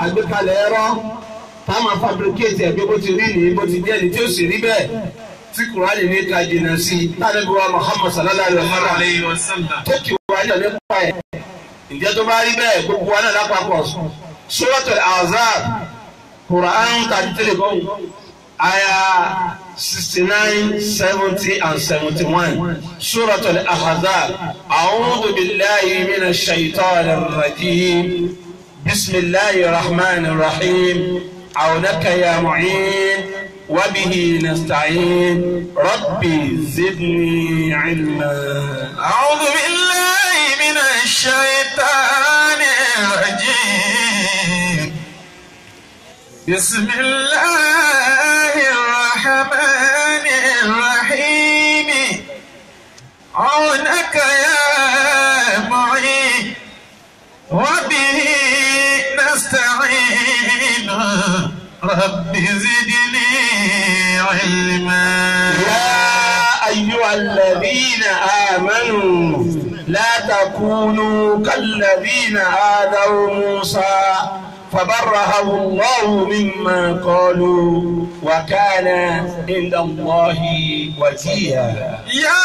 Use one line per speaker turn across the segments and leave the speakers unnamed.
àgbékalẹ̀ ẹ̀rọ tá a máa fabricate ẹ̀gbẹ́ bó ti rí ní bó ti jẹ́ ní tí ó sì rí bẹ́ẹ̀ tí kùránì ní ká jìnnà sí i tánàbí wa Muhammad sallallahu alayhi wa sallam tó kì wá yọ̀ nípa ẹ̀ ǹjẹ́ tó bá rí bẹ́ẹ̀ gbogbo wa náà lápapọ̀ Suratul Ahzab Quran thirty three kọ́ aya sixty nine seventy and seventy one Suratul Ahzab a'udhu billahi minash shaitanir rajim bismillahir rahmanir rahim عونك يا معين وبه نستعين ربي زدني علما
أعوذ بالله من الشيطان الرجيم بسم الله الرحمن الرحيم عونك يا معين وبه نستعين رب زدني علما
يا أيها الذين آمنوا لا تكونوا كالذين آذوا موسى فبرهه الله مما قالوا وكان عند الله وجيها
يا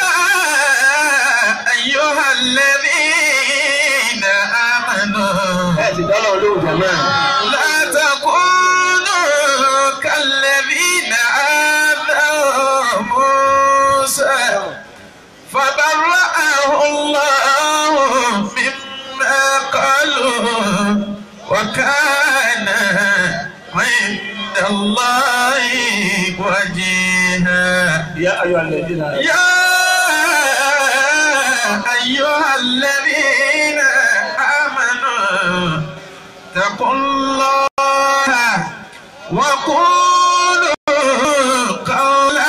أيها الذين آمنوا لا تكونوا كالذين آذوا موسى فبرأه الله مما قالوا وكان عند الله وجيها
يا أيها الذين آمنوا
يا أيها الذين آمنوا اتقوا الله وقولوا قولا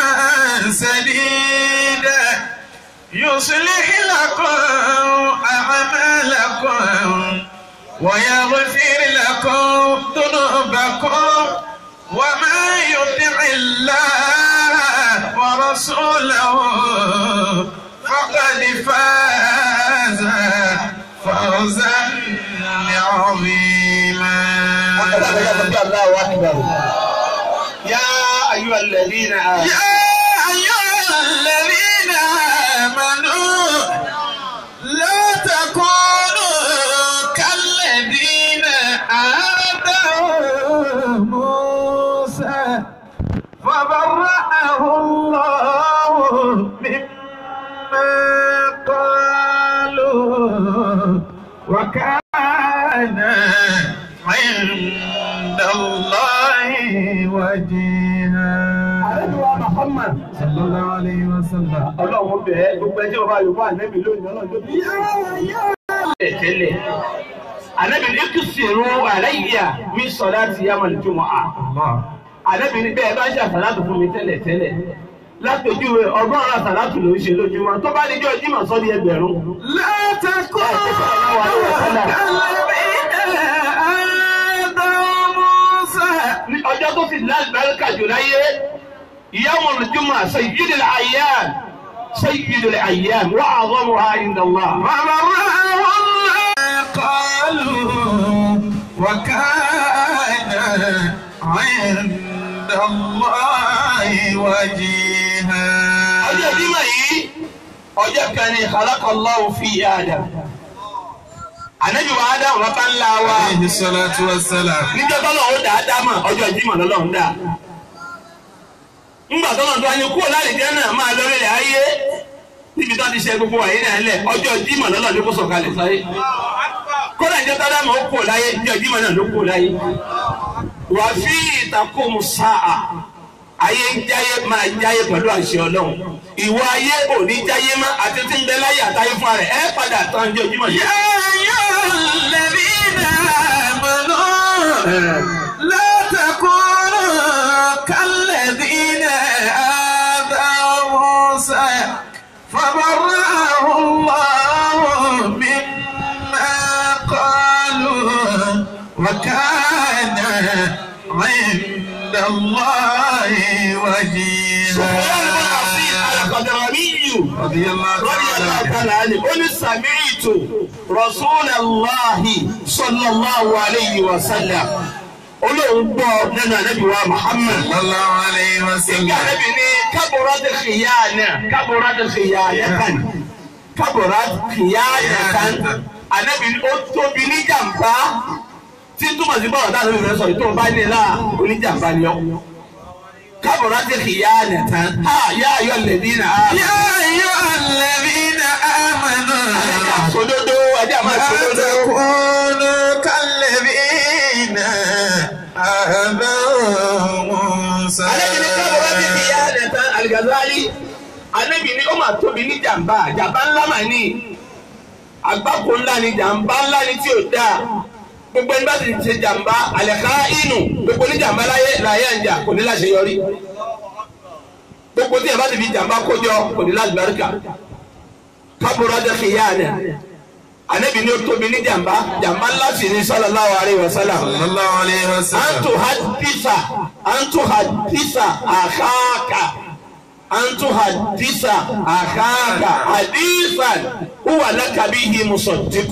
سديدا يصلح لكم أعمالكم ويغفر لكم ذنوبكم وما يطع الله ورسوله فقد فاز فوزا عظيما
الله أكبر يا أيها الذين آمنوا
يا أيها الذين آمنوا لا تكونوا كالذين آذوا موسى فبرأه الله مما قالوا وكان عند الله وجيها
Àlejò Muhammad
صلى الله عليه وسلم
ọlọ́run bẹ̀ẹ́ gbogbo ẹjọ́ ọba yorùbá ànẹ́bí lónìí ọlọ́run tó bí tẹ́lẹ̀ tẹ́lẹ̀ ànẹ́bí ní kí sèrò àlẹ́yìíyà mi sọ láti yá mọ̀lẹ́ tó mọ̀ á ànẹ́bí ní bẹ́ẹ̀ bá ṣe àsàlátù fún mi tẹ́lẹ̀ tẹ́lẹ̀ látòjúwe ọgọ́rùn-ún àsàlátù ló ń ṣe lójúmọ́ tó bá níjọ́ jímọ̀ sọ́ di ẹgbẹ̀rún
لا تكونوا كالذين آذوا موسى
ní ọjọ́ tó fi lálùbáríkà jù láyé yawmul jumu'ah sayyidul ayyam sayyidul ayyam wa a'zamuha inda Allah.
فبرأه الله قالوا وكان عند الله وجيها
ọjọ́ ìdímọ̀ yìí ọjọ́ kan ní khalaqallahu fi Adam. ànábì wa Adam wọn bá ńlá wa
عليه الصلاة والسلام
níjọ́ tọ́lọ̀ ó dá Ádámà ọjọ́ ìdímọ̀ lọ́lọ́run dá. ńgbà tọ́lọ̀ tó wáyé kúrò láti jẹ́ náà máa lọ rẹ̀ ayé níbi tó ti ṣe gbogbo wàyí náà lẹ̀ ọjọ́ ìdímọ̀ lọ́lọ́run ló kó sọ̀kalẹ̀ sáyé. kódà ìjọ tọ́lámà ó kúrò láyé ìjọ ìdímọ̀ náà ló kúrò láyé. wà fi ìtàkùn sáà ayé ń jáyé máa jáyé pẹ̀lú àṣẹ ọlọ́run ìwọ ayé ò ní jáyé má àti tí ń bẹ láyé àtayé fún rẹ̀ ẹ padà tán ní ojúmọ̀ yìí.
يا أيها الذين آمنوا لا تكونوا كالذين آذوا موسى فبرأه الله مما قالوا وكان عند الله
سفيان بن عصير
وجيها
القدراني aliyu radiyallahu ta'ala anhu ó ní sami'tu rasulallahi sallallahu alayhi wa sallam olóhùn gbọ́ nínú anabi wa muhammad ìgbà anabi ní kaburat khiyana kaburat khiyana kaburat khiyana kan anabi ó tóbi ní jàmbá tí túmọ̀ sí bọ́ọ̀ dáhùn ìfẹ́ sọ̀rọ̀ tó o bá ní ilá oníjàmbá ni ọ́ kábọ̀rọ̀ ti khiyana tán ha yá ayọ̀ lẹ́bí nà á.
يا أيها الذين آمنوا
Sòdodo adé àmọ́
لا
sòdodo.
تكونوا كالذين آذوا موسى
Ànábì ní kábọ̀rọ̀ ti khiyana tán Al-Ghazali. Ànábì ní ó máa tóbi ní jàmbá jàmbá ńlá mà ní. Àgbákò ńlá ni jàmbá ńlá ni tí ò dáa. Gbogbo ẹni bá ti ṣe jàmbá àlẹ́ká inú gbogbo ní jàmbá láyé láyé àjà kò ní láṣeyọrí. Gbogbo tí ẹ bá ti fi jàmbá kójọ kò ní láṣeyọrí. Kábọ̀rọ̀ ti khiyana. Ànábì ní ó tóbi ní jàmbá jàmbá ńlá sì ní sallallahu alaihi wasallam.
صلى الله عليه
أن
وسلم
تحدث أن تحدث أخاك أن تحدث أخاك حديثا هو لك به مصدق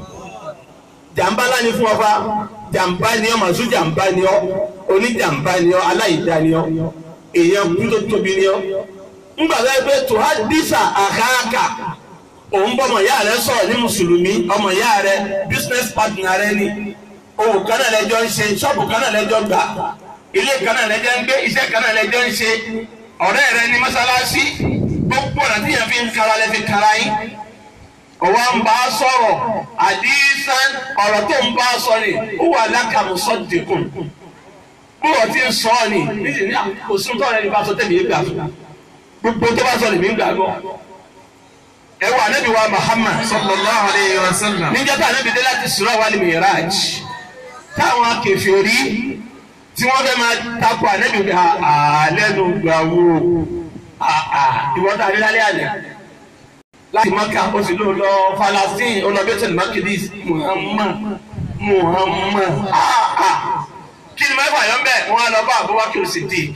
jàmbá ńlá ni fún ọba jàmbá ni ọ màsú jàmbá ni ọ oníjàmbá ni ọ aláìdá ni ọ èèyàn kú tó tóbi ni ọ ńgbà tó yẹ pé tuhadisa àkàkà òun bọ́ ọmọ ìyá rẹ sọ̀rọ̀ ní mùsùlùmí ọmọ ìyá rẹ business partner rẹ ni òwò kan náà lẹ́jọ́ ń ṣe ṣọ́ọ̀bù kan náà lẹ́jọ́ gbà ilé kan náà lẹ́jọ́ ń gbé iṣẹ́ kan náà lẹ́jọ́ ń ṣe ọ̀rẹ́ rẹ ní mọ́sálásí gbogbo ọ̀nà tí yẹn fi ń kara lẹ́ fi kara yín ọwọ́ ń bá a sọ̀rọ̀ àdìsán ọ̀rọ̀ tó ń bá a sọ ni ó wà lákàmú sọ́dẹ̀kùn bí wọ́n ti ń sọ ọ́ ni níṣẹ́ ní àkóso tó rẹ̀ ní bá sọ tẹ̀mí gbà fún gbogbo tó bá sọ lèmi gbà gbọ́ ẹ wà níbi wa Muhammad
صلى الله عليه وسلم
níjọ́ tá níbi dé láti Isra wal Miraj táwọn kèfèrí tí wọ́n fẹ́ máa takò ànẹ́bí gbà àlẹ́nu gbà wò ìwọ́n tá a rí lálẹ́ àná láti maka ó sì ló lọ Falastin ó lọ Bethel Makidis Muhammad Muhammad ah ah kí ni mẹ́fà yọ̀ ń bẹ̀ wọ́n á lọ bá Abubakar Siddiq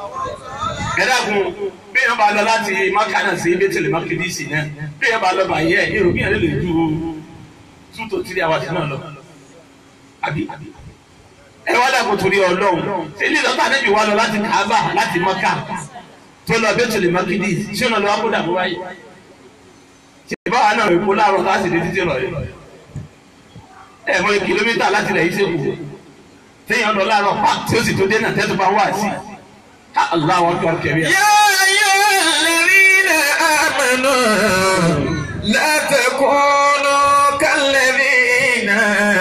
ẹ̀dàgùn bí yẹn bá lọ láti maka náà sí Bethel Makidis náà bí yẹn bá lọ bá yẹ èrò bí yẹn lè ju two to three hours náà lọ àbí ẹ wá dàgbò torí Ọlọ́run ṣé ilé ìlọ́tà níbi wá lọ láti Kaaba láti maka tó lọ Bethel Makidis ṣé ọ̀nà lọ́wọ́ kó dàbọ̀ báyìí ìbáwa náà èkó láàárọ̀ láti lè títí rọ̀lẹ́ ẹ̀ mọ kìlómítà láti lẹ̀ yìí sẹ́kù téèyàn lọ láàárọ̀ pa tí ó sì tó dé náà tẹ́tù bá wà sí ká aláwọ̀ kí wọ́n kẹ̀rí ẹ̀.
يا أيها الذين آمنوا لا تكونوا كالذين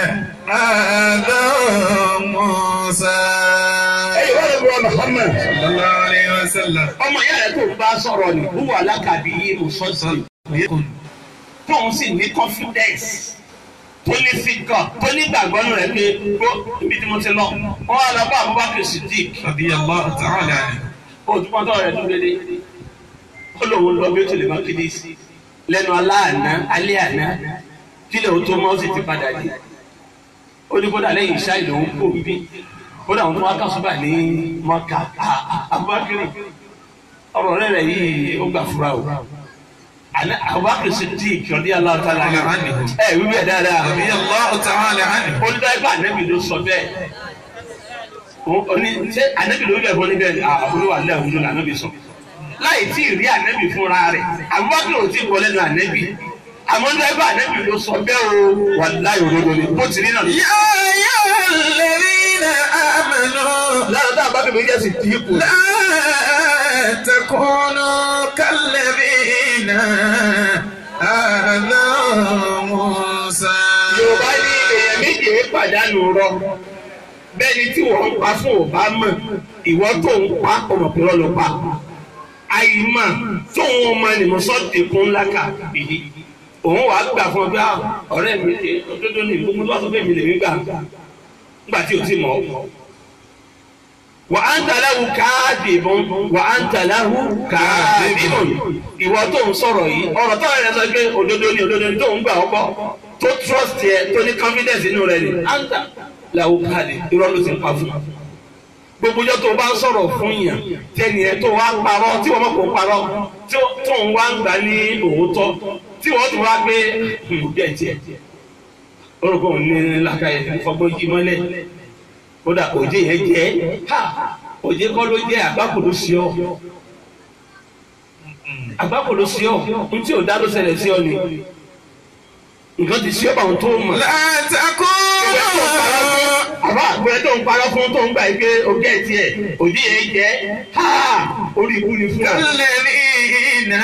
آذوا موسى
ẹ̀yin wọ́n lè wọ Muhammad
صلى الله عليه وسلم
ọmọ ìyá rẹ̀ tó ń bá sọ̀rọ̀ ni wúwo alákàbí yìí mo sọ́ọ̀sì tóun sì ní confidence tó ní fíkọ̀ tó ní gbàgbọ́ nù rẹ̀ pé gbó ibi tí mo ti lọ wọ́n wá lọ bá Abubakar Siddiq
رضي الله تعالى عنه
òtúmọ̀tò rẹ̀ tó dédé ó lòun lọ bí ó tilẹ̀ máa kéde sí lẹ́nu aláàná alẹ́ àná kílẹ̀ ó tó mọ́ ó sì ti padà dé ó ní kódà lẹ́yìn iṣẹ́ ìlú ń kó bí kódà òun tó wá kásùbà ní mọ́kà Abubakar ọ̀rọ̀ rẹ̀ rẹ̀ yìí ó gbà fura o àná Abubakar Siddiq radiyallahu ta'ala anhu ẹ̀ wíwí ẹ̀ dáadáa
رضي الله تعالى عنه
olùdarí ànábì ló sọ bẹ́ẹ̀ oní ṣé ànábì ló bẹ̀ fún níbẹ̀ àbúrò àlẹ́ àwùjọ là ànábì sọ láì tí ì rí ànábì fúnra rẹ̀ àbúrò ò tí ì bọ́ lẹ́nu ànábì àmọ́ olùdarí ànábì ló sọ bẹ́ẹ̀ o wà láì òdodo ni bó ti rí náà.
يا أيها الذين آمنوا
lára tá a bá bèbè jẹ́ sí dínkù.
لا تكونوا كالذين آذوا موسى
yorùbá ní èèyàn méje pàdánù rọ bẹ́ẹ̀ ni tí wọ́n ń pa fún ọba mọ̀ ìwọ tó ń pa ọmọ pẹ̀lú ọlọ́pà àyìnmọ̀ tó ń wọn mọ ènìyàn sọ́ọ̀tì kún ńlá kà bìí òun wàá gbà fún ọ bí ah, ọ̀rẹ́ mi ṣe òdodo ní gbogbo tó wà sọ pé mi lè mí gbà nígbà tí o ti mọ̀ ọ́ wà á ń tàláhu káàdìbọn wà á ń tàláhu káàdìbọn ìwọ tó ń sọ̀rọ̀ yìí ọ̀rọ̀ tó rẹ̀ sọ pé òdodo ni òdodo ni tó ń gbà ọ́ gbọ́ tó trust yẹ tó ní confidence inú rẹ̀ ni á ń tàláhu káàdì irọ́ ló ti ń pa fún gbogbo ọjọ́ tó o bá ń sọ̀rọ̀ fún yàn tẹ́ni ẹ tó wá parọ́ tí wọ́n mọ̀ kó parọ́ tí ó- tó ń wá ń gbà ní òótọ́ tí wọ́n tún wá gbé bẹ́ẹ̀ tiẹ̀ orúkọ òun ní làkàyè fọgbọ́n jí mọ́lẹ̀ kódà òjé yẹn jẹ́ ha òjé kọ́ ló jẹ́ àgbákò ló sí ọ àgbákò ló sí ọ n tí ò dá ló ṣẹlẹ̀ sí ọ ni nǹkan ti sí ọ báwọn tó mọ̀
látàkùnú
àbá àgbẹ̀ tó ń parọ́ fún tó ń gbà yìí pé ogé tiẹ̀ òjé yẹn jẹ́ ha orí ikú ni fún ọ.
kálẹ̀bínà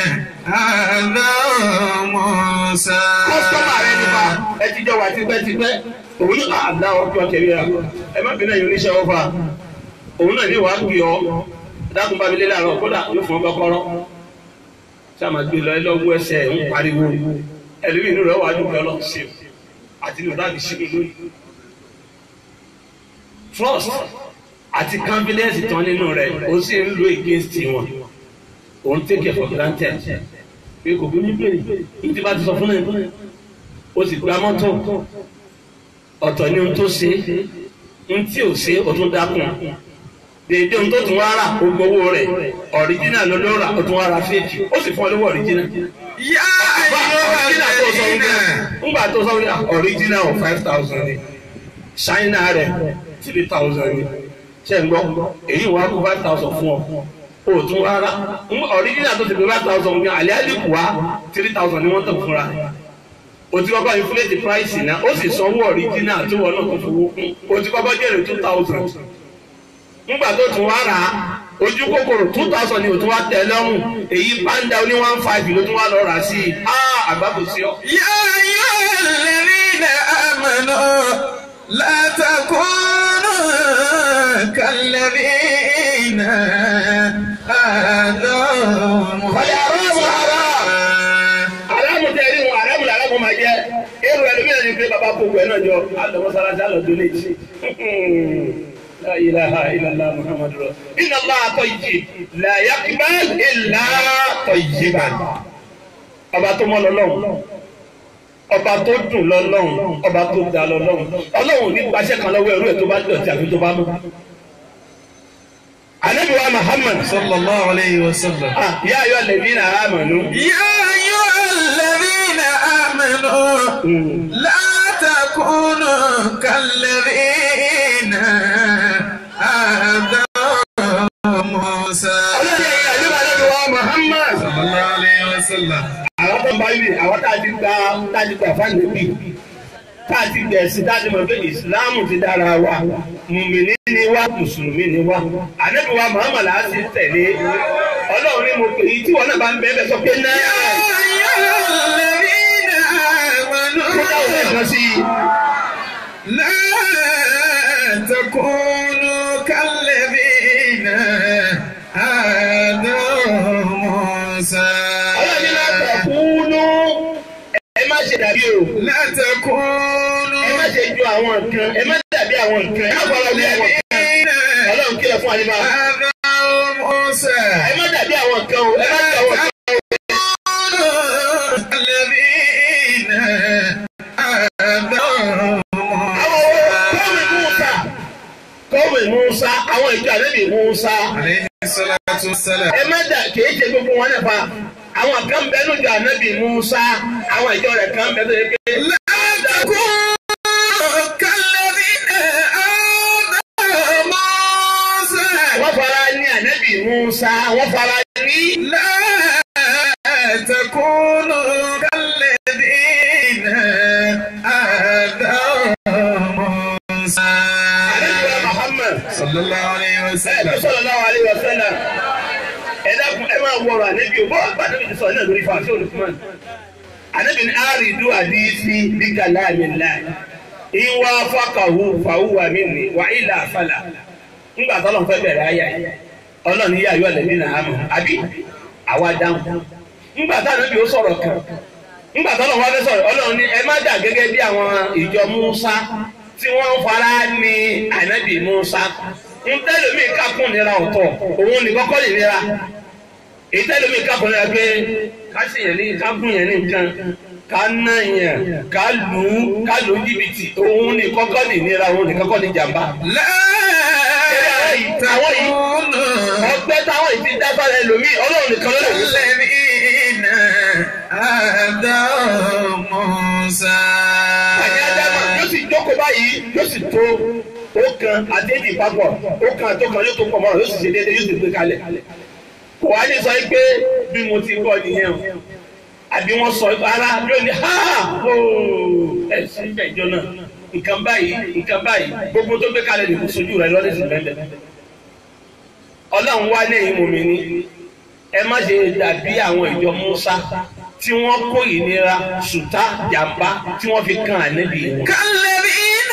àdá Mùsá.
kọ́sítọ́mà rẹ nípa ẹ ti jọ wà tipẹ́tipẹ́ òun ní àdá ọjọ́ kẹ̀mí ra ẹ má bínú ẹ̀yìn oníṣẹ́ ọ̀fà òun náà ní wàá gbé ọ dákun bá mi lé láàárọ̀ kódà yóò fún ọ kọ́kọ́rọ́ tí a máa gbé lọ ẹ lọ́wọ́ ẹsẹ̀ ń pariwo ẹlòmíì inú rẹ̀ wà á dùn lọ sí i àti inú dáàbì sí mi lónìí. trust àti confidence tán nínú rẹ̀ ó sì ń lo against wọn òun take it for granted pé kò bí mi bèrè ní ti bá ti sọ fún ẹ o sì gba mọ́tò ọ̀tọ̀ ni ohun tó ṣe ohun tí ò ṣe o tún dákun dèédé ohun tó tún wá rà o gbowó rẹ̀ ọ̀ríjínà ló ló rà o tún wá ra fèèkì ó sì fún ọ lówó ọ̀ríjínà.
yá
ọ̀ríjínà tó sọ wípé
ayyuhallazina.
ńgbà tó sọ wípé ọ̀ríjínà ọ̀ five thousand ni ṣáínà rẹ̀ three thousand ni ṣe ń gbọ́ èyí wàá kó five thousand fún ọ o tún wá rà ọ̀ríjínà tó ti fi five thousand ní àlẹ́ àlìkù wá three thousand ni wọ́n tẹ̀ fúnra o ti kọ́kọ́ inflate price náà ó sì sanwó original tí wọ́n náà tó fowó kún o ti kọ́kọ́ jèrè two thousand nígbà tó tún wá rà á ojú kòkòrò two thousand ni o tún wá tẹ̀ lọ́rùn èyí panda oní one five ló tún wá lọ rà sí i ah àgbàkò sí ọ.
يا أيها الذين آمنوا لا تكونوا كالذين آذوا
aláàmù tẹ ẹni wọn aláàmù làlámù máa jẹ èrò ẹlòmíràn ní pé bàbá kò wẹ náà jọ alọmọsáláṣí alọdún létí. La ilaha illallah Muhammadu Rasul. Inna Allah tayyib la yaqbal illa tayyiban. Ọba tó mọ́ lọ́lọ́run. Ọba tó dùn lọ́lọ́run. Ọba tó da lọ́lọ́run. Ọlọ́run ò ní gbaṣẹ́ kan lọ́wọ́ ẹrú ẹ̀ tó bá dọ̀tí àfi tó bá mú. Ànábì wa Muhammad.
صلى الله عليه وسلم
Ah, Ya ayyuhal ladhina amanu.
يا أيها الذين آمنوا لا تكونوا كالذين آذوا موسى
Ọlọ́run ẹ̀yìn àdúrà Ànábì wa Muhammad.
صلى الله عليه وسلم
àwọn tó ń bá yìí àwọn tá a ti gba tá a ti gba fáńdé bíi tá a ti gbẹ̀sí tá a ti mọ̀ pé ìsìláàmù ti dára wa mùmìnì ni wá mùsùlùmí ni wá ànábì wa Muhammad á ti tẹ̀lé ọlọ́run ní mo pè yí tí wọn náà bá ń bẹ́ẹ̀ bẹ́ẹ̀ sọ pé náà
يا أيها الذين
kó dáwọ́
آمنوا
ẹ̀kan sí i.
لا تكونوا كالذين آذوا موسى
ọlọ́run ní láti kúnú ẹ má ṣe dàbí o
لا تكونوا
ẹ má ṣe ju àwọn nǹkan ẹ má dàbí àwọn nǹkan ẹ má bọ́ ọlọ́run àwọn nǹkan
كالذين
ọlọ́run kílẹ̀ fún àyè máa
آذوا موسى
ẹ má dàbí àwọn nǹkan o ẹ má dàbí àwọn nǹkan.
الذين آذوا
àwọn kọ́wé Musa kọ́wé Musa àwọn ìjọ àlẹ́bí Musa
عليه الصلاة والسلام
ẹ má dà kìí ṣe gbogbo wọn nípa àwọn kan bẹ lójú ànábì Musa àwọn ìjọ rẹ̀ kan bẹ tó yẹ pé
لا تكونوا كالذين آذوا موسى
wọ́n fara ní ànábì Musa wọ́n fara ní.
لا تكونوا كالذين آذوا موسى
ànábì wa Muhammad
صلى الله عليه
ẹ ẹ
وسلم
sallallahu alaihi wasallam ẹ dákun ẹ máa wọrọ ànábì o bọ́ àgbà ànábì ti sọ náà lórí fàáṣí olùkúmọ̀n ànábì ní àrídú àdìsí bí kàlámì láì ìwà fàkàhù fàhùwà mí ni wà ilà àfàlà ńgbà tó lọ́n fẹ́ bẹ̀rẹ̀ ayà yìí ọlọ́run yíyá yọ lẹ́bí náà mọ̀ àbí àwa dáhùn ńgbà tá ànábì ó sọ̀rọ̀ kan ńgbà tó lọ́n wá fẹ́ sọ̀rọ̀ ọlọ́run ní ẹ má dà gẹ́gẹ́ bí àwọn ìjọ Musa tí wọ́n fara ní ànábì Musa ntẹ́lómi kakún nira ọ̀tọ̀ òun ní kọ́kọ́ lè nira ìtẹ́lómi kakún nira pé kásì yẹn ní kakún yẹn ní nǹkan ká ná yẹn ká lù ú ká lù ú jìbìtì òun ní kọ́kọ́ lè nira òun ní kọ́kọ́ ní jàmbá.
لا
àwọn yìí ọgbẹ́ táwọn yìí ti dá sára ẹlòmíì ọlọ́run nìkan ló lè wí sẹ́.
الذين آذوا موسى
àní adáma yóò sì jókòó báyìí yóò sì tó ó kan àdéhìí papọ̀ ó kan àtọkàn yóò tó pọ̀ mọ́ra yóò sì ṣe déédéé yóò sì gbé kalẹ̀. kò wá ní sọ pé bí mo ti gbọ́ nìyẹn o àbí wọ́n sọ ara yóò ní ha ooo ẹ sí ìjọ náà nǹkan báyìí nǹkan báyìí gbogbo tó gbé kalẹ̀ nìkú sojú rẹ̀ lọ́dẹ̀ sí bẹ́ẹ̀ ọlọ́run wá lẹ́yìn mọ̀mí ni ẹ má ṣe dàbí àwọn ìjọ Musa tí wọ́n kó ìnira ṣùtá jàmbá tí wọ́n fi kan ànábì wọn.
كالذين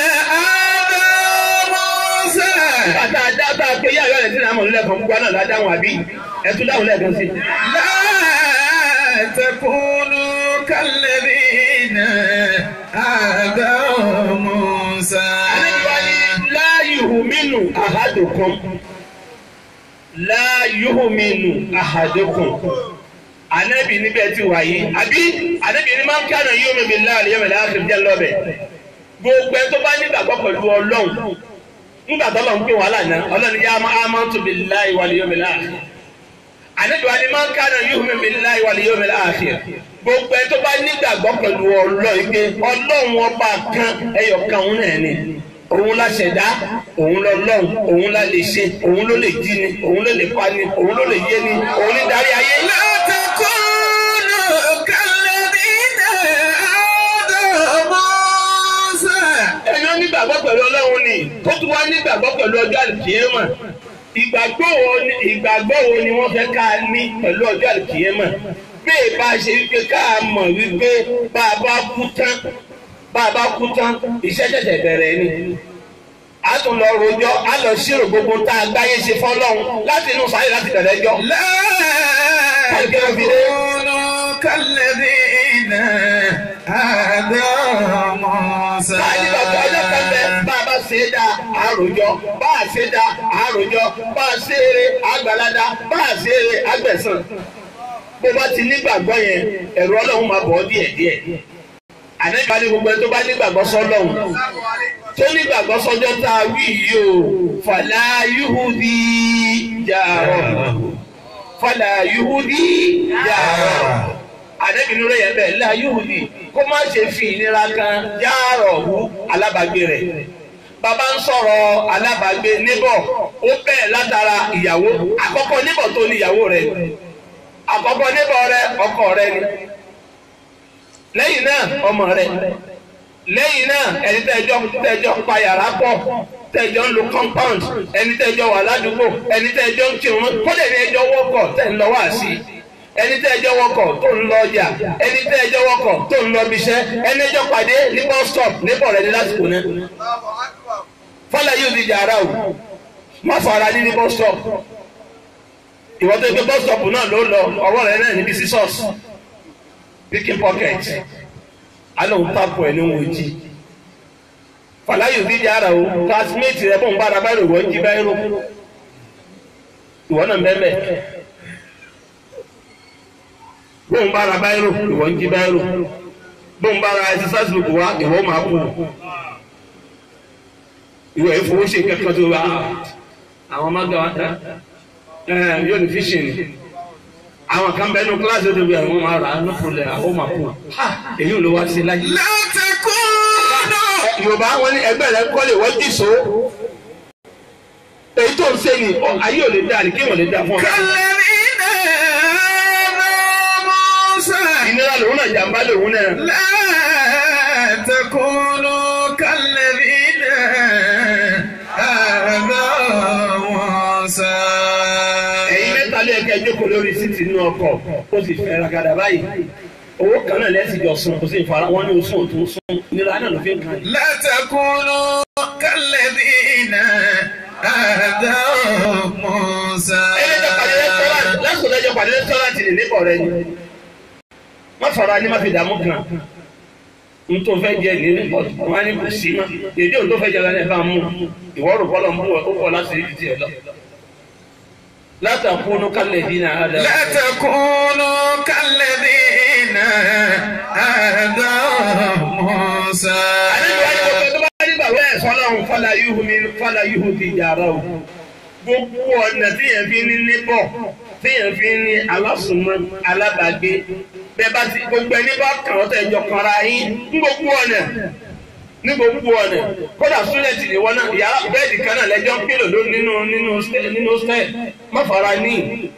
آذوا موسى
bàtà dábà pé yá ìyá rẹ̀ sí àmọ̀ nílẹ̀ kan gbogbo náà ládáhùn àbí ẹ tún dáhùn lẹ́ẹ̀kan sí.
لا تكونوا كالذين آذوا موسى
ànábì wa ní láyùhùmínú àhádùkún láyùhùmínú àhádùkún ànábì níbẹ̀ ti wà yìí àbí ànábì ní máa ń kánà yóò mẹ́bi láàrin yóò mẹ́lẹ́ àkìrì jẹ́ lọ́bẹ̀ gbogbo ẹ tó bá nígbàgbọ́ pẹ̀lú ọlọ́run nígbà tó lọ́n pé wàhálà náà ọlọ́run yá máa máa tó bi láì wà lè yóò mẹ́lẹ́ àkìrì ànábì wa ní máa ń kánà yóò mẹ́bi láì wà lè yóò mẹ́lẹ́ àkìrì gbogbo ẹ tó bá nígbàgbọ́ pẹ̀lú ọlọ́run pé ọlọ́run ọba kan ẹyọ kan òun náà ni òun la ṣẹ̀dá òun lọ lọ́hùn òun la lè ṣe òun ló lè jí ni òun ló lè pa ni òun ló lè yé ni òun ní darí ayé.
لا تكونوا كالذين آذوا موسى
ẹni ó nígbàgbọ́ pẹ̀lú ọlọ́run ni tó tún wá nígbàgbọ́ pẹ̀lú ọjọ́ àlùkìyẹ́mọ̀ ìgbàgbọ́ wo ni ìgbàgbọ́ wo ni wọ́n fẹ́ ká ní pẹ̀lú ọjọ́ àlùkìyẹ́mọ̀ bí ìbá ṣe wípé ká mọ̀ wípé bá a bá kú tán bá a bá kú tán iṣẹ́ ṣẹ̀ṣẹ̀ bẹ̀rẹ̀ ni a tún lọ rojọ́ a lọ ṣírò gbogbo tá a gbáyé ṣe fọ́lọ́run láti inú sáré láti bẹ̀rẹ̀ ẹjọ́.
لا تكونوا كالذين آذوا موسى
Báyìí bàbá ọjọ́ kan bẹ bá a bá ṣe é dá àròjọ bá a ṣe é dá àròjọ bá a ṣe eré àgbàládá bá a ṣe eré àgbẹ̀sán. Bó bá ti nígbàgbọ́ yẹn ẹ̀rù ọlọ́run máa bọ̀ ọ́ díẹ̀ díẹ̀. Àníbà ní gbogbo ẹni tó bá nígbàgbọ́ sọ́lọ́run. Tó nígbàgbọ́ sọ́jọ́ tá a wí yìí o, fàlà yúhùdí jàrọ̀. Fàlà yúhùdí jàrọ̀ ànábì nínú yẹn bẹ́ẹ̀ la yóòdì kó má ṣe fi ìnira kan yáàrọ̀ hu alábàgbé rẹ̀ bàbá ń sọ̀rọ̀ alábàgbé níbọ̀ ó bẹ́ẹ̀ látara ìyàwó àkọ́kọ́ níbọ̀ tó ní ìyàwó rẹ̀ àkọ́kọ́ níbọ̀ rẹ̀ ọkọ rẹ̀ ni lẹ́yìn náà ọmọ rẹ̀ lẹ́yìn náà ẹni tẹ́jọ́ tẹ́jọ́ pa yàrá pọ̀ tẹ́jọ́ ń lo compound ẹni tẹ́jọ́ wà ládùúgbò ẹni tẹ́jọ́ ń kírun kọ́dẹ̀ ní ẹjọ́ wọ́kọ̀ tẹ́ ń lọ wá sí i ẹni tẹ́ ẹjọ́ wọkọ̀ tó ń lọ ọjà ẹni tẹ́ ẹjọ́ wọkọ̀ tó ń lọ ibiṣẹ́ ẹni ẹjọ́ pàdé ní bus stop níbọ̀ rẹ̀ ní lásìkò náà. fọlá yóò di jàrá o má fara ní ní bus stop ìwọ́n tó gbé bus stop náà ló lọ ọwọ́ rẹ̀ náà níbi scissors picking pocket alóhùn tapu ẹ̀ ní wọn jí fọlá yóò di jàrá o classmate rẹ̀ bọ̀ ń bára báyìí wọ́n jí báyìí rò ìwọ náà bẹ́ẹ̀ bẹ́ẹ̀ bóun bá ra báyìí ìwọ ń jí báyìí bóun bá ra exercise book wa ìwọ máa kú ìwọ ìfowó ṣe kankan tó wá àwọn mága wa dá yóò ní fishing àwọn kan bẹ nínú kíláàsì tó bí àwọn máa rà á ní pọlẹ àwọn máa kú èyí ló wá sí láyé.
لا تكونوا
yorùbá wọn ní ẹgbẹ́ rẹ kọ́lé wọ́n jì so èyí tó ń ṣe ni ayé ò lè dá ní kí wọ́n lè dá fún ọ.
كالذين آذوا موسى
ìnira lòun náà jàmbá lòun náà.
لا تكونوا كالذين آذوا موسى
ẹ̀yin mẹ́ta lé ẹ̀kẹ́ jókòó lórí síìtì nínú ọkọ̀ ó sì fẹ́ ragada báyìí owó kan náà lẹ́sìn jọ sun kò sí ìfara wọn ní oṣù òtún sun nira náà ló fi ń kan yìí.
لا تكونوا كالذين آذوا موسى
ẹlẹ́jọ́ pàdé rẹ́sítọ́rántì lásìkò lẹ́jọ́ pàdé rẹ́sítọ́rántì ní níbọ̀ rẹ ni má fara ní má fi dààmú kan n tó fẹ́ jẹ ní níbọ̀ wọn á ní kò sí mọ́ èdè òun tó fẹ́ jẹ lọ ẹ̀ bá mú ìwọ́rù bọ́lọ̀ ń bú ọ ó bọ̀ láti rí ti ẹ̀ lọ. látàkùnú kálẹ̀ dínà ádá.
لا تكونوا كالذين آذوا موسى
àlejò wájú gbogbo tó bá nígbà wẹ́ ẹ̀ sọ́lọ́run fọlá yúhu mi fọlá yúhu ti jàrá o gbogbo ọ̀nà téèyàn fi ní níbọ̀ téèyàn fi ní alásùnmọ́ alábàágbé bẹ́ẹ̀ bá ti gbogbo ẹni bá kàn ọ́ tẹ̀ jọ kanra yín ní gbogbo ọ̀nà ní gbogbo ọ̀nà kódà súnlẹ̀tì ni wọn náà yàrá bẹ́ẹ̀dì kan náà lẹ́jọ́ ń kílò ló nínú nínú nínú stẹ́ẹ̀ má fara ní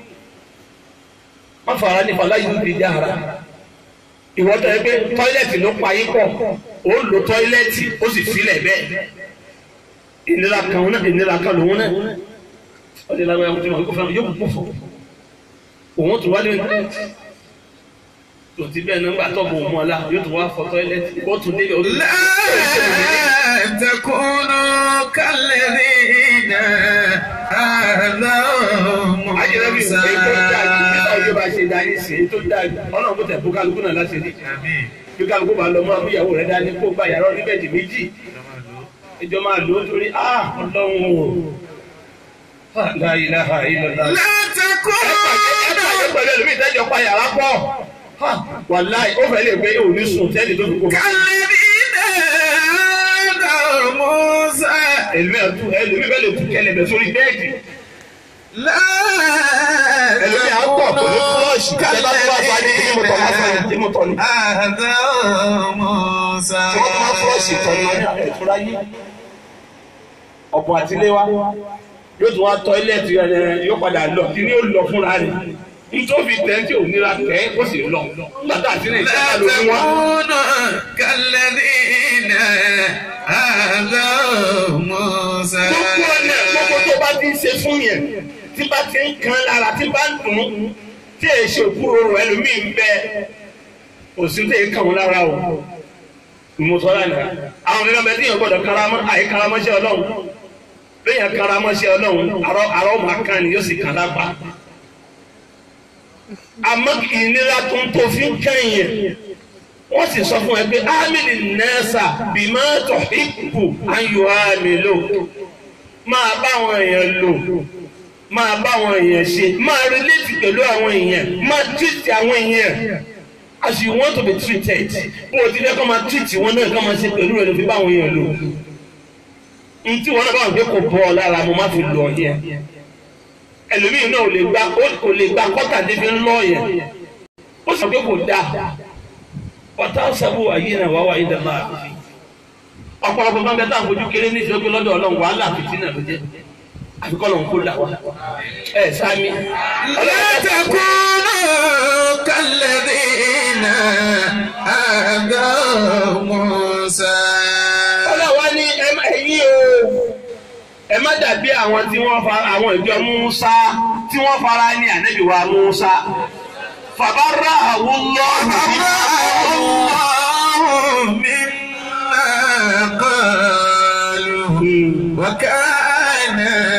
má fara ní fàlàyé ló fi já ara ìwọ́n tó yẹ pé tọ́ílẹ̀tì ló pa yín pọ̀ ó lo tọ́ílẹ̀tì ó sì filẹ̀ bẹ́ẹ̀ ìnira kan òun náà ìnira kan lòun náà ó lè lágbára ọmọdé wọn kó fẹ́ràn yóò kó fún òun tó wálé tó ti bẹ́ẹ̀ nígbà tó bò mọ́ la yóò tó wá fọ tọ́ílẹ̀tì ó tún délé orí.
لا تكونوا كالذين آذوا
ajẹ́rẹ́bí
موسى
èyí tó dájú nígbà òjò bá ṣe dá yín sí èyí tó dájú ọlọ́run kò tẹ̀ fún kálukú náà láti rí bí kálukú bá lọ mọ́ àbúyàwó rẹ̀ dání kó gba yàrá oníbẹ̀dì méjì ìjọ máa lò ó torí ah ọlọ́run o Ah, la ilaha illallah.
لا تكونوا
ẹ̀ka pẹ̀lú ẹlòmíì ìtẹ́jọ́ pa yàrá pọ̀ wàláì ó fẹ́ lè gbé òní sùn tẹ́lẹ̀ tó fi kó bá.
كالذين آذوا موسى
ẹlòmíì àtú ẹlòmíì bẹ́ẹ̀ lè tú kẹlẹ̀bẹ̀ sórí bẹ́ẹ̀dì
لا
ẹlòmíì á pọ̀ pẹ̀lú fúlọ́ọ̀ṣì tẹ́lẹ̀ bá tó bá fa ní kí mo tọ̀ lásán ní mo tọ̀ ní.
آذوا موسى
tí wọ́n tó máa fúlọ́ọ̀ṣì tọ̀ ní ẹ̀túrá yé ọ̀pọ̀ àtiléwá yóò tún wá tọ́ílẹ̀tì rẹ̀ yóò padà lọ kí ni ó lọ fúnra rẹ̀ nítorí tẹ́ tí ò nira tẹ́ ó sì lọ nígbà tá àti ní
لا
ìṣẹ́ká ló ní wá.
تكونوا كالذين آذوا موسى
gbogbo ọ̀nà gbogbo tó bá ti ń ṣe fún yẹn tí bá ti ń kan lára tí bá ń dùn ún tí èyí ṣe òkúrò rẹ̀ ẹlòmíì ń bẹ òsì tó yẹ kàn wọ́n lára o ìmọ̀tọ́lá nà àwọn mìíràn bẹ́ẹ̀ tí yẹn gbọ́dọ̀ karamọ́ àyè karamọ́ṣẹ́ ọlọ́run lẹ́yìn karamọ́ṣẹ́ ọlọ́run àrọ́ àrọ́ máa kan ni yóò sì kàn lápá àmọ́ ìnira tó ń tó fi ń kẹ́yìn wọ́n sì sọ fún ẹ pé ámìlì nẹ́ẹ̀sà bímọ tó hípù ayò àmì lò máa bá àwọn èèyàn lò máa bá àwọn èèyàn ṣe máa relate pẹ̀lú àwọn èèyàn máa treat àwọn èèyàn as you want to be treated bó o ti fẹ́ kọ́ máa treat wọn náà kọ́ máa ṣe pẹ̀lú rẹ̀ ló fi bá àwọn èèyàn lò ntí wọn náà bá wọn gbé kò bọ́ ọ lára mo má fi lọ yẹn ẹlòmíì náà ò lè gba ò lè gba kọ́tà débi ńlọ yẹn ó sọ pé kò dáa ọ̀tá sábò ayé náà wá wáyé dàgbà ọ̀pọ̀lọpọ̀ máa ń bẹ táwọn fojú kéré ní ìṣòro lọ́dọ̀ ọlọ́run wàhálà fìtínà ló jẹ́ àfikọ́ lọ́run kó là wá ẹ̀ sámi.
لا تكونوا كالذين آذوا موسى
ọlọ́wọ́ ní ẹ má- ẹ̀yin o ẹ má dàbí àwọn tí wọ́n fara àwọn ìjọ Musa tí wọ́n fara ní ànábì wa Musa fàbárà àwọn lọ́ọ̀rù
الله مما قالوا وكان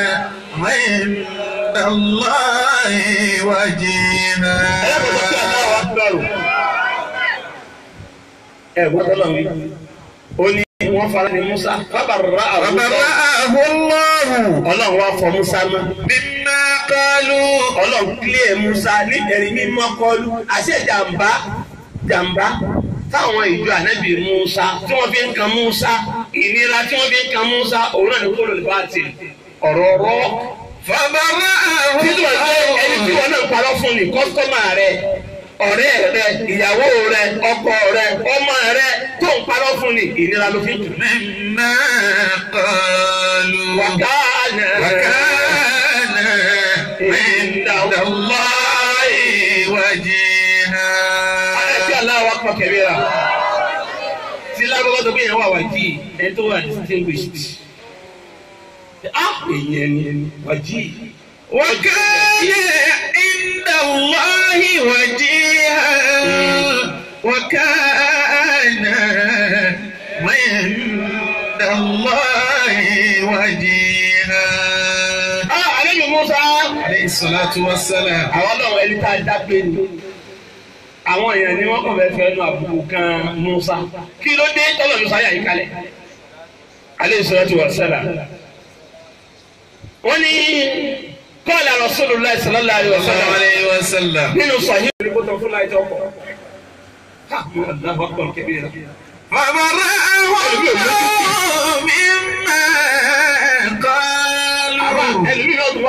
عند الله وجيها
ẹ gbọ́dọ̀ lọ wí ó ní wọ́n fara ní Musa fàbárà àwọn
فبرأه الله
Ọlọ́run wá fọ Musa mọ́
مما قالوا
Ọlọ́run kílẹ̀ Musa nítorí mímọ́ kọlu àṣẹ jàǹbá jàǹbá táwọn ìjọ ànábì Musa tí wọ́n fi ń kan Musa ìnira tí wọ́n fi ń kan Musa òun náà ní kó lórí bá ti ọ̀rọ̀ ọ̀rọ̀
فبرأه
títí wọ́n ṣe ẹni tí wọ́n náà ń parọ́ fún ni kọ́sítọ́mà rẹ ọ̀rẹ́ rẹ ìyàwó rẹ ọkọ rẹ ọmọ rẹ tó ń parọ́ fún ni ìnira ló fi ń tù.
مما قالوا
wàkàánà
وكان عند الله وجيها
ẹbí aláwa pọ̀ kẹ̀mí ra tí lágbàgbọ́ tó gbìyànjú wà wájì ẹni tó wà distinguished ah èyàn ni wájì
وكان عند الله وجيها وكان عند الله وجيها
ah àlejò Musa
عليه الصلاة والسلام
àwọn náà ẹni tá a dágbé ni àwọn èèyàn ni wọ́n kàn fẹ́ fẹ́ nu àbùkù kan Musa kí ló dé tọ́lọ̀ Musa yà yí kalẹ̀ aleyhi salatu wa salam wọ́n ní kọ́ọ̀lá Rasulullah sallallahu alaihi wa
صلى الله
sallam
عليه وسلم
nínú sahih ní kó tán fún láì tó kọ̀ ha Allahu akbar kabira.
فبرأه الله مما
àwa
قالوا
ẹlòmíràn tó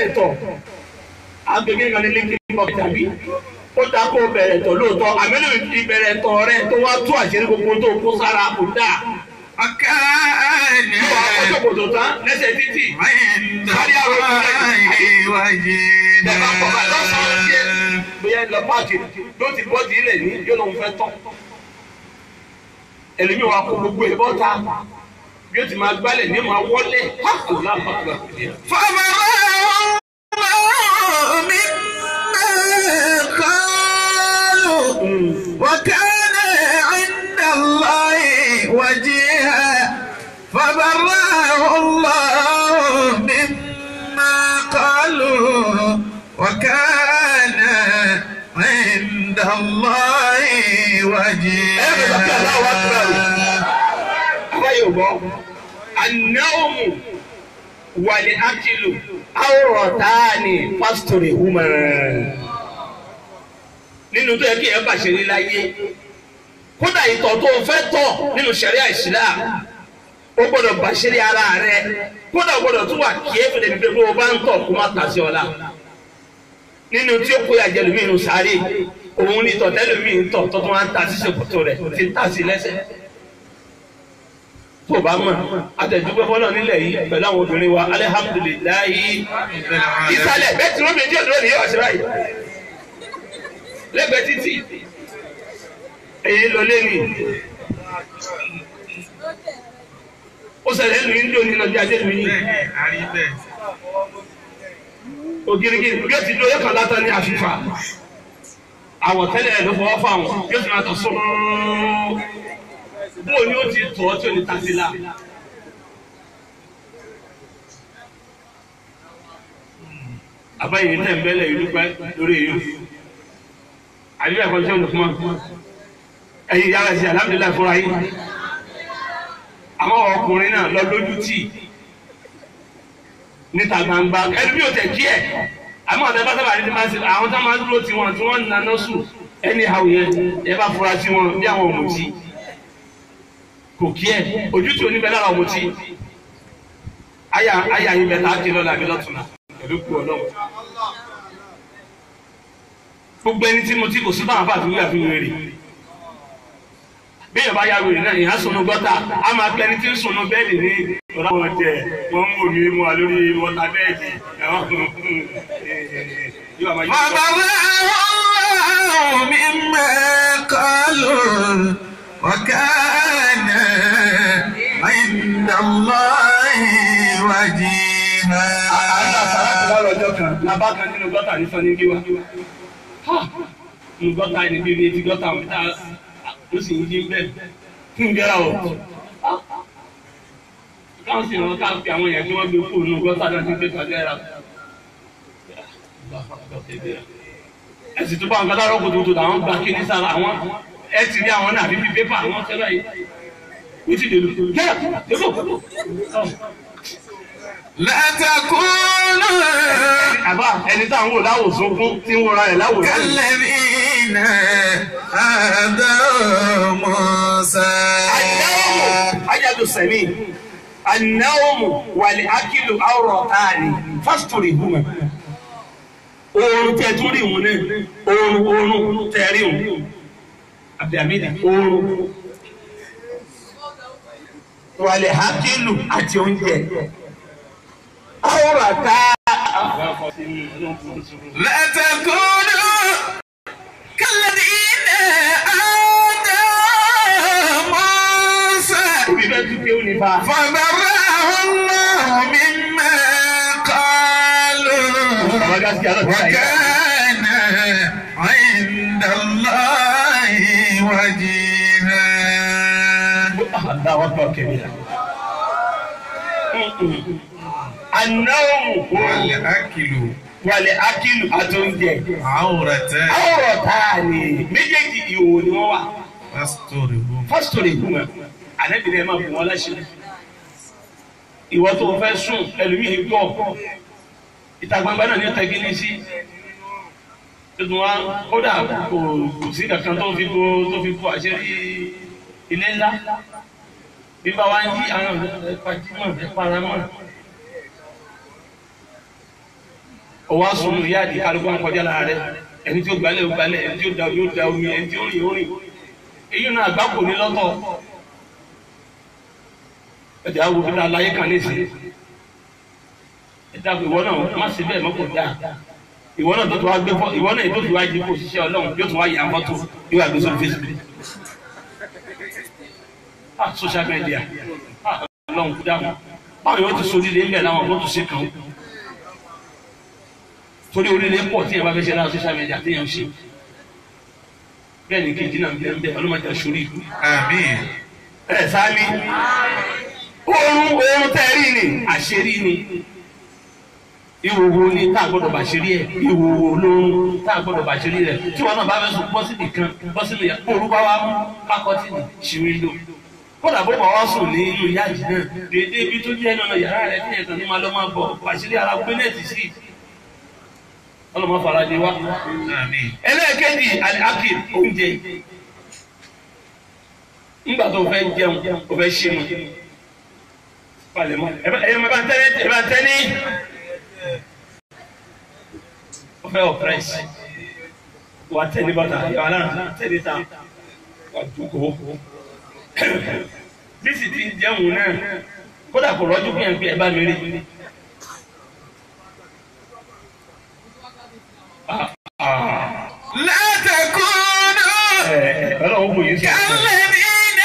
bẹ̀rẹ̀ tọ̀ agbègbè kan ní linkin pop tàbí ó dá kó bẹ̀rẹ̀ tọ̀ lóòótọ́ àmínú ìbẹ̀rẹ̀ tọ̀ rẹ tó wá tú àṣírí gbogbo tó kó sára kò dáa
وكان
yóò wá kó ṣòkòtò tán lẹ́sẹ̀ títì
عند الله
Bẹ̀rẹ̀ bá kọ́ bá lọ́sàn-án díẹ̀.
وجيها
bóyá lọ páàkì ló ti bọ́ di ilẹ̀ ní yóò lóun fẹ́ tọ́ ẹlòmíì wa kó gbogbo ẹ̀ bọ́ta yóò ti máa gbálẹ̀ ní máa wọlé ha Allahu Akbar.
فبرأه الله مما قالوا وكان عند الله وجيها فبرأه الله مما قالوا وكان عند الله وجيها
aláyò bọ́ anáwòmù wàlẹ̀ ákìlù àwòrán táàní pásítọ̀rì húmọ̀ nínú tó yẹ kí ẹ bàṣẹ ní láyé kódà ìtọ̀ tó o fẹ́ tọ̀ nínú sẹ̀ríà Islam o gbọ́dọ̀ bàṣẹ ní ara rẹ kódà o gbọ́dọ̀ tún wà kí ẹ fẹ́lẹ́ nígbà tó o bá ń tọ̀ kó má tà sí ọ la nínú tí ó kó yàjẹ́ lómi inú sáré òun ní tọ̀tẹ́lómi ń tọ̀ tó tún wá ń ta sí ṣòkòtò rẹ̀ ti ń tà sí lẹ́sẹ̀ tó o bá mọ̀ àtẹ̀dúgbẹ́ fọlọ́ nílẹ̀ yìí pẹ̀lú àwọn obìnrin wa alihamudulilayi ìsàlẹ̀ bẹ́ẹ̀ tí wọ́n fi díẹ̀ dúró nìyẹn ọ̀sẹ̀ báyìí lẹ́gbẹ̀ẹ́ títì èyí lọ lẹ́nu ó ṣẹlẹ̀ nínú ilé onílọ bí adé lu yìí ògirigiri bí ó ti dúró yóò kàn látà ní àfífà àwọ̀tẹ́lẹ̀ ẹ̀ ló fọwọ́ fáwọn yóò ti máa tọ̀ sọ́ọ́ bóò ni ó ti tọ̀ ọ́ tí ò ní tasí la. àbáyé tẹ̀ ń bẹ́lẹ̀ ìlú pẹ́ lórí èyí. àdúrà ẹ̀kọ́ tí ó lù fún wa. ẹ̀yin yára sí alhamdulilayi fúnra yín. àwọn ọkùnrin náà lọ lójú tì níta gbangba ẹni bí o tẹ̀ kí ẹ̀ àmọ́ ọ̀tẹ̀ bá sábà ní máa ń ṣe àwọn tá máa ń dúró tiwọn tí wọ́n ń naná sùn ẹni àwọn yẹn ẹ bá fura sí wọn bí àwọn ọ̀mùtí kò kí ẹ ojú tí oníbẹ̀ lára ọmọ tí àyà àyà yín bẹ tá a ti lọ́la àbí lọ́tùnà pẹ̀lú kú ọlọ́run. gbogbo ẹni tí mo ti kò sí báwọn bá àfiwé àfiwé rè bí yorùbá ya wèrè náà ìyá sọnù gọ́tà á máa pẹ́ ẹni tí ń sọnù bẹ́ẹ̀dì ní ọ̀rọ̀ wọn jẹ wọn ń wò mí mu wa lórí wọ́tà bẹ́ẹ̀dì
فبرأه الله مما قالوا وكان عند الله وجيها
lọ́jọ́ kan labá kan nínú gọ́tà ní sọ ní bí wa nínú gọ́tà ní bí etí gọ́tà wọn tá ó sì ń jí bẹ́ẹ̀ fún gẹ́rà o káwọn sì rán káwọn fi àwọn èèyàn tí wọ́n gbé fóònù nínú gọ́tà náà ti gbé tọ́jú ẹ̀rà ẹ̀sìn tó bá wọn gbọ́dọ̀ rọ́pò tuntun làwọn gba kíní sára àwọn ẹ̀ ti rí àwọn náà bíbí pépà àwọn sẹ́lẹ̀ yìí wọ́n ti dèlù gẹ́rà débò
لا تكونوا
àbá ẹni tá à ń wò láwòsàn fún tí ń wọra ẹ̀ láwòsàn.
كالذين آذوا موسى
النوم أجل السمين النوم والأكل عورتان فاسترهما oorun tẹ tún rí wọn náà oorun oorun tẹ rí wọn abdulhamid oorun wàlẹ̀ hakilu àti oúnjẹ àwòrán ká.
لا تكونوا كالذين آذوا موسى
òbí bẹ́ẹ̀ tún kéwòn ní bá.
فبرأه الله مما قالوا وكان عند الله وجيها
Allahu akbar kabira. Anáwó
والأكل
wàlẹ̀ akílù àti oúnjẹ.
عورتان
Àwòrán táà ni méjèèjì ìhòòhò ni wọ́n wà.
فاسترهما
Fásitọ̀rì ìgbìmọ̀ àlẹ́bìnrin ẹ̀ máa bù wọ́n láṣẹ. Ìwọ tó o fẹ́ sùn ẹlòmíì gbọ́. Ìta gbangba náà ní ọ̀tẹ̀ gíní sí. Tuntun wa kódà kò kò sí kankan tó fi bo tó fi bo àṣírí ilé ńlá. Bí bá wa ń yí àwọn ẹ̀pàjímọ̀ ẹ̀paramọ̀. ọwọ́ asunu yáàdì kálukú ń kọjá lára rẹ ẹni tí ó gbalẹ̀ ó gbalẹ̀ ẹni tí ó da omi ó da omi ẹni tí ó rìn ó rìn èyí náà àgbákò ní lọ́tọ̀ ẹ̀dá wo bí aláyé kan nísìnyí ẹ̀dá ìwọ náà má ṣe bẹ́ẹ̀ mọ́ kò dáa ìwọ náà tó tó wá gbé fọ́ ìwọ náà tó tó wá jí kó ṣiṣẹ́ ọlọ́run yóò tó wá yà fọ́tò yóò wá gbé sórí Facebook ah social media ah ọlọ́run kú dáhùn báwo yóò ti sórí ilé ńbẹ̀ láwọn tó tún ṣe kàn ó torí oríire pọ̀ tí ẹ bá fẹ́ ṣe lára social media tí yẹn ń ṣe bẹ́ẹ̀ ni kejì náà ń bẹ́ẹ̀ bẹ́ẹ̀ ọlọ́mọdé aṣọ́rí ìlú.
Àmín.
ẹ sáálí oorun oorun tẹ́rí ni àṣírí ni ìwòwò ni tá a gbọ́dọ̀ bàṣírí ẹ̀ ìwòwò olóorun tá a gbọ́dọ̀ bàṣírí rẹ̀ tí wọn náà bá fẹ́ sùn bọ́ sí nìkan bọ́ sínú yàrá bó orúkọ wa mú pákọ́tì ní ṣìwé lò kódà bó bá wá sùn ní inú yáàjì náà déédéé ibi tó jẹ́ nínú yàrá rẹ̀ ní ẹ̀kan ní máa lọ́ máa bọ̀ bàṣírí ara gbé nẹ́ẹ̀tì sí ọlọ́mọ farajì wa
Àmín.
ẹlẹ́ẹ̀kejì àkìr oúnjẹ nígbà tó fẹ́ jẹun o fẹ́ ṣe mu palẹ̀mọ́ ẹ bá ẹ bá tẹ́lẹ̀ ẹ bá tẹ́lẹ̀ o fẹ́ ọ̀pẹ́rẹ́sì wà tẹ́lẹ̀ bọ́tà yàrá náà tẹ́lẹ̀ ta wà dúkọ́ bí sì ti jẹun náà kódà kò rọ́jú bí ẹ̀ ń pè ẹ bá mi rí. Ah, ah.
لا تكونوا
Ẹ, ẹ, Ọlọ́run kò yí sí ọ̀sẹ̀.
كالذين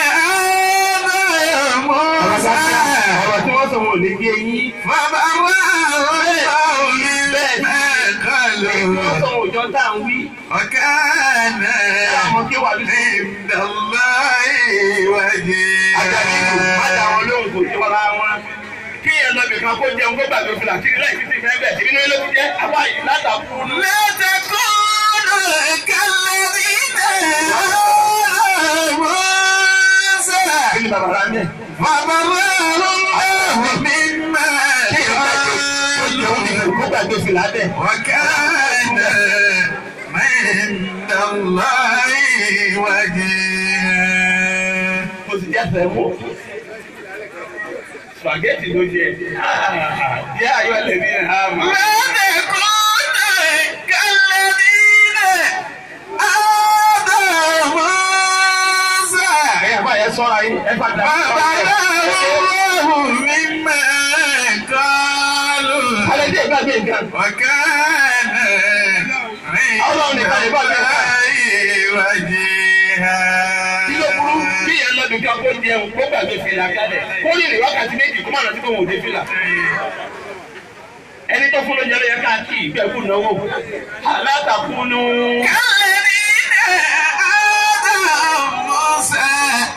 آذوا موسى
ọ̀rọ̀ tí wọ́n sọ wọn ò ní gé yín.
فبرأه الله مما
wọ́n
قالوا
sọ òjò tá à ń wí.
وكان
àwọn kí wà lóṣù.
عند الله
àjàdí ìlú má dà
وجيها
wọn lóhùn kò sí wọ́n wọn. kí yẹn lọ bìkan kó jẹun kó gbàgbé fìlà kí láì títí fẹ́ bẹ̀ tí nínú ló ti jẹ́ àbá yìí látàkù nù.
لا تكونوا كالذين آذوا موسى
kí ni bàbá rà mẹ́.
فبرأه الله مما
kí yẹn gbàgbé kó jẹun nìkan kó gbàgbé fìlà bẹ̀.
وكان عند الله وجيها
kò sì jẹ́ fẹ́ mú. spaghetti ló jẹ. yẹ ayọ̀ lè ní ẹ̀ hàn mọ́.
لا تكونوا كالذين آذوا موسى
ẹ̀yà bá yẹ sọ́ra yín ẹ bá dà.
فبرأه الله مما قالوا
alẹ́ dé gbàgbé nǹkan.
وكان
Ọlọ́run nìkan lè bá mi kà.
وجيها
kí ló burú bí yẹn lọ dùn kí ọkọ jẹun kó gbàgbé fìlà kalẹ̀ kó lè rìn wákàtí méjì kó má rántí kó wọn ò dé fìlà. ẹni tó fún lóúnjẹ ló yẹ ká kí ìgbẹ́kù náwó alátakùnú.
كالذين آذوا موسى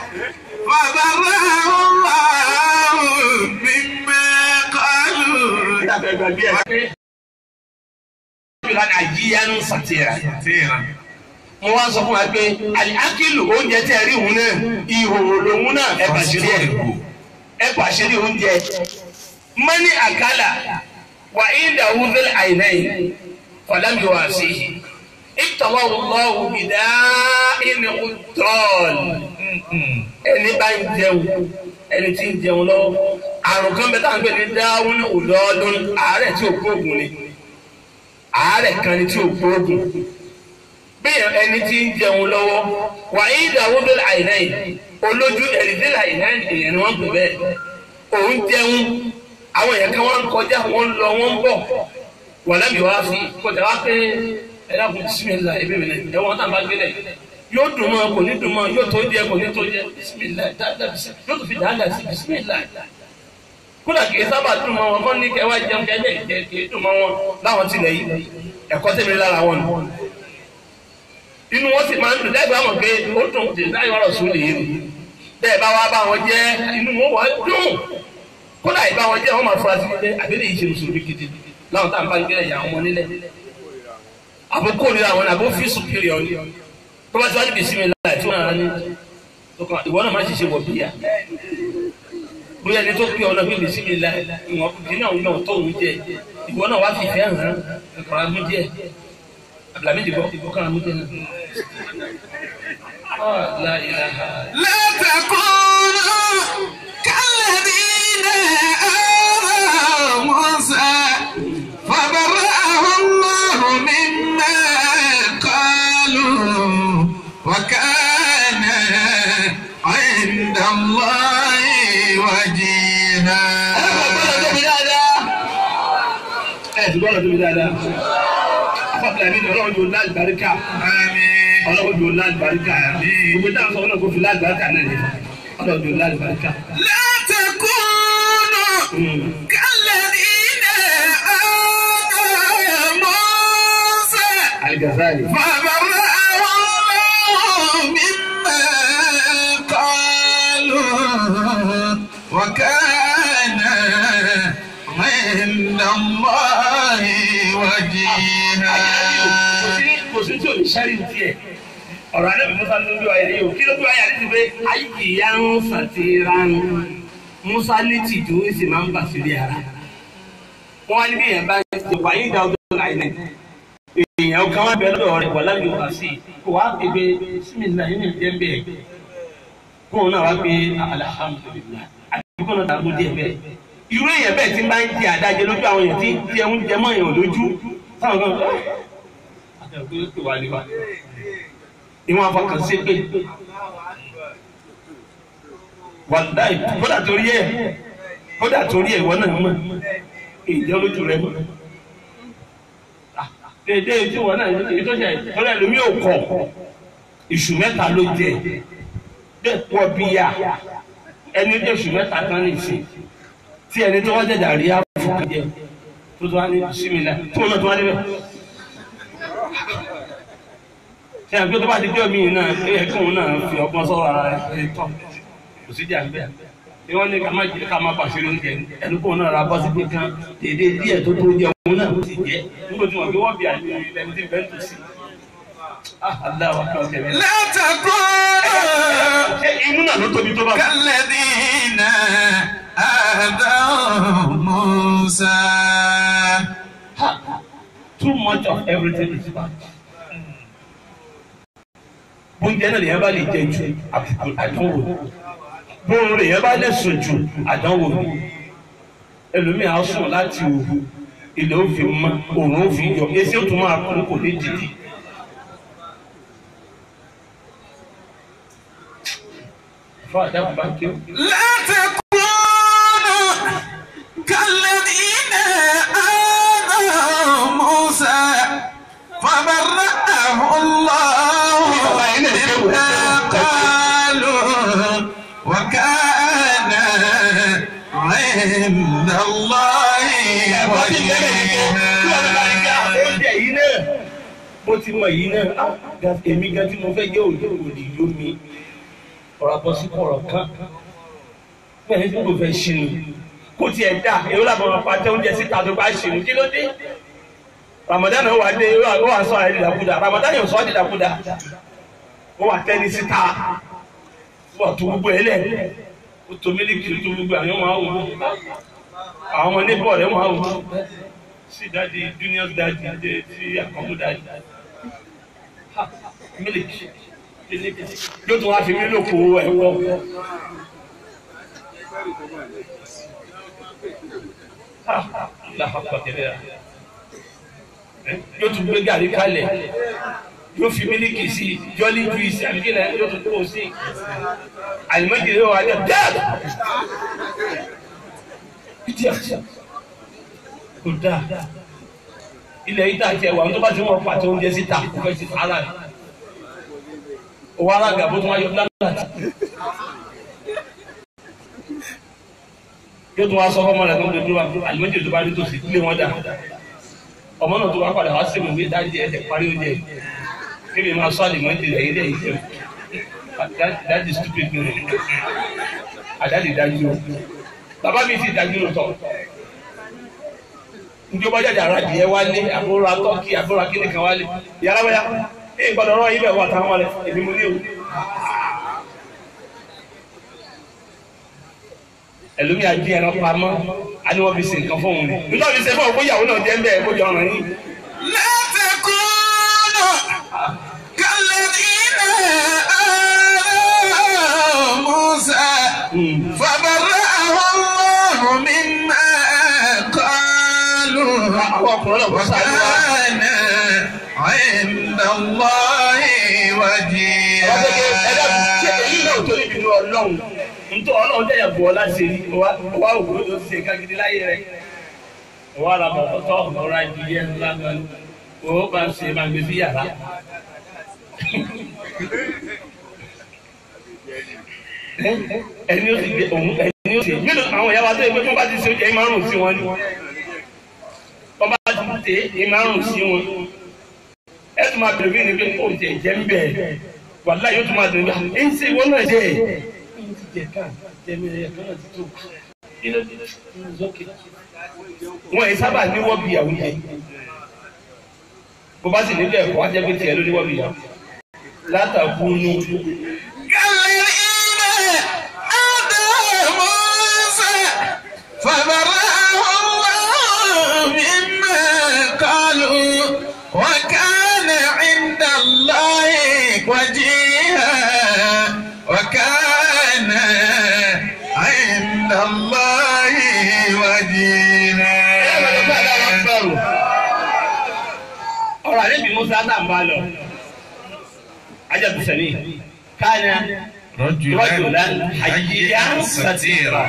فبرأه الله مما قالوا
ìdàgbẹ́ gbàgbé ẹ̀ pé fìlà àjíyánu sàtìrà.
كثيرا
mo wá sọ fún wa pé àkìlù oúnjẹ tẹ̀ rí òun náà ìhòòhò lòun náà ẹ bàṣírí ẹ̀ ẹ bàṣírí oúnjẹ mọ́ní àkàlà wà ìdá wúfẹ́lẹ̀ àìnáyìn fàlámì wà sí i ìtọ́wọ́ lọ́wọ́ bìdá ìní ọ̀tọ́ọ̀lù ẹni bá ń jẹun ẹni tí ń jẹun lọ́wọ́ àrùn kan bẹ táwọn ń pè ní dáhùn ọ̀dọ́ọdún àárẹ̀ tí ò gbóògùn ni àárẹ̀ kan ni tí ò gbóògùn bí ẹni tí ń jẹun lọ́wọ́ wà ní ìdáwó bẹ́ẹ̀ àìnáyìn olójú ẹ̀rídẹ́lẹ̀ àìnáyìn èèyàn ni wọ́n pè bẹ́ẹ̀ òun jẹun àwọn èèyàn kan wọ́n ń kọjá wọ́n ń lọ wọ́n ń bọ̀ wà lábì wá fi kọjá wá pé ẹ̀dá kò bisimilá ebi mi lẹ ẹ̀wọ̀n tá a bá gbé lẹ̀ yóò dùn mọ́ kò ní dùn mọ́ yóò tó jẹ kò ní tó jẹ bisimilá dáadáa bisimilá yóò tó fi dáadáa sí bisimilá kódà kì í sábà dùn mọ́ wọn kọ́ ní kẹwàá jẹun kẹjẹ ìjẹ kì í dùn mọ́ wọn láwọn tilẹ̀ yìí ẹ̀kọ́ tẹ̀mí lára wọn nù inú wọn sì máa ń dùn lẹ́gbẹ̀ẹ́ àwọn pé ó dùn dè láyé ọ̀rọ̀ sùn lè rí bẹ́ẹ̀ bá wá bá wọn jẹ́ inú wọn wọ́n dùn kódà ìbá wọn jẹ́ wọn máa fura sí ilé àbẹ́lẹ̀ yìí ṣe mùsùlùmí gidi láwọn tá à ń bá gbé ẹ̀yà ọmọ nílẹ̀ àbókò rí àwọn àbó fi superior ni tó bá ti wá níbi ìsinmi láì tí wọ́n rà ní ìwọ náà má ṣe ṣe wọ̀ bíyà bóyá ẹni tó pé ọ̀nà bí ìsinmi láì ìwọ̀n dín náà yàn tó òun jẹ ìwọ náà wá fi ìfẹ́ hàn án ẹ̀kọ́ amú díẹ̀ abdulhamid bọ́ ìbọ̀kan amú díẹ̀ náà. Ah, la ilaha
لا تكونوا كالذين آذوا موسى فبرأه
gbọ́dọ̀ tóbi dáadáa afọ́bìlà mi ni ọlọ́run yóò láì baríkà ọlọ́run yóò láì baríkà gbogbo táwọn sọ ọlọ́run kò fi láì baríkà náà ní ọlọ́run yóò láì baríkà.
لا تكونوا كالذين آذوا موسى
Al-Ghazali.
فبرأه الله مما قالوا وكان عند الله وجيها
kò sí tí o lè ṣẹ́rí tiẹ̀ ọ̀rọ̀ alẹ́ mi musa ló bí wáyé yìí o kí ló bí wáyé àti ti pé àyíkìyà ń sàtìrán musa ní tìjú ó sì máa ń bà sílé ara wọn á ní bí èèyàn bá ń ṣe wáyé ìdá ọdún láì náà èèyàn kan wá bẹ lọ́dọ̀ rẹ̀ wà láyé wá sí i kò wá pé pé símìlá yìí ní ìjẹ́ ń bẹ̀ kóun náà wá pé alhamdulilayi àti kóun náà dàgbò díẹ̀ bẹ́ẹ̀ irú èèyàn bẹ́ẹ̀ tí ń bá ń jẹ àdájẹ lójú àwọn èèyàn tí tí ẹ ń jẹ mọ́ èèyàn lójú táwọn kan ìwọ̀n afọkàn sí pé wàláì kódà torí ẹ̀ kódà torí ẹ̀ ìwọ náà mọ̀ ìjẹ́ olójú rẹ mọ̀ dédé tí wọn náà èyí tó jẹ ìtọ́lá ẹlòmíì ò kọ̀ ìṣù mẹ́ta ló jẹ bẹ́ẹ̀ pọ̀ bíyà ẹni tó ìṣù mẹ́ta kan ní ìsìn tí ẹni tó wọ́n jẹ̀dà rí àfọ̀kàn jẹ tó tó wá ní símìlà tí wọn náà tó wá níbẹ̀ ṣe àgbẹ̀ tó bá ti jẹ́ mi náà ẹ̀ kí òun náà fi ọgbọ́n sọ̀rọ̀ ara rẹ̀ tọ́ kò sí jà bẹ́ẹ̀ ni wọ́n ní ká má jẹ́ ká má pàṣẹ oúnjẹ ẹnu kóun náà ra bọ́ sí pé kan dédé díẹ̀ tó tó jẹ òun náà ó sì jẹ́ nígbà tí wọ́n fi wọ́n bí àyè ẹni tí bẹ́ẹ̀ tó sí. aláwa kí wọ́n tẹ̀lé.
لا تكونوا
ṣé inú náà ló tóbi tó bá.
كالذين آذوا موسى
too much of everything is bad. bóúnjẹ náà lèyàn bá lè jẹ ju àbùkù àdánwò ni bóun lèyàn bá lè sùn ju àdánwò ni ẹlòmíì á sùn láti òru ilẹ̀ ó fi mọ́ òun ó fi yọ èsì ó tún máa kú kò ní dìde. fún àdàkùn bá kí ó.
لا تكونوا كالذين آذوا موسى فبرأه الله مما قالوا وكان عند الله وجيها
oúnjẹ yìí náà mo ti mọ yìí náà ah, ga- èmi gan tí mo fẹ́ jẹ́ òjò òdì yó mi ọ̀rọ̀ bọ́ sí kọ̀rọ̀ kan bẹ́ẹ̀ ni mo fẹ́ ṣinú kó tiẹ̀ dà èyí làbọ̀ máa pàtẹ oúnjẹ síta tó bá ṣinú kí ló dé Ramadan wà dé ó wà sọ àyè dìdàkudà Ramadan yóò sọ ọ́ dìdàkudà ó wà tẹ́ni síta wọ́n tó gbogbo ẹ̀ lẹ̀ ó tó mílíkì tó gbogbo àwọn ọmọ àwọn àwọn ọmọ níbọ̀ rẹ̀ wọ́n á wò sí dáàdi junior dáàdi adé tí àkọ́kọ́ dáàdi Ha, mílíkì mílíkì yóò tún wá fi mí lòkò ẹ̀wọ̀ Ha, lápapọ̀ tẹ̀lé ra Eh, yóò tún gbé gàrí kalẹ̀ yóò fi mílíkì sí jọ́lí juice àbí kí lẹ́yìn yóò tún kó o sí àlùmọ́jì yóò wá jẹ́ dáàbò kò dáa ilẹ̀ yìí tàkì ẹ̀wà tó bá ti wọ́n pàtó oúnjẹ síta kò fẹ́ ti fara rẹ̀ owó alága bó tún wáyé lánàá yóò tún wá sọ fọmọ rẹ̀ tó ń dojú wa àlùmọ́jì tó bá rí tòsí ilé wọn dà ọmọ náà tó wá padà wá sí mi wí dájú ẹ̀ parí oúnjẹ kí ni máa sọ àlùmọ́jì rẹ̀ ilé yìí jẹun dájú stupid ni rẹ̀ àdáde dájú o bàbá mi ti dájú lóòótọ́ njẹ́ bá jáde ara jìyẹ wálé àbúrò atọ́kì àbúrò akíní kan wálé yàrá wáyà ẹ̀ gbọ́dọ̀ rán ibẹ̀ wà táwọn wálé èmi mo ní o. ẹlòmíà di ẹran pamọ́ a ní wọ́n fi ṣe nǹkan fóun ni nígbà tí ṣe fún òkú ìyàwó náà jẹ́ ń bẹ́ẹ̀ kó jọ ọ̀ràn yìí.
لا تكونوا كالذين آذوا موسى فبرأه الله مما قالوا
àwọn ọkùnrin náà wọ́n sáré wá.
وكان عند الله
ọ̀rọ̀ pé ẹ̀dá ṣe èyí náà tó níbi inú ọlọ́run nítorí ọlọ́run jẹ́ ìyàbọ̀ láti rí wa wá òkú ló ti ṣe kágídí láyé rẹ̀
wọ́n á ra bọ̀ tọ́ ọ̀rọ̀ adìyẹ ńlá kan ó bá ń ṣe máa gbé sí yàrá. ẹni ó sì gbé òun ẹni ó sì nínú àwọn ìyá wa tó yẹ pé wọ́n bá ti ṣe oúnjẹ yìí máa ń rùn sí wọn ni wọ́n bá ti tè é yìí máa ń rùn sí wọn ẹ tún máa bẹ̀rẹ̀ bí ẹni pé kò jẹ jẹ́ ń bẹ̀ wàlá yóò tún máa dùn bá ẹ ń ṣe ìwọ náà jẹ́ ẹ̀ wọ́n yìí sábà ní wọ́n bí àwọn yẹn bó bá sì nílò ẹ̀kọ́ wá jẹ́ pé tiẹ̀ ló ní wọ́n bí yà látàkùn nù.
فبرأه الله مما قالوا وكان عند الله وجيها وكان عند الله وجيها
ọ̀rọ̀ àlebi musa tá n bá lọ ajabu sani kana rajulan hayyan satira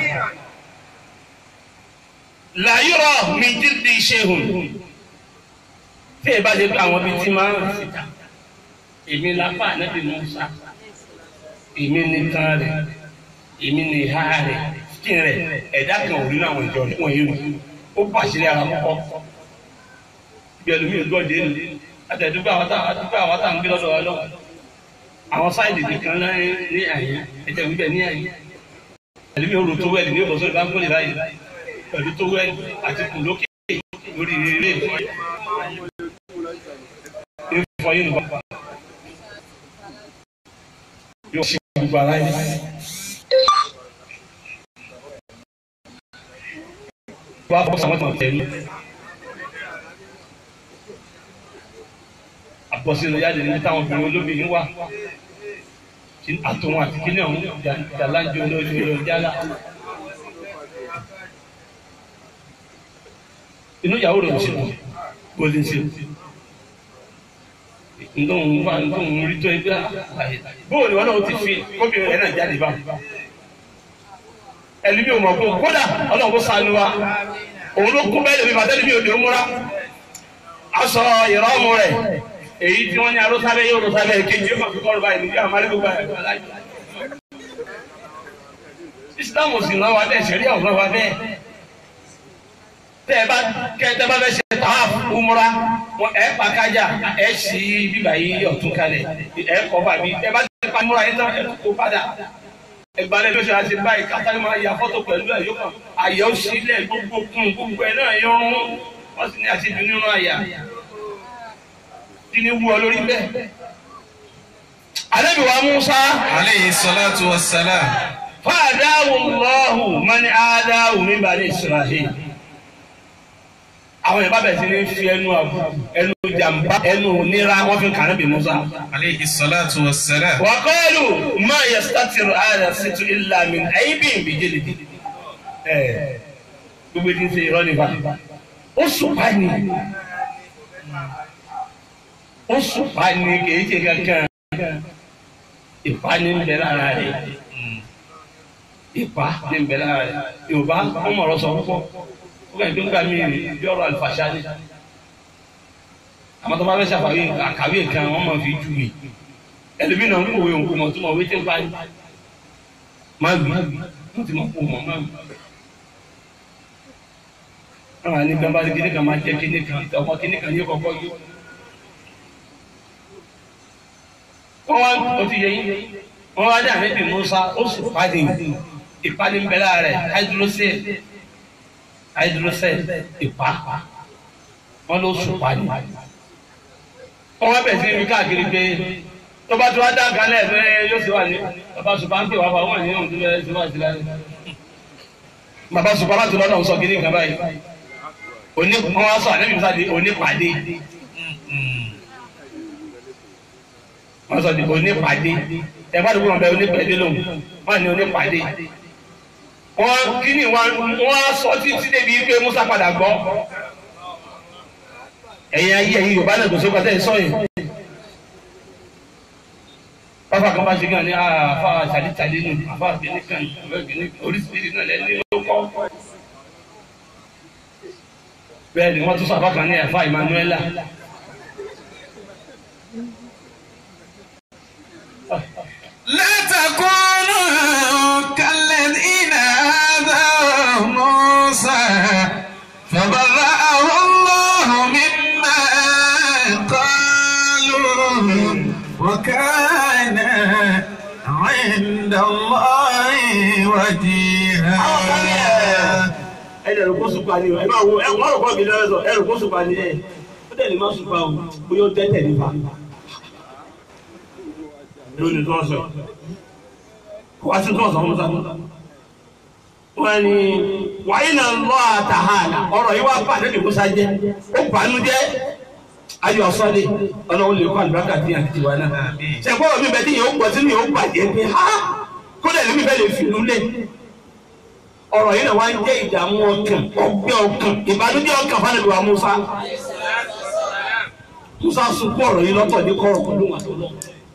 la yura min jildi shay'un tí ẹ bá lè bá àwọn bíi tí máa ń síta èmi lápá ànábì musa èmi ní tán rẹ èmi ní ìhà rẹ skin rẹ ẹ̀dá kan ò rí náà wọn ìjọ wọn yìí rù ó pàṣẹ ara kọ́kọ́ bí ẹlòmíì gbọ́dé nù àtẹ̀dúgbò àwọn tá àdúgbò àwọn tá à ń gbé lọ́dọ̀ wa lọ́wọ́ àwọn sáìdì nìkan náà ní àyè ẹ̀jẹ̀ wíbẹ̀ ní àyè ẹlòmíì òrò tó wẹ̀lì ní ìbọ̀sọ̀ ìbá ń kólé báyìí pẹ̀lú tó wẹ̀lì àti kù lókè lórí ilé ìfọyín nìkan yóò ṣe gbogbo ara yìí. wọ́n á bọ́ sàmọ́tàn tẹ̀lé. àbọ̀sílẹ̀ jáde ní táwọn obìnrin olóbìnrin wà àtòwọn àti kíní ọ̀hún jàlájọ olójú ọ̀rọ̀ jálá. inú ìyàwó rẹ̀ ò sí kó lè ṣe ntòun wà ntòun rí tó ẹgbẹ́ àyè bóòlù wọn náà ti fi kóbìnrin rẹ̀ náà jáde bá ẹlẹ́mi ò mọ̀ kó kódà ọlọ́run kó sanu wa òun ló kó bẹ́ẹ̀ lè fi bàtẹ́lẹ́mi ò lè múra aṣọ ìrọ́mù rẹ̀ èyí tí wọ́n ní arúsábẹ́ yóò rúsábẹ́ kejì ó máa fi kọ́rọ̀ báyìí níbi àmàlẹ́ gbogbo ẹ̀ láyé. Islam ò sì rán wa bẹ́ẹ̀ ṣẹ̀rí àwọn rán wa bẹ́ẹ̀. Tẹ́ ẹ bá kẹ́ tẹ́ bá fẹ́ ṣe tààf umra wọn ẹ̀ pa kájà ẹ̀ sì bíbà yìí ọ̀tún kalẹ̀ ẹ̀ kọ́ bàbí ẹ bá ti pa umra yìí tán ẹ̀ kó padà. Ẹgbàlẹ̀ ló ṣe àti báyìí kátà máa ya fọ́tò pẹ̀lú ẹ̀ yóò kàn àyẹ̀ ó sílẹ̀ gbogbo kún gbogbo ẹ̀ náà yọrùn wọ́n sì ní àti ìdùnnú nínú àyà kini wu ọ lórí bẹ́ẹ̀. Ànábì wa Musa.
Alayhi salatu wa salam.
Fa'adahu Allahu man adahu min bani Isra'il. Àwọn Yorùbá bẹ̀rẹ̀ sí ní fi ẹnu àbù ẹnu jàmbá ẹnu nira wọ́n fi kàn bí Musa.
Alayhi salatu wa salam.
Wa qalu ma yastatiru hadha situ illa min aibin bi jildi. Ẹ gbogbo ti ń ṣe irọ́ nípa. Ó sùn pa ni ó sùpá ní kìí ṣe kankan ìpá ní ń bẹ lára rẹ ìpá ní ń bẹ lára rẹ yorùbá ọmọ ọ̀rọ̀ sọ púpọ̀ ó kàn tó ń gbà mí bí ọ̀rọ̀ àlùfàṣà ni àmọ́ tó bá fẹ́ ṣàfàwé àkàwé nǹkan wọ́n máa fi jù mí ẹlòmíì náà ń kòwé òǹkò mọ̀ tó mọ̀ wé tí ń parí má gbé wọ́n ti mọ̀ kó mọ̀ má gbé àwọn àní gbàmbá kíní kan máa jẹ́ kíní kan ọmọ kíní kan ní kọ̀ọ̀kọ́ yìí. wọ́n wá ó ti yẹ yín wọ́n wá dé àmẹ́bí Musa ó sì pàdé ìpàdé ń bẹ lára rẹ̀ hydrocell hydrocell ìpá wọ́n ló sùn pàdé wọ́n wá bẹ̀rẹ̀ sí ibi káàkiri pé tó bá tó wá dá kalẹ̀ fẹ́ yóò sì wà ní bàbá sùpà ń pè wá fún àwọn ènìyàn tó bẹ̀rẹ̀ sí wà sí láyé bàbá sùpà láti lọ́nà sọ kí ní nǹkan báyìí òní wọ́n wá sọ àmẹ́bí Musa di onípàdé. wọ́n sọ di onípàdé ẹ̀fọ́ àdúgbò wọn bẹ onípàdé lòun wọ́n ní onípàdé wọ́n kíni wọ́n wọ́n sọ títí débi pé Musa padà gbọ́ ẹ̀yin ayé ẹ̀yin Yorùbá náà gbèsè pàtẹ́ sọ yìí pápá kan bá ṣe kí wọn ní àfa tàdítàdí nù àfa kìíní kan oríṣiríṣi náà lẹ́ni ló kọ́ bẹ́ẹ̀ ni wọ́n tún sọ àbákan ní ẹ̀fà Emmanuela.
لا تكونوا كالذين آذوا موسى فبرأه الله مما قالوا وكان عند الله وجيها
ẹni ẹ̀rù kó sùpà ni ẹ máa wo ẹ wọ́n rò kọ́ mi lọ́wọ́ sọ ẹ̀rù kó sùpà ni ẹ ó dẹ̀ lè má sùpà o bóyá ó tẹ́tẹ̀ nípa. lónìí tó ń sọ kó wá sí tó ń sọ fún sábà. wọ́n ní wàyí náà lọ́ àtàhàlà ọ̀rọ̀ yìí wá pàdé ní musa jẹ́ ó bànú jẹ́ ayọ̀ sọ́lé ọlọ́run lè kọ́ àlùbáríkà tí àti tiwa náà. ṣẹ̀gbọ́n mi bẹ́ẹ̀ tí yẹn ó gbọ́ sínú yẹn ó bàjẹ́ pé ha kó dẹ̀ lómi bẹ́ẹ̀ lè fi lulẹ̀ ọ̀rọ̀ yìí náà wá ń jẹ́ ìdààmú ọkàn ọgbẹ́ ọkàn ìbànújẹ́ ọkàn fún àlejò Musa Musa sunkún ọ̀rọ̀ yìí lọ́tọ̀ ní kọ́rọ̀ pẹ̀lú wọn àtọ́lọ́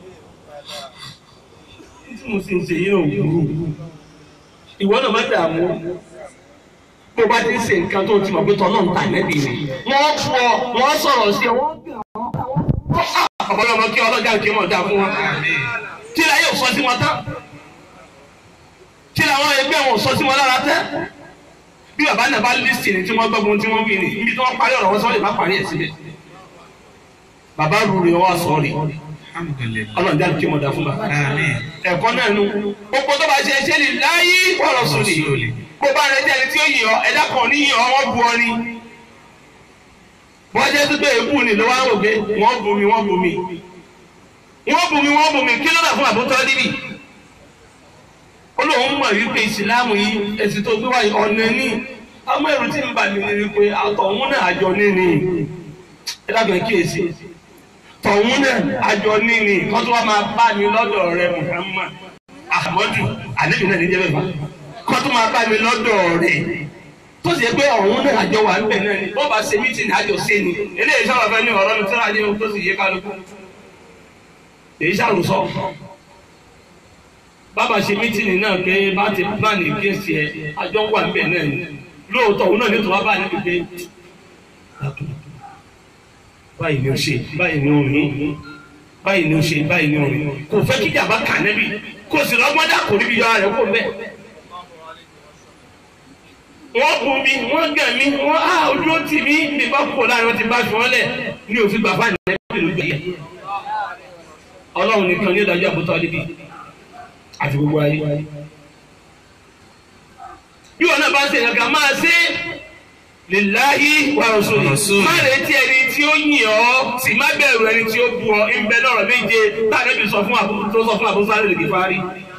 tí mo sì ń ṣe yìí náà burú ìwọ náà má dààmú bó bá ti ń ṣe nǹkan tó ti mọ̀ pé tọ́lọ́ ń ta nẹ́bí rẹ̀ wọ́n fọ wọ́n sọ̀rọ̀ sí ọ ọ̀pọ̀lọpọ̀ kí ọlọ́jà kí mọ̀ dá fún wọn kí láyé ò sọ sí wọn tán kí làwọn ẹgbẹ́ wọn sọ sí wọn lára tẹ́ bí bàbá náà bá lísì ní tí wọ́n gbọ́gun tí wọ́n wí ni ibi tí wọ́n parí ọ̀rọ̀ wọn sọ lè má parí ẹ̀ síbẹ̀ bàbá rúre wọn sọ rí ọlọ́run jáde kí wọ́n dá fún bàbá ẹ̀kọ́ náà nu gbogbo tó bá ṣe ṣe lè láyé ọ̀rọ̀ sùn ni bó bá rẹ jẹ́ ẹni tí ó yìn ọ́ ẹ̀dá kan ní yìn ọ́ wọ́n bu ọ ni wọ́n jẹ́ tó bẹ́ẹ̀ ebú ni ló wá ń wò pé wọ́n bu mi wọ́n bu mi wọ́n bu mi wọ́n bu mi kí ló dà fún àbútọ́ níbí olóhùn mọ̀ wípé ìsìláàmù yìí ẹ̀sìn tó gbé wáyé ọ̀nà ní ọmọ ẹ̀rù tí ń bà mí ni wípé àtọ̀hún náà àjọ níní ẹ dábàá kíyèsí tọ̀hún náà àjọ níní kọ́ tó wá máa bá mi lọ́dọ̀ rẹ Muhammad Ahmadu àlejò náà níjẹ́ bẹ́ẹ̀ bá kọ́ tó máa bá mi lọ́dọ̀ rẹ tó sì yẹ pé ọ̀hún náà àjọ wà ń bẹ̀ náà ni bó bá ṣe mítìnì àjọ sí ni eléyìí sábà fẹ́ ní ọ̀rọ̀ mi tó rájẹ́ tó sì yé kálukú èyí sàrùsọ bàbá ṣe mítìnì náà pé bá ti bá ní kéèsì ẹ àjọ wà níbẹ̀ náà ni lóòótọ́ òun náà ní tòun bá níbi pé báyìí ni ó ṣe báyìí ni ó rìn báyìí ni ó ṣe báyìí ni ó rìn kò fẹ́ kí jàmbá kà nẹ́bì kò sì lọ́gbọ́n dà kò níbi yọra rẹ̀ kó bẹ́ẹ̀. wọ́n bu mi wọ́n gàn mí wọ́n á ojú ó tì mí bí bá kó láàrin wọn ti bá fi wọ́n lẹ̀ ní òfin bàbá nẹ́bì ló gbé yẹ. ọlọ́run nìkan ní ìdájọ́ àbútọ́ níbi àti gbogbo ayé. bí wọn náà bá ṣe ìyàgà máa ṣe lillahi wa rasuli. má retí ẹni tí ó yìn ọ́ sì má bẹ̀rù ẹni tí ó bu ọ ìbẹ lọ́rọ̀ méje táàbí sọ fún àbú tó sọ fún àbú sáré lè fárí.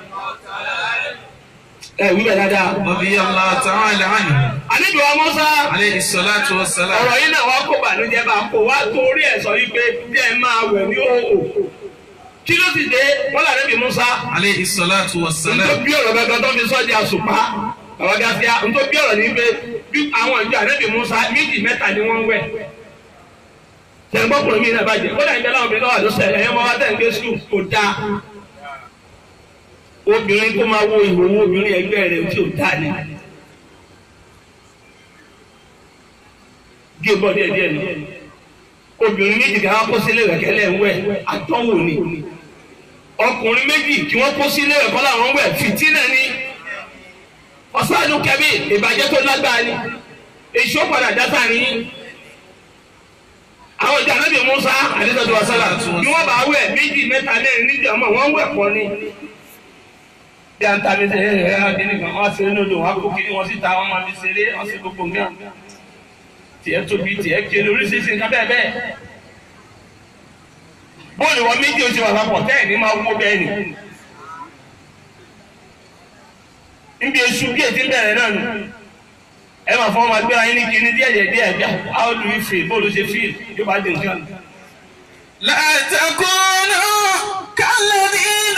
ẹ wí bẹ̀ dáadáa.
Radiyallahu ta'ala anhu.
àníbi wa Mùsá.
Alayhi salatu wassalam.
ọ̀rọ̀ yìí náà wá kó bànújẹ́ bá kó wá torí ẹ̀ sọ wípé bí ẹ máa wẹ̀ ní òhò. kí ló sì dé wọ́n là níbi Mùsá.
Alayhi salatu
nítorí
wassalam.
bí ọ̀rọ̀ gẹ́gẹ́ tó fi sọ́ di àsùpá àwọn gáfíà nítorí bí ọ̀rọ̀ ní pé bí àwọn ìjọ ànábì Musa méjì mẹ́ta ni wọ́n ń wẹ̀. tẹ̀gbọ́kùnrin mi náà bàjẹ́ kódà ìjọba àwọn obìnrin náà wà ló sẹ̀ ẹ̀yẹ́ mọ́ wá tẹ̀ ń gbé sùn kò dáa. obìnrin tó máa wo ìhòòhò obìnrin ẹgbẹ́ rẹ̀ tí ò dáa ni. gé bọ́ díẹ̀ díẹ̀ ni. obìnrin méjì kí wọ́n kó sílé rẹ̀ kẹ́lẹ́ ń wẹ̀ àtọ́wò ni. ọkùnrin méjì kí wọ́n kó sílé rẹ̀ kọ́ làwọn wẹ̀ fìtínà ni ọ̀sánù kẹ́bí ìbàjẹ́ tó lágbára ni èso padà dáta ni àwọn ìjà náà bí Musa àdéhùn wasala ni wọ́n bá wẹ̀ méjì mẹ́ta mẹ́rin níbi ọmọ wọn wẹ̀ pọ̀ ni. bí a ń ta mi ṣe ẹ ẹ ẹ kíni kan wọ́n ṣe é lódò wọ́n kó kiri wọn síta wọ́n máa fi ṣeré wọ́n ṣe gbogbo nǹkan tiẹ̀ tóbi tiẹ̀ kéré oríṣiríṣi nǹkan bẹ́ẹ̀ bẹ́ẹ̀. bóòlù wọn méjì oṣù wà papọ̀ tẹ́ẹ̀ ní máa wó bẹ́ẹ̀ ni. níbi esu bí ètí bẹ̀rẹ̀ náà nù ẹ máa fọwọ́ máa gbéra yín ní kíní díẹ̀ díẹ̀ díẹ̀ díẹ̀ how do you feel bóòlù ṣe feel yóò bá dín nǹkan.
لا تكونوا كالذين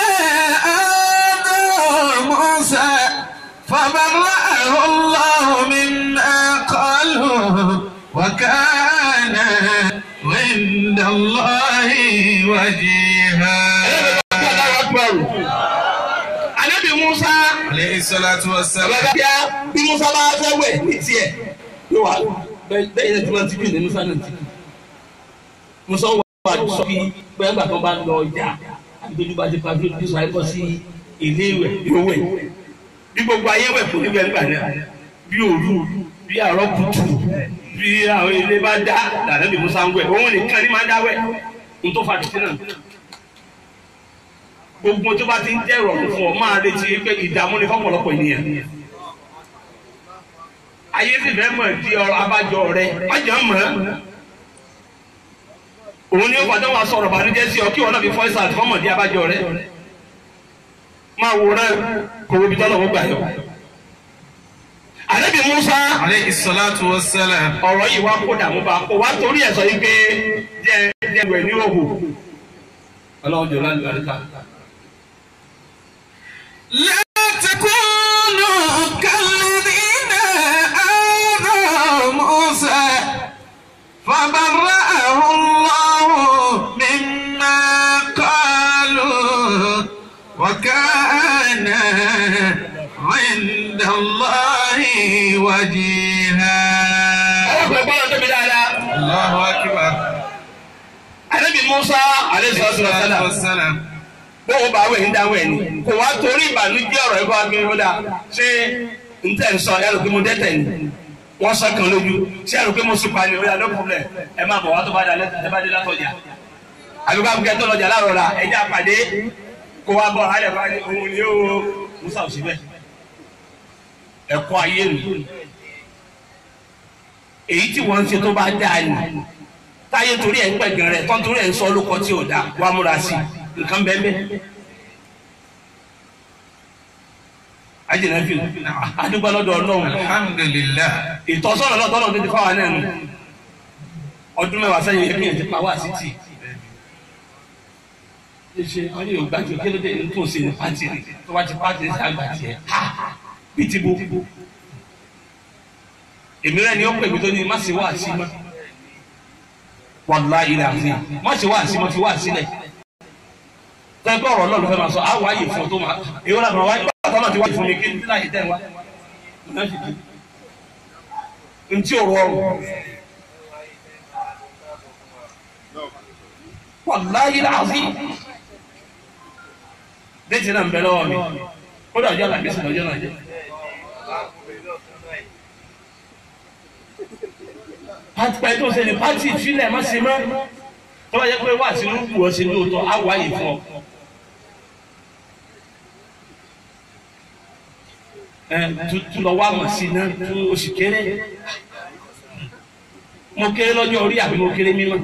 آذوا موسى فبرأه الله مما قالوا وكان عند الله وجيها
Ànábì Musa
عليه الصلاة والسلام
ọ̀gá bí Musa bá fẹ́ wẹ̀ ní tiẹ̀ yóò wá
bẹ́ẹ̀ yẹn tí wọ́n ti kú ní musa náà ti kú musa wà sọ kí bẹ́ẹ̀ gbà tó bá lọ ọjà àbítójú bá ti pa bí ojú sọ àìkọ́ sí ilé ìwẹ̀ yóò wẹ̀ bí gbogbo ayé wẹ̀ fún níbẹ̀ nígbà náà bí òru bí àárọ̀ kùtù bí àwọn ilé bá dá dàdá bí musa ń wẹ̀ òun nìkan ní máa dá wẹ̀ n tó fa tìtì náà gbogbo tó bá ti ń jẹ́ ìrọ̀rùn fún ọ máa retí pé ìdààmú ni fọ́pọ̀lọpọ̀ ènìyàn ayé sì fẹ́ mọ̀ di ọ̀rọ̀ abájọ rẹ májọ mọ̀ òun ni ó padà wà sọ̀rọ̀ bànújẹ́ sí ọ kí wọn náà fi fọ́ìsà àti fọ́mọ̀ di abájọ rẹ máa wòran kò wo ibi tọ́lọ̀ wọ́n gbà yọ. ànábì Musa
عليه الصلاة والسلام
ọ̀rọ̀ yìí wá kó dààmú bá kó wá torí ẹ̀ sọ yìí pé jẹ́ jẹ́ ìwẹ̀ ní òhù ọlọ́run jọ lálẹ́ àríkà.
لا تكونوا كالذين آذوا موسى فبرأه الله مما قالوا وكان عند الله وجيها
ọlọ́pàá gbọ́dọ̀ tóbi dáadáa.
الله أكبر
ànábì Musa alayhi salatu wa
الصلاة
salam
والسلام
bóun bá wẹ̀ ń dáwọ̀ ẹ̀ ni kò wá torí ìbànújẹ́ ọ̀rọ̀ ẹ̀kọ́ agbẹ́rẹ́ ó dà ṣé n tẹ̀ ń sọ ẹ̀rù pé mo dẹ́tẹ̀ ni wọ́n sọ kan lójú ṣé ẹ̀rù pé mo sùn pa ni ó yà no problem ẹ máa bọ̀ wá tó bá dà lẹ́tọ̀ ẹ bá dé látọjà àbíkọ́ àbíkẹ́ tó lọ́jà láàrọ̀ la ẹ̀jẹ̀ àpàdé kó wá bọ̀ alẹ́ bá ní òun ni ó Musa ò sí bẹ́ẹ̀ ẹ̀kọ́ ayé mi èyí tí wọ́n ń ṣe tó bá dáa ni táyé torí ẹ̀ ń pẹ̀gàn rẹ̀ tán torí ẹ̀ ń sọ lóko tí ò dáa wàá múra sí i nǹkan bẹ́ẹ̀ bẹ́ẹ̀. ajínà fi adúgbò lọ́dọ̀ ọlọ́run
الحمد لله
ìtọ́sọ́nà lọ́dọ̀ ọlọ́run tó ti fáwọn náà nù ọdún mẹ́wàá sẹ́yìn yẹn kéèyàn ti pa wá sí tì. ṣe wọ́n ní yorùbá jù kí ló dé ní tó ń ṣe ní pàtì rẹ̀ tó bá ti pàtì rẹ̀ sí àgbà tiẹ̀ bí ti bo. èmi rẹ̀ ni ó pè mí tó ní má ṣe wá sí mọ́ wàlúwà ilẹ̀ àti má ṣe wá sí mọ́ fi wá sílẹ̀ tẹ́gbẹ́ ọ̀rọ̀ náà ló fẹ́ máa sọ àwọn ààyè fún ọ tó máa èyí wọn làwọn wáyé bàtà náà ti wáyé fún mi kí n tí láyé tẹ̀ wá ntí o rọrùn wàláyé làásì déètì náà ń bẹ lọ́wọ́ mi ó dà ọjọ́ làbí sùn lọ́jọ́ náà jẹ́ pàtí pàtí tó ń ṣe ní pàtí ìfilẹ̀ má ṣe mọ́ tó bá yẹ pé wà sínú wù ọ́ sí lóòótọ́ á wáyé fún ọ. tuntun lọ wá mọ̀ sí náà tún oṣù kéré mo kéré lọ́jọ́ orí àbí mo kéré mímọ́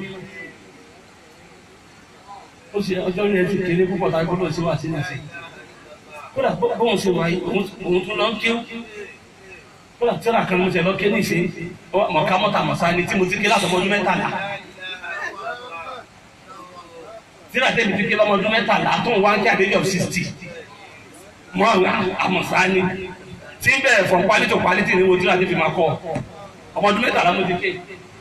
ó sì ọjọ́ orí rẹ̀ ti kéré púpọ̀ tá a gbọ́dọ̀ sí wà sí náà sí kódà bóun ṣe wáyé òun tún lọ ń kéwú kódà tíra kan mo ṣe lọ ké ní ìṣe mọ̀ká mọ́ta mọ̀sá ni tí mo ti ké látọmọ ọdún mẹ́tàlá tíra tẹ́mi ti ké lọ́mọ ọdún mẹ́tàlá tó ń wá ń kí àdéjọ́ of sixty mọ́ àwọn àmọ̀sá ni tí ń bẹ̀rẹ̀ from quality to quality ni mo tíra ti fi máa kọ́ ọmọ ọdún mẹ́tàlá mo ti ké.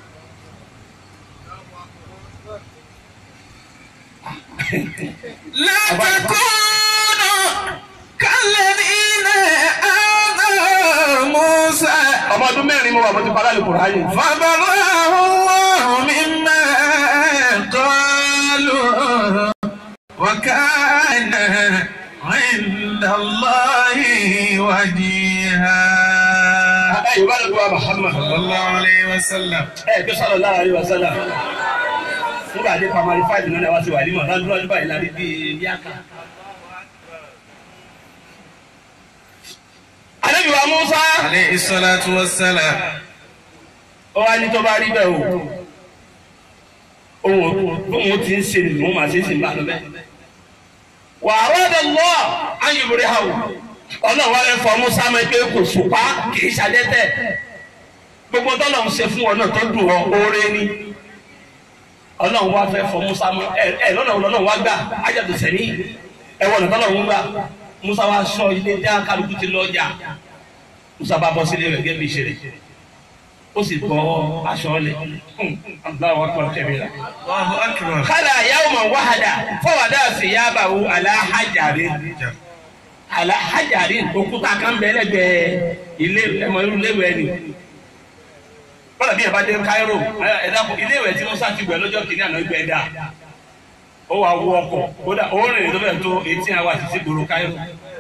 لا تكونوا كالذين آذوا موسى
ọmọ ọdún mẹ́rin mo wà mo ti parí Al-Qur'ani.
فبرأه الله مما قالوا وكان عند الله وجيها
ẹ yorùbá ló gba Muhammad.
صلى الله عليه وسلم
ẹ kí sọ̀rọ̀ lára rí wa sọ́dà. nígbà tí pamari five náà wá sí wà nímọ̀ lọ́dún lọ́dún báyìí láti bí bí àká. Ànábì wa Musa
عليه الصلاة والسلام
ó wá ní tó bá rí bẹ́ẹ̀ o. Òun òun ti ń ṣe nìyí, òun máa ṣe é sì ń bá lọ bẹ́ẹ̀. Wà á rọ́ọ̀dọ̀ lọ́ ayùbùrẹ́ ha o. Ọlọ́run wa fẹ́ fọ Musa mọ́ pé kò sùpá kì í ṣàdẹ́tẹ̀. Gbogbo tọ́lọ̀ ń ṣe fún ọ náà tó dùn ọ oore ni ọlọ́run wá fẹ́ fọ musa mọ́ ẹ ẹ lọ́nà ọlọ́run wá gbà ájàdù sẹ́ni ẹ wọ̀nà tọ́lọ́run gbà musa wá sọ ilé dá kálukú ti lọ jà musa bá bọ́ sílé rẹ̀ gẹ́gẹ́ bí ìṣẹ̀lẹ̀ ó sì bọ́ aṣọ ọ̀lẹ̀ aláwọ̀ akọ̀ kẹ́mi la.
الله أكبر
kálá yawman wahada fọwọ́dà fìyàbàwò aláhàjàre aláhàjàre òkúta kan bẹ lẹ́gbẹ̀ẹ́ ilé ẹmọ irú léwu ẹni bọ́lá bí ẹ bá dé Cairo ẹ dákun ilé ìwẹ̀ tí Musa ti wẹ̀ lọ́jọ́ kìíní àná gbẹ dáa ó wà wọ ọkọ̀ kódà ó rìn tó bẹ̀ tó eighteen hours sí gbòòrò Cairo.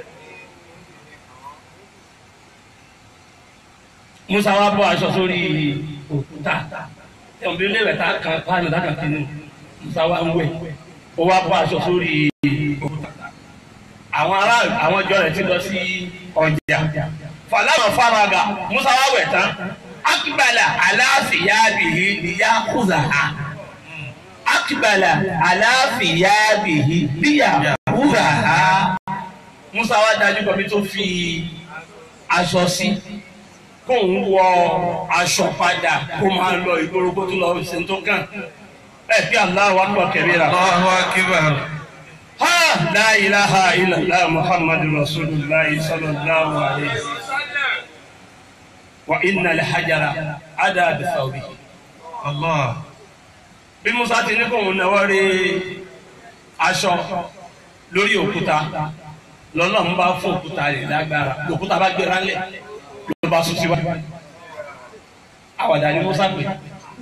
Musa wa bọ́ aṣọ sórí òkúta ẹ̀wọ̀n ilé ìwẹ̀ tá a kan pàánù tá a kan kìíní Musa wa ń wẹ̀ ó wá bọ́ aṣọ sórí òkúta àwọn ará àwọn ìjọ rẹ̀ ti lọ sí ọjà fàlànà faraga Musa wa wẹ̀ tán akibala aláfìyàbìhì níyà kúzàhà akibala aláfìyàbìhì níyà kúzàhà Musa wa dájú kọ́ mi tó fi aṣọ sí kó ń wọ aṣọ padà kó máa lọ ìgboro kó tó lọ ṣe tó kàn ẹ bí Allahu akbar kabira.
Allahu akbar.
ha la ilaha illallah muhammadu rasulullah sallallahu alayhi wa sallam wa inna al-hajara ada bi thawbihi.
Allah.
bí musa ti ní kóun náwó rí aṣọ lórí òkúta lọ́nà ń bá fún òkúta rẹ̀ lágbára òkúta bá gbéra ńlẹ̀ ló bá sún síwájú àwàdà ni musa pè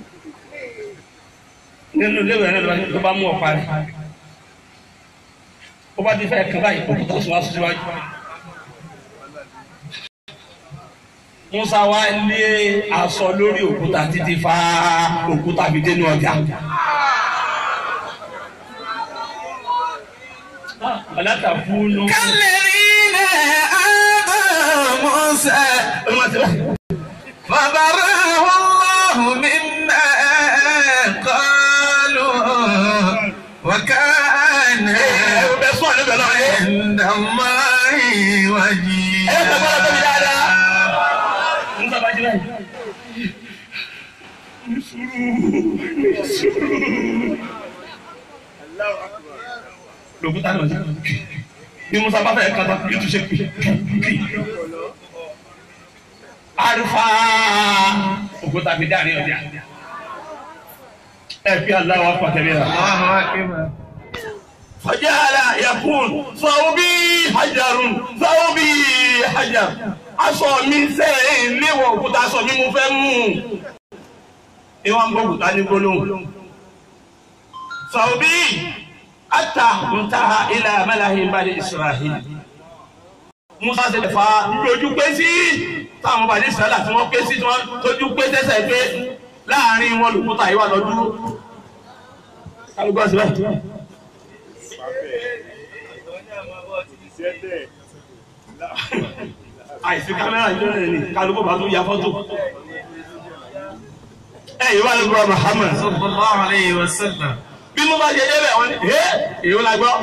nínú ilé ìwé náà ló bá mú ọ̀pá rẹ̀ ó bá ti fẹ́ kàn báyìí òkúta sún wá sún síwájú. Musa wá lé aṣọ lórí òkúta títí fa òkúta fi dénú ọjà. Ọ̀làtà fúnú.
كالذين آذوا موسى فبرأه الله مما قالوا وكان
Ẹ sọ àlẹ́ bẹ̀rẹ̀ náà.
عند الله
Ẹ sọ bọ́lá tóbi
وجيها
dáadáa. Musa bá jí báyìí. Ní sùúrù, ní sùúrù. Lòkúta náà jẹ́. Bí Musa bá fẹ́ kàtà, yóò tún ṣe pì pì. Àrùfà òkúta fi dáàrin ọjà. Ẹ fi aláwọ̀ pàtẹ́lẹ̀ rà.
الله أكبر
فجعل يقول ثوبي حجر ثوبي حجر aṣọ mi sẹ́yìn léwọ̀ òkúta aṣọ mi mo fẹ́ mú ìwọ̀n ń gbọ́ òkúta ní gbólóhùn ثوبي حتى انتهى إلى ملأ بني إسرائيل Musa ṣe lè fa lójú pé sí táwọn bàdí Israẹli tí wọ́n pé sí tí wọ́n tójú pé tẹ́sẹ̀ pé láàrin wọn lòkúta yìí wà lọ dúró. kálukọ́ síbẹ̀. àìsí kámẹ́rà yìí lónìí ni kálukú bá tún ya fọ́tò. ẹ yìí wà lóko Muhammad.
صلى الله عليه وسلم
bí mo bá ṣe dé bẹ̀ wọ́n ní ẹ́ èyí la gbọ́.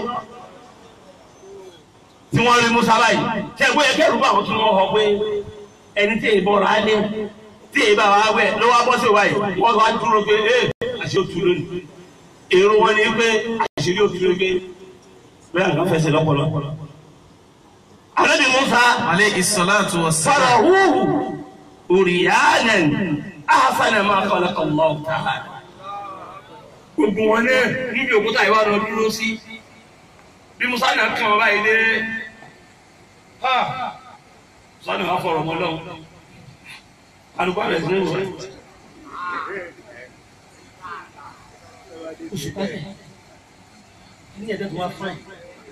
tí wọ́n rí Musa báyìí ṣe bóyá kẹ́rù bá wọn tún wọ́n họ pé ẹni tí èyí bọ̀rọ̀ á lé tí èyí bá wà wẹ̀ ló wá bọ́ sí wáyé wọ́n wá dúró pé ẹ́ àṣẹ òtún lónìí. èrò wọn ni pé àṣírí òtún lónìí pé bẹ́ẹ̀ àgbà fẹsẹ̀ lọ́pọ̀lọpọ̀. Ànábì Musa
عليه الصلاة والسلام
farahuhu uriyanan ahsana ma khalaqa Allah ta'ala. gbogbo wọn ní níbi òkúta ìwà lọ dúró sí bí Musa náà kàn wọn báyìí dé ha Musa náà wà fọ̀rọ̀ mọ́ lọ́wọ́ alùpùpù rẹ̀ sí ní wọ́n. oṣù pẹ́ẹ́tẹ̀ ní ẹ̀dẹ́ tó wá fún ẹ̀.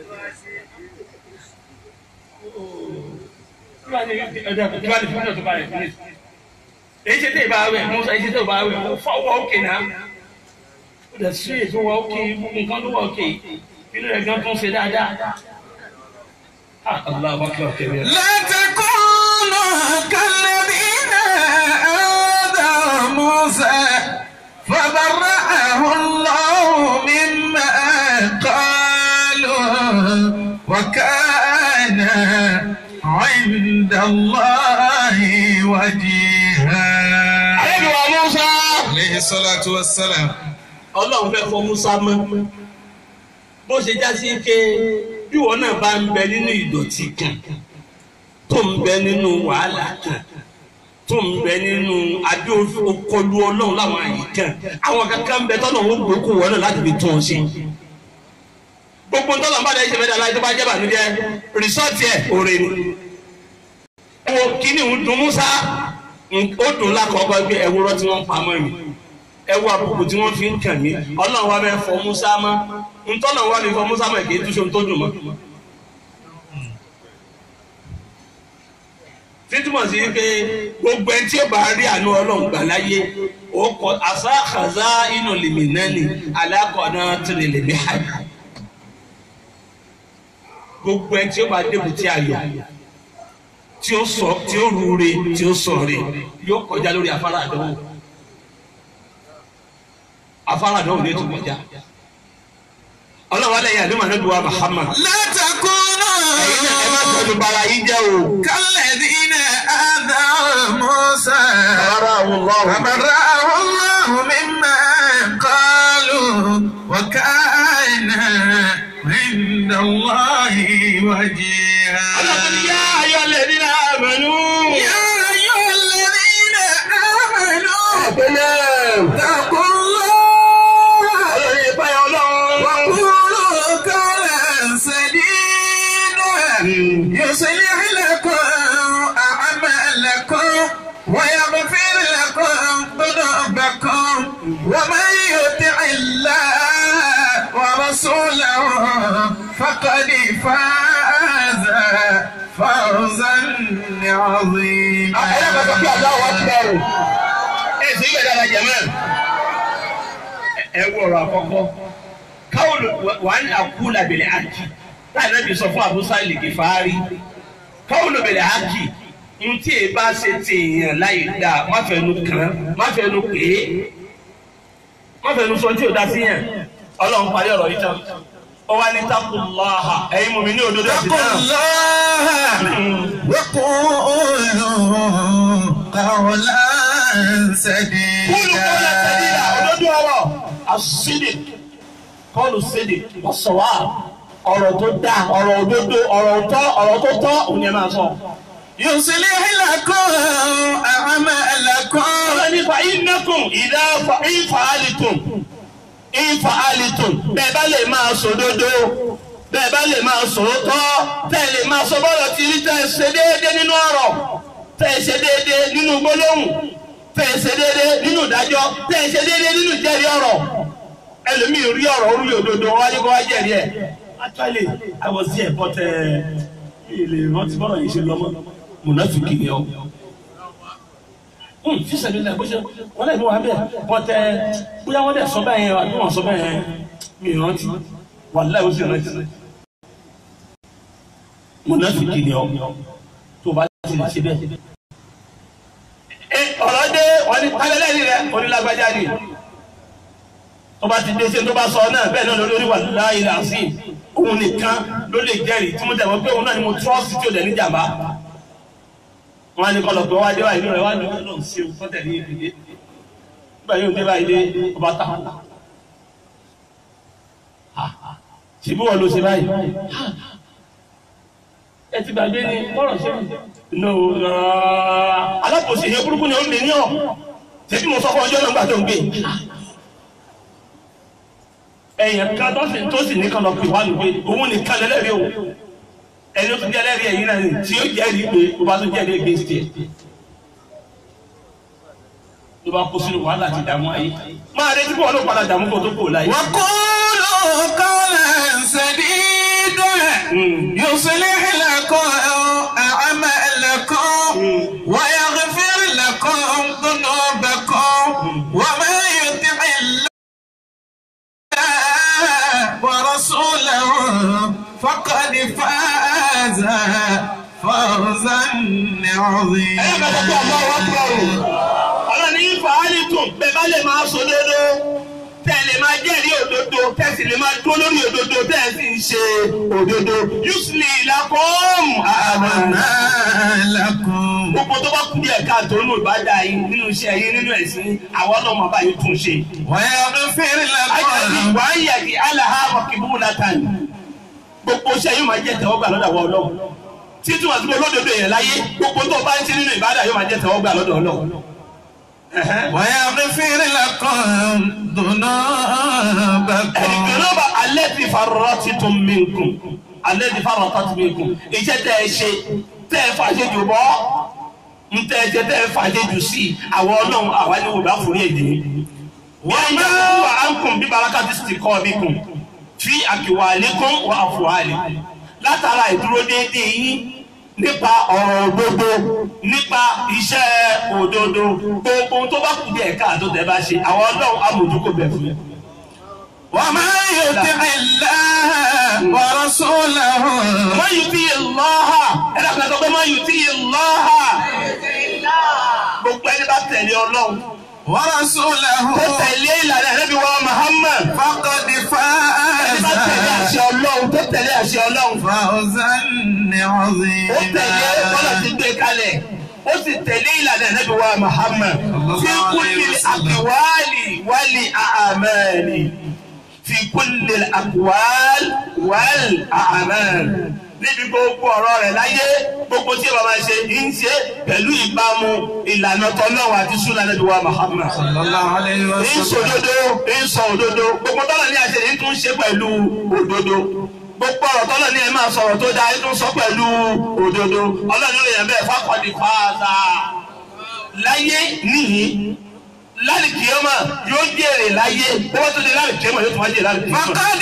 èyí ṣe tẹ́ ìbá wẹ̀ mú èyí ṣe tẹ́ ìbá wẹ̀ fọwọ́ òkè náà ó dẹ̀ sí èso wọ òkè nǹkan ló wọ òkè inú rẹ̀ gan tún ṣe dáadáa. Allahu akbar kabira.
لا تكونوا كالذين آذوا موسى فبرأه الله مما قالوا وكان عند الله وجيها
Àlejò wa Musa.
عليه الصلاة والسلام
Ọlọ́run fẹ́ fọ Musa mọ́. Bó ṣe já sí ké bí wọn náà bá ń bẹ nínú ìdọ̀tí kan tó ń bẹ nínú wàhálà kan tó ń bẹ nínú adé okolu Ọlọ́run láwọn àyè kan àwọn kankan ń bẹ tọ́nà wọn gbókù wọn náà láti fi tún ọ ṣe. Gbogbo ntọ́nà bá dẹ́ ṣe fẹ́ dáná tó bá jẹ́ bànújẹ́ rìsọ́ọ̀tì ẹ̀ òre ni. Ẹ wo kíní ń dun Musa ó dùn lákọ̀ọ́kọ́ pé ẹwúrọ́ tí wọ́n pa mọ́ mi ẹwú àbùkù tí wọ́n fi ń kàn mí ọlọ́run wa bẹ́ẹ̀ fọ musa mọ́ ntọ́nà wa fi fọ musa mọ́ èké túnṣe tó dùn mọ́. títúmọ̀ sí pé gbogbo ẹni tí ó bá rí àánú ọlọ́run gbà láyé ó kọ àṣà àṣà inú lèmi náà ni alákọ̀ọ́nà tìrì lèmi hàbí gbogbo ẹni tí ó bá débùtì ayọ̀ tí ó sọ tí ó rúure tí ó sọ rè yóò kọjá lórí afárá àdánwò afárá àdánwò ní ètò kọjá ọlọ́wọ́ lẹ́yìn àdúmọ̀ náà dùwà Muhammad
látàkùnà
ẹ̀yin náà ẹ má tọ́jú bara yín jẹ́ o.
kálẹ̀dínà àdá Musa.
Rárá àwọn ọlọ́run.
فبرأه الله مما قالوا وكان عند الله وجيها
ọlọ́run yá ayọ̀ lè ní àmàlú.
يا أيها الذين آمنوا
Àpẹẹrẹ.
اتقوا الله
ọlọ́run yẹ báyọ̀ ọlọ́run.
وقولوا قولا سديدا يصلح لكم أعمالكم ويغفر لكم ذنوبكم ومن يطع الله ورسوله فقد فاز فوزا عظيما
Ẹ̀yà bàbá bí àdá wa ti bẹ̀rù.
ẹ sì ń gbẹ̀dẹ̀ la jẹ̀mọ́. ẹ wọ ọ̀rọ̀ àkọ́kọ́ káwọn wà ní àkúlà bẹ̀rẹ̀ àkì táyà náà bí sọ fún àbúsá ìlèkè fàárì káwọn bẹ̀rẹ̀ àkì ntí ẹ bá ṣe tèèyàn láì dá má fẹnu kàn má fẹnu pè é má fẹnu sọ tí o dá sí yẹn ọlọ́run parí ọ̀rọ̀ yìí tán ó wá ní takuláha ẹ̀yin mú mi ní òdodo ẹ̀sìn
اتقوا
náà.
الله وقولوا قولا
kúlù
سديدا
kọ́lá sẹ́díyà òdodo ọ̀rọ̀ àṣìdì kọ́lù sídì ọ̀sọ̀wá ọ̀rọ̀ tó dáa ọ̀rọ̀ òdodo ọ̀rọ̀ tọ́ ọ̀rọ̀ tó tọ́ òun ni ẹ máa sọ.
يصلح لكم أعمالكم
ọ̀rọ̀ nípa ìnákùn ìdá ìfà àlìtùn ìfà àlìtùn bẹ́ẹ̀ bá lè máa sòdodo bẹ́ẹ̀ bá lè máa sòótọ́ tẹ́ ẹ lè máa sọ bọ́ọ̀lù tí rí tẹ́ ẹ ṣe déédé nínú ọ̀rọ̀ tẹ́ ẹ ṣe déédé nínú gbólóhùn tẹ́ ẹ ṣe déédé nínú ìdájọ́ tẹ́ ẹ ṣe déédé nínú ìjẹ́rìí ọ̀rọ̀ ẹlòmíì rí ọ̀rọ̀ orí òdodo wájú kó wá jẹ́rìí ẹ̀. actually I was there but ilé rántí bọ́ọ̀lù yìí ṣe lọ́mọ mùnàfíkì ni ọ́ fíṣẹ̀lẹ̀ ilẹ̀ bó ṣe wọ́n lè mú wa bẹ́ẹ̀ bọ́tẹ́ bóyá wọ́n dẹ̀ sọ bẹ́ẹ̀ yẹn àbí wọ́n sọ bẹ́ẹ̀ yẹn mi rántí wàláhì ó sì rántí. mùnàfíkì ni ọ tó bá ti lè ṣe bẹ́ẹ̀. ẹ ọ̀rọ̀ dé wọ́n ní kálẹ́lẹ́rì rẹ̀ onílágbájá ni tó bá ti dé ṣe tó bá sọ náà bẹ́ẹ̀ náà lórí wàláhì làásì òun nìkan ló lè jẹ́rìí tí mo dẹ̀ mọ́ pé òun náà ni mo trọ́ọ̀sì tí ò lẹ̀ níjàmbá wọn ní kọlọ pé wọn adé báyìí lórí wọn ní wọn lọ sí ewu fọtẹ ní ìdílé nígbà yóò dé báyìí dé ọba ta ṣèbí wọn ló ṣe báyìí ẹ ti gbàgbé ní kọrọ ṣe no alákòóso ìyẹn burúkú ni ó lè ní ọ ṣèbí mo sọ fún ọjọ́ náà gbà tó ń gbé ẹ̀yìn kan tó sì tó sì ní kan lọ pè wá lù pé òun nìkan lẹ́lẹ́rìí o ẹni tó jẹ́ lẹ́rìí ẹ̀yìn náà ni tí ó jẹ́rìí pé ó bá tó jẹ́rìí against ẹ̀ ló bá kó sínú wàhálà àti ìdààmú ayé máa retí kó wọn ló padà dààmú kó tó kò láyé.
وقولوا قولا سديدا يصلح لكم أعمالكم ويغفر لكم ذنوبكم ومن يطع الله ورسوله فقد فاز فوزا
ẹ bá dọ́kọ̀ ọmọ wa kúrò ọ̀rọ̀ ní fàálì tún bẹ́ẹ̀ bá lè máa sọ lódó tẹ́ ẹ lè máa jẹ́rìí òdodo tẹ́ ẹ sì lè máa dúró lórí òdodo tẹ́ ẹ sì ń ṣe òdodo yusli lakum àmàna.
لكم
gbogbo tó bá kú díẹ̀ káàtó nínú ìbádà yín nínú iṣẹ́ yín nínú ẹ̀sìn àwọn ọlọ́mọ bá yín tún ṣe.
ويغفر
Àjàdí
لكم
wà á yàgì aláha wàkìbú látàn. Gbogbo iṣẹ́ yóò máa jẹ́ tẹ̀wọ́gbà lọ́dọ̀ àwọn ọlọ́run. Títí wà síbi olódodo èèyàn láyé, gbogbo tó bá ń ṣe nínú ìbádà yóò máa jẹ́ tẹ̀wọ́gbà lọ́dọ̀ ọlọ́run. Ẹ̀hẹ́n.
ويغفر لكم ذنوبكم
Ẹ̀dùnúbà alẹ́ ti farọ́ ti tún mí nkùn. Alẹ́ ti farọ́ tó ti mí nkùn. Iṣẹ́ tẹ́ ẹ ṣe, tẹ́ ẹ fàṣẹ jù bọ́. ntẹ ẹjẹ tẹ ẹ fàjẹjù sí àwọn Ọlọ́run àwa ni wòlá fún èdè wọn yẹ wà á ń kùn bí barakati sì kọ́ mi kùn fi àkìwà lẹ́kùn wà àfọ̀hálì látara ìdúró déédéé yín nípa ọ̀rọ̀ òdodo nípa iṣẹ́ òdodo gbogbo tó bá kù díẹ̀ káàtó tẹ bá ṣe àwọn Ọlọ́run amòjúkò bẹ̀ fún yín.
ومن يطع الله ورسوله
Man yuti Allah ẹ̀rọ kan sọ pé man yuti Allah gbogbo ẹni bá tẹ̀lé Ọlọ́run
ورسوله
tó tẹ̀lé ìlànà Ànábì wa Muhammad
فقد
ẹni bá tẹ̀lé
فاز
àṣẹ Ọlọ́run tó tẹ̀lé àṣẹ Ọlọ́run
فوزا
ó tẹ̀lé bọ́lá ti
عظيما
gbé kalẹ̀ ó sì tẹ̀lé ìlànà Ànábì wa Muhammad fi kulli al-aqwali wal a'mali fi kulli al-aqwali wal a'mali níbi gbogbo ọ̀rọ̀ rẹ̀ láyé gbogbo tí bàbá ṣe ń ṣe pẹ̀lú ìbámu ìlànà tọ́lọ́wọ́ àti súnà Ànábì wa Muhammad
صلى الله عليه
ń sọ
وسلم
òdodo ń sọ òdodo gbogbo tọ́lọ̀ ní àṣẹ yìí tún ṣe pẹ̀lú òdodo gbogbo ọ̀rọ̀ tọ́lọ̀ ní ẹ máa sọ̀rọ̀ tó dáa yìí tún sọ pẹ̀lú òdodo ọlọ́run ló yẹn bẹ́ẹ̀ fákọ̀dì fáadà láyé níyì lálìkìyọ́mà yóò jèrè láyé bó bá tó di lálìkìyọ́mà yóò tún wá jèrè lálìkìyọ́mà.
فقد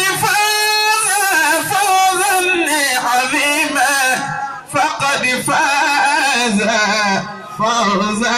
فاز فوزا عظيما فقد فاز فوزا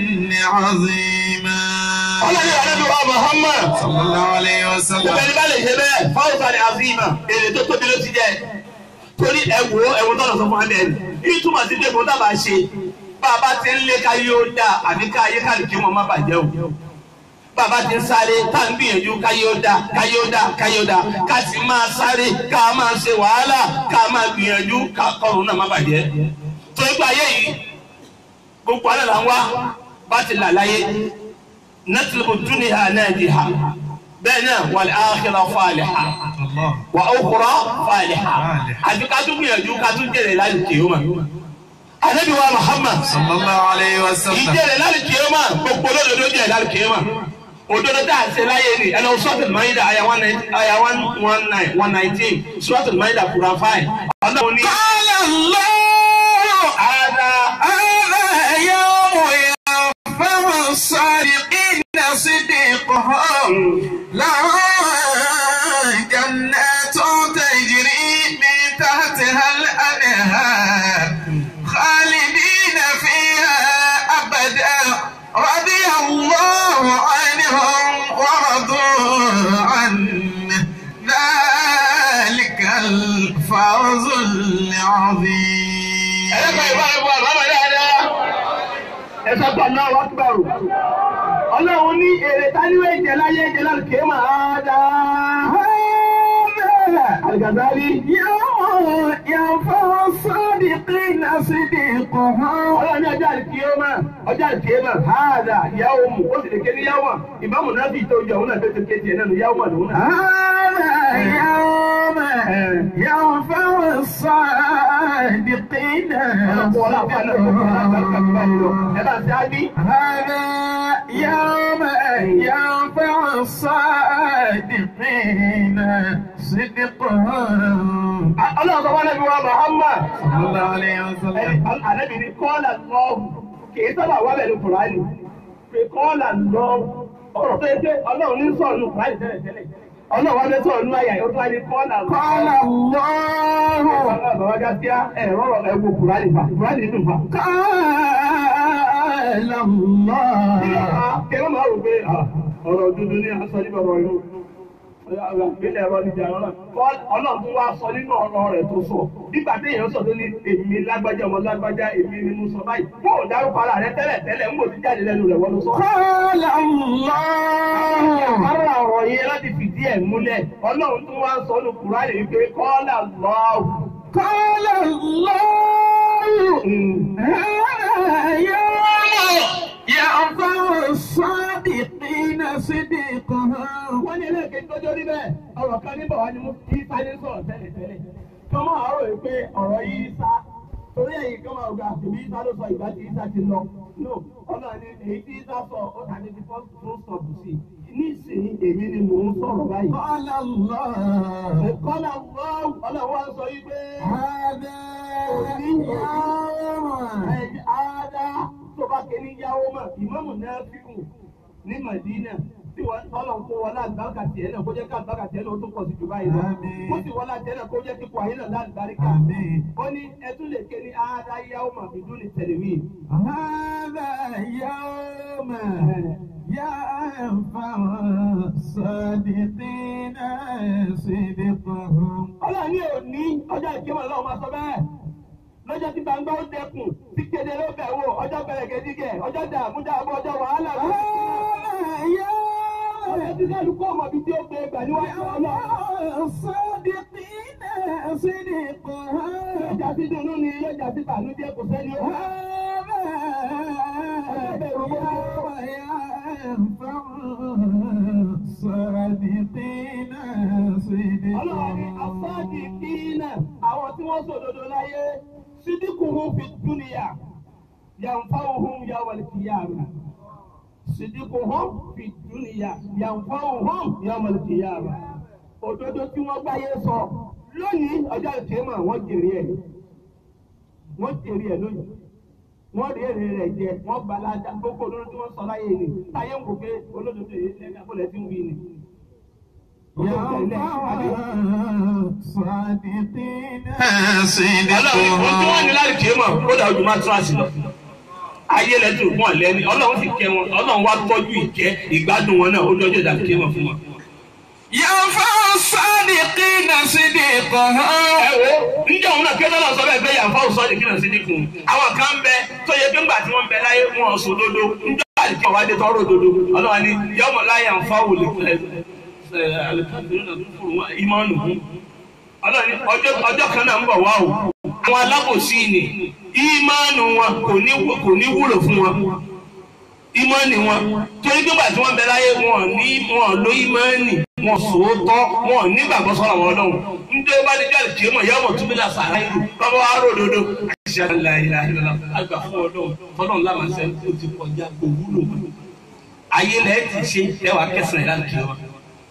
عظيما
ọlọ́run àdébí wa Muhammad
صلى الله عليه وسلم
gbogbo ẹni bá lè ṣe bẹ́ẹ̀ fáwọ́sà ni àfihàn èrè tó tóbi ló ti jẹ́ torí ẹ̀wò ẹ̀wò tọ́lọ̀ sọ fún wa bẹ́ẹ̀ ni ní túmọ̀ sí pé kò dábàá ṣe bàbá ti ń lé káyé ó dá àbí káyé káàdì kí wọn má bàjẹ́ o bàbá ti ń sáré tá à ń gbìyànjú káyé ó dá káyé ó dá káyé ó dá ká sì máa sáré ká máa ṣe wàhálà ká máa gbìyànjú ká kọrùn náà má bàjẹ́ torí pé ayé yìí gbogbo alẹ́ là ń wá bá ti là láyé نطلب الدنيا ناجحة بين والآخرة فالحة
الله
وأخرى فالحة àbí ká tún gbìyànjú ká tún jèrè láti kìíyọ́mà Ànábì wa Muhammad
صلى الله عليه وسلم
ìjèrè láti kìíyọ́mà gbogbo olódodo jèrè láti kìíyọ́mà òdodo tá à ń ṣe láyé ni ẹnlọ sọ́ọ̀tì Maida àyà one one nineteen sọ́ọ̀tì Maida Quran five ọlọ́run ní
قال الله
ara
هذا يوم ينفع الصادقين صديقهم لهم جنات تجري من تحتها الأنهار خالدين فيها أبدا رضي الله عنهم ورضوا عنه ذلك الفوز العظيم
ẹlẹ́gbẹ̀ẹ́ ìwà ìwà bàbá dáadáa ẹ̀sọ́ gbà náà wá gbàrú ọlọ́run ní èrè táníwé jẹ láyé jẹ láti kéé máa dáa. Àlùgàdálí.
يوم ينفع الصادقين صديقهم
Ọlọ́run ní ọjọ́ àlùkìyọ́mà ọjọ́ àlùkìyọ́mà háàdà yàwó mu ó sì lè ké ní yàwó mà ìbámu náà fi tó jọ òun náà tó ti ké tiẹ̀ náà ní yàwó mà lòun náà.
هذا يوم ينفع الصادقين
Ọlọ́pọ̀ ọlọ́pàá náà tó kọ́ láti báyìí lọ. Ẹ bá ti á bí.
هذا يوم ينفع الصادقين صدقهم
Ọlọ́run sọ wọ́n lẹ́bi wa Muhammad.
صلى الله عليه وسلم
Àlẹ́bí ni kọ́ọ̀là lọ́ọ̀hù kìí sábà wá bẹ̀rẹ̀ Kùránì. Pé kọ́ọ̀là lọ́ọ̀hù ọ̀rọ̀ tó yẹ pé Ọlọ́run ní sọ̀rọ̀ nù Kùránì tẹ́lẹ̀ tẹ́lẹ̀. Ọlọ́run wá fẹ́ sọ̀rọ̀ nù àyà yóò tó wá ní kọ́ọ̀là
قال الله
Bàbá Gásíá ẹ̀rọ ẹ̀wò Kùránì fà. Kùránì nínú fà.
قال الله
Kẹ́rọ máa rò pé ah, ọ̀rọ̀ dúdú ní aṣọ ní bàbá ìlú. Ìpínlẹ̀ ẹ̀rọ níjà ọ̀rọ̀. Ọlọ́run tún wá sọ nínú ọ̀rọ̀ rẹ̀ tó sọ. Nígbà tí èèyàn sọ tó ní èmi lágbájá ọmọ lágbájá èmi ni mo sọ báyìí. Wọ́n ò dárúkọ ara rẹ̀ tẹ́lẹ̀ tẹ́lẹ̀ ń bò ti jáde lẹ́nu rẹ̀ wọ́n ló sọ.
قال الله
Ara ọ̀rọ̀ yẹn láti fìdí ẹ̀ múlẹ̀. Ọlọ́run tún wá sọ ní Kùránì wípé kọ́lá lọ́ọ̀hù.
قال الله هذا يوم ينفع الصادقين صديقهم
Wọ́n ní ẹlẹ́ẹ̀kejì tọ́jọ́ rí bẹ́ẹ̀. Ọ̀rọ̀ kan níbọ̀ wá ni mo kí sáré sọ̀rọ̀ tẹ́lẹ̀ tẹ́lẹ̀. Kọ́mọ́ àárọ̀ yìí pé ọ̀rọ̀ yìí sá. Torí ẹ̀yìn kan máa gba àtìmí Isa ló sọ ìgbà tí Isa ti lọ. No, ọlọ́run ni èyí tí Isa sọ ó ta ní ti fọ́ọ̀sì tó sọ̀bù sí. Nísìnyí èmi ni mò ń sọ̀rọ̀ báyìí.
قال الله
Kọ́lá wọ́n ọlọ́run wá sọ yìí pé
هذا يوم
ẹ̀jẹ̀ àádá
ké ní yáwó mà ìmáàmù náà fíkù ní Madina tí wọ́n tọ́lọ̀ ń kó wọlé àgbàkà tiẹ̀ náà kó jẹ́ ká àgbàkà tiẹ̀ náà ó tún pọ̀ sí jù báyìí lọ.
Àmín.
kó sì wọlé àtiẹ̀ náà kó jẹ́ kíkọ ayé náà láàbáríkà.
Àmín.
ó ní ẹtún lè ké ní àádá yáwó mà bìdú ní tẹ̀lẹ̀mí.
هذا يوم ينفع الصادقين صدقهم
ọlọ́run ní òní ọjọ́ ìkéwọ̀n lọ́wọ́ máa sọ bẹ́ẹ̀ lọ́jọ́ tí gbangba ó dẹkùn tí kéde ló bẹ̀ wò ọjọ́ bẹ̀rẹ̀ gẹ́gẹ́ ọjọ́ dààmú dààmú ọjọ́ wàhálà ló
هذا
ọjọ́ tí kálukú ọmọ bíi tí ó gbé gbà níwájú ọlọ́run.
يوم الصادقين صدقهم
Yọjà sí dùnú ni yọjà sí bànújẹ́ kò sẹ́ni ó.
هذا يوم ينفع الصادقين
Ọlọ́run ni afáàdì
صدقهم
kíínà àwọn tí wọ́n sòdodo láyé sídìkùhùn fi dúnìyà yànfàwùhùn yàwọ̀lì kìyàmà. Sídìkùhùn fi dúnìyà yànfàwùhùn yàwọ̀lì kìyàmà. Òdodo tí wọ́n gbáyé sọ lónìí ọjọ́ ìkémà wọ́n jèrè ẹ̀. Wọ́n jèrè ẹ̀ lónìí. Wọ́n rí èrè rẹ̀ jẹ, wọ́n balada gbogbo olórí tí wọ́n sọ láyé ni. Táyé ń wò pé olódodo yìí lẹ́gbẹ̀ẹ́ àbọ̀lẹ̀ tí ń wí ni. Ọlọ́run ohun tí wọ́n ní láti kí mọ̀ ó dà ojú mátíráàsì lọ. Ayé lẹ́dùn fún ọ̀lẹ́ ni Ọlọ́run sì kẹ́ wọn Ọlọ́run wá tọ́jú ìkẹ́ ìgbádùn wọn náà ó dọ́jọ́ ìdá kí mọ̀ fún wọn.
ينفع الصادقين صدقهم
Ẹ wo níjẹ́ òun náà kéde náà sọ bẹ́ẹ̀ bẹ́ẹ̀ yànfà òsọ ní kíni sí dínkù. Àwọn kan bẹ tó yẹ pé ńgbà tí wọ́n bẹ láyé wọn sọ dodo níjọ́ àdìkẹ́ wá dé tọ́rọ̀ dodo. Ọlọ́run ni yọmọ láyé ànfà wò lè ìmọ̀nù fún. Ọlọ́run ni ọjọ́ ọjọ́ kan náà ń bọ̀ wá o. Àwọn alábòsí ni ìmọ̀nù wọn kò ní kò ní wúlò fún wọn. Ìmọ̀nì wọn torí pé ńgbà tí wọ́n bẹ láyé wọn ní wọn lo ìmọ̀nì wọn sòótọ́ wọn nígbàgbọ́ sọ̀rọ̀ wọn lọ́hùn. Ndé bá ní jáde kí mọ̀ yọmọ tún bí la sàrà ìlú bàbá wa rò dodo. Àṣà ìlà ìlà ìlà àgbà fún ọlọ́run fọlọ́run láwọn ṣe ó ti kọjá kò wúlò mọ́. Ayé lẹ́ẹ̀ ti ṣe ẹwà kẹsàn-án ìlànà kí wọn.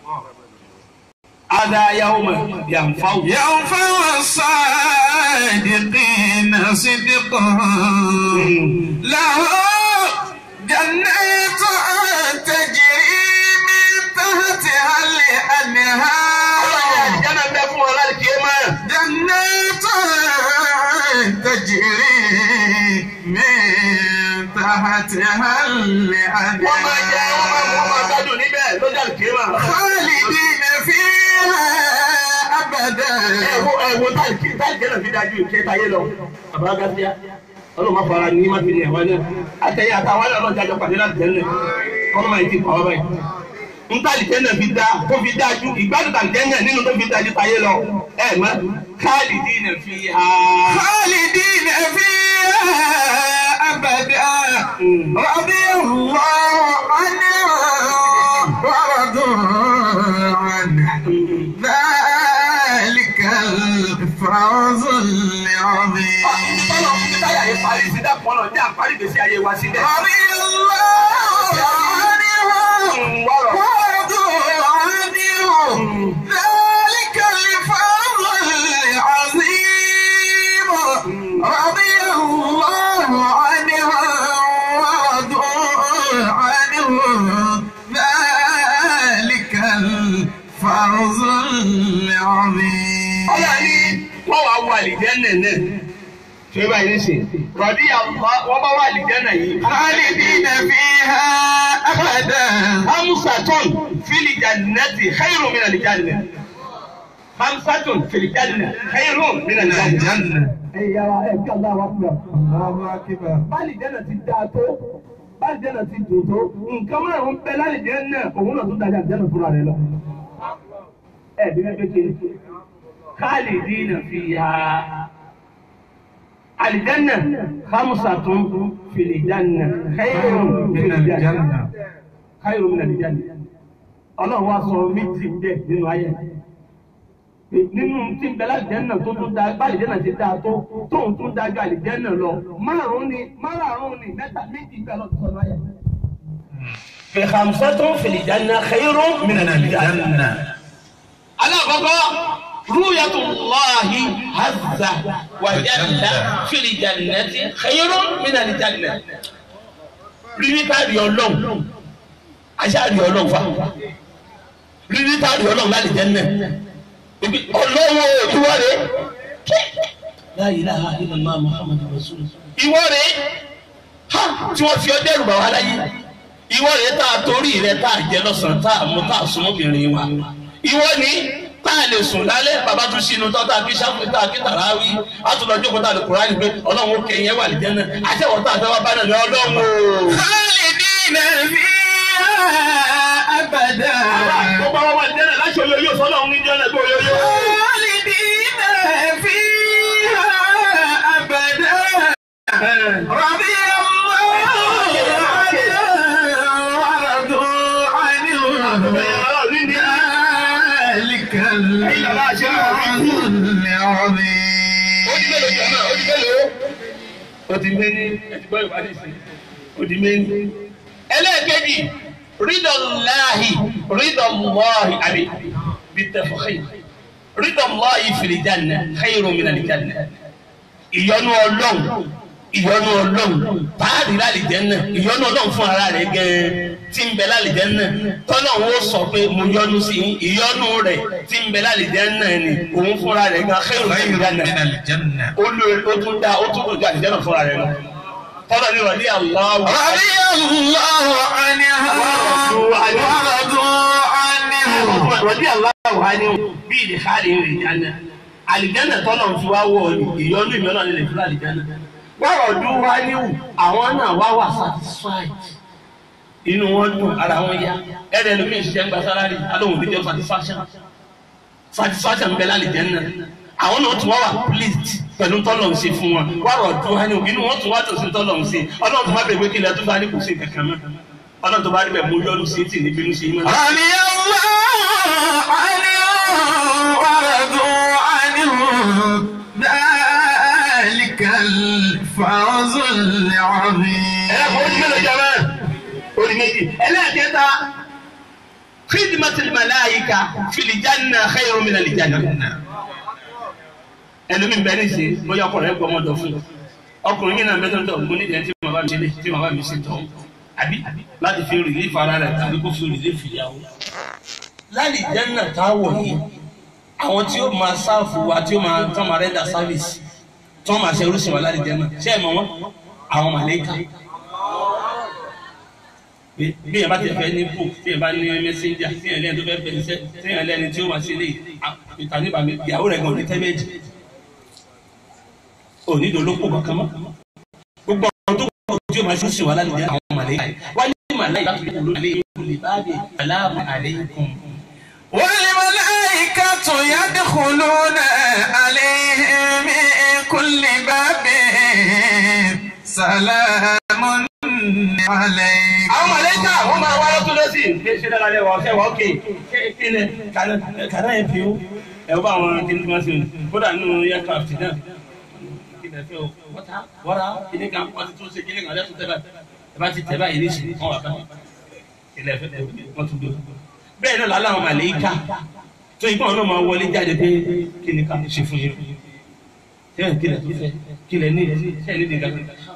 Ada yawma yanfa'u.
ينفع الصادقين صدقهم له جنات تجري من تحتها الأنهار
Jẹ́nà bẹ fún ọ láti kí ẹ máa.
جنات تجري من تحتها
Wọ́n máa jẹ wọ́n máa mú ọmọ
الأنهار
gbádùn níbẹ̀ lọ́jà láti kí ẹ máa.
خالدين فيها أبدا
Ẹ̀wọ̀ ẹ̀wọ̀ táìkì táìkì náà fi dájú ìkẹ́ táyé lọ. Bàbá Gásíá, ọlọ́run máa fara ní má fi ní ẹ̀wá náà. Àtẹ̀yẹ àtàwọn náà lọ́jà jọ pàdé láti tẹ́lẹ̀. Kọ́lọ́ máa ti kọ́ ọ báyìí. N táìkì náà fi dá tó fi dájú ìgbádùn tàbí náà nínú tó fi dájú táyé lọ. Ẹ mọ̀ khalidina fiha.
خالدين فيها أبدا رضي الله عنهم ورضوا عنه ذلك الفوز العظيم
Tọ́lọ̀ fún mi táyà yẹn parí sí dàpọ̀ náà ní àparí gbèsè ayé wa síbẹ̀.
رضي الله عنهم ورضوا عنه ذلك الفوز العظيم رضي الله عنهم ورضوا عنه ذلك الفوز العظيم
Ọlọ́run ní wọ́n wá wọ àlìjẹ́nà náà. Ṣé báyìí ní sè? Rọ̀dí àwọn wọ́n bá wọ àlìjẹ́nà yìí.
خالدين فيها أبدا
Hamsatun fili jannati khairu min aljanna. Hamsatun fili janna khairu min aljanna. Ẹ yára ẹ kí ọ̀la wa fún wa.
الله أكبر
Báàlì jẹ́nà ti dáa tó. Báàlì jẹ́nà ti dùn tó. Nǹkan márùn-ún bẹ láàlì jẹ́nà òun náà tún dájà jẹ́nà fúnra rẹ̀ lọ. Ẹ bí wọ́n kékeré. Khalidina fiha. Àlìjẹ́nà hamsatun fili janna khairu min aljanna káyọ̀ mi nàìjíríà ni ọlọ́run wá sọ méjì bẹ́ẹ̀ nínú ayé nínú tí ń bẹ láìjẹ́nà tó tún da bá àlìjẹ́nà ti dáa tó tóun tún dájú àlìjẹ́nà lọ márùn-ún ni márùn-ún ni mẹ́ta méjì bẹ́ẹ̀ lọ́ọ́ sọ láyé. fi khamsatun fil janna khayrun min al-janna. alákọ̀ọ́kọ́ rúyàtúláhi hazza wa jalla fil jannati khayrun min al-janna.
rírí táàrí ọlọ́run aṣáàrí ọlọ́run fa rírí táàrí ọlọ́run láti jẹ́ náà ibi ọlọ́run ìwọ rẹ̀ la ilaha illallah muhammadu rasul ìwọ rẹ̀ ha tí wọ́n fi ọ dẹ́rù bà wá láyé ìwọ rẹ̀ tá a torí rẹ̀ tá a jẹ lọ́sàn-án tá a mú tá a sún obìnrin wa ìwọ ni tá a lè sùn lálẹ́ bàbá tún sínú tọ́ tá a kí sáfù tá a kí tàràwí a tún lọ jókòó tá a lè kúrò àyè pé ọlọ́run ó kẹyìn ẹ̀ wà lè jẹ́ náà àtẹ̀wọ̀ tá a fẹ́ wá bá náà ní ọlọ́run o.
خالدين فيها أبدا
gbogbo àwọn ọmọ ìjẹ́ náà láṣọ yóyó sọ́lọ́run ní jẹ́ náà gbó yóyó.
خالدين فيها أبدا رضي الله عنهم ورضوا عنه ذلك الفوز العظيم
ó di mélòó jẹ́ náà ó di mélòó ó di mélòó ó ti gbọ́ ìwádìí sí ó di mélòó. ẹlẹ́ẹ̀kejì rídọ̀láhì rídọ̀láhì àbí bitafakhi rídọ̀láhì fìlìjánà khayru minal janna ìyọ́nú ọlọ́run ìyọ́nú ọlọ́run táàrí lálìjẹ́nà ìyọ́nú ọlọ́run fún ara rẹ̀ gẹ́ẹ́ tí ń bẹ lálìjẹ́nà tọ́lọ́run ó sọ pé mo yọ́nú sí yín ìyọ́nú rẹ̀ tí ń bẹ lálìjẹ́nà ni òun fúnra rẹ̀ gan khayru minal janna
من الجنة
olórí ó tún dá ó tún kojú àlìjẹ́nà fúnra rẹ̀ lọ tọ́lọ́ ní rọ̀lí aláwọ̀
رضي الله عنها ورضوا عنه
rọ̀lí aláwọ̀ á ní bí ìdí káàdì rẹ̀ jáná àlìjẹ́nà tọ́lọ̀ fi wá wọ̀ ìyọ́nú ìmọ̀nà nílẹ̀ fún àlìjẹ́nà wọ́n rọ̀dún wá níwù àwọn náà wá wà satisfied inú wọn dùn ara wọn yá ẹ̀rẹ̀ lómi ìṣiṣẹ́ ń gba sálárì alóhùn níjẹ́ satisfaction satisfaction ń bẹ lálìjẹ́nà àwọn náà tún wá wà pleased pẹ̀lú tọ́lọ̀ ń ṣe fún wọn wá rọ̀dún wá níwù inú wọn tún wá dùn sí tọ́lọ̀ ń ṣe ọlọ́run tó bá bẹ̀rẹ̀ pé kí ilẹ̀ tó bá ní kò sí kankan mọ́ ọlọ́run tó bá rí bẹ̀ mú yọ́nu sí tì níbi inú sí mọ́.
رضي الله عنهم ورضوا عنه ذلك الفوز العظيم
ẹ̀rọ orí mélòó jẹ́ mọ́ orí méjì ẹlẹ́ẹ̀kẹta khidmatul malaika fil janna khayrun min al-janna. ẹlòmíì bẹ́ẹ̀ ní ṣe bóyá ọkùnrin ẹ̀ gbọ́mọdọ̀ fún un ọkùnrin mi náà mẹ́tọ́ tó mo ní ìdẹ́ntì tí màmá mi ṣe lé tí màmá mi ṣe tọ́ àbí láti fi rìlífì ara rẹ̀ tàbí kó fi rìlífì ìyàwó. lálẹ́ janna táwọ̀ yìí àwọn tí ó máa sáàfù wa tí ó máa tán máa rẹ́dà sáfìsì tí wọ́n máa ṣe orúsìn wa lálẹ́ janna ṣé ẹ̀ mọ̀ wọ́n àwọn màlẹ́kà bí yẹn bá ti fẹ́ ní book tí yẹn bá ní messenger tí yẹn lẹ́yìn tó fẹ́ bẹ̀rẹ̀ iṣẹ́ tí yẹn lẹ́ni tí ó wá sí ilé ìta nípa mi ìyàwó rẹ̀ gan-an ní tẹ́mẹ́jì òní ìdólópò kankan mọ́ gbogbo àwọn tó kọ́ tí ó máa ṣe sí wa lálẹ́ jẹ́ àwọn màlẹ́kà yìí wá ní màlẹ́kà tó kọ́ lórí ilé báàbí aláàmù àlẹ́kùn.
والملائكة يدخلون عليهم من كل باب سلام عليكم
àwọn màlẹ́kà wọ́n máa wá lọ́tún lọ́sì ṣe ṣe dára lẹ́wọ̀ ọ̀ṣẹ́ wọ́n kè kí ni kàná ẹ̀ fi ó ẹ̀ wọ́n bá àwọn kí ni wọ́n ṣe kódà nínú aircraft náà kí ni ẹ fẹ́ o wọ́tá wọ́ra kí ni kan wọ́n ti tún ṣe kí ni kan lẹ́tún tẹ́ báyìí ẹ bá ti tẹ́ báyìí ní ìsìn wọ́n wà báyìí kí ni ẹ fẹ́ wọ́n tún gbé bẹ́ẹ̀ náà lálẹ́ àwọn màlẹ́kà tó ìgbọ́n náà máa wọlé jáde pé kí ni ká ṣe fún yín kí ni ẹ tún fẹ́ kí ni ẹ ní ẹ ní ìdíkà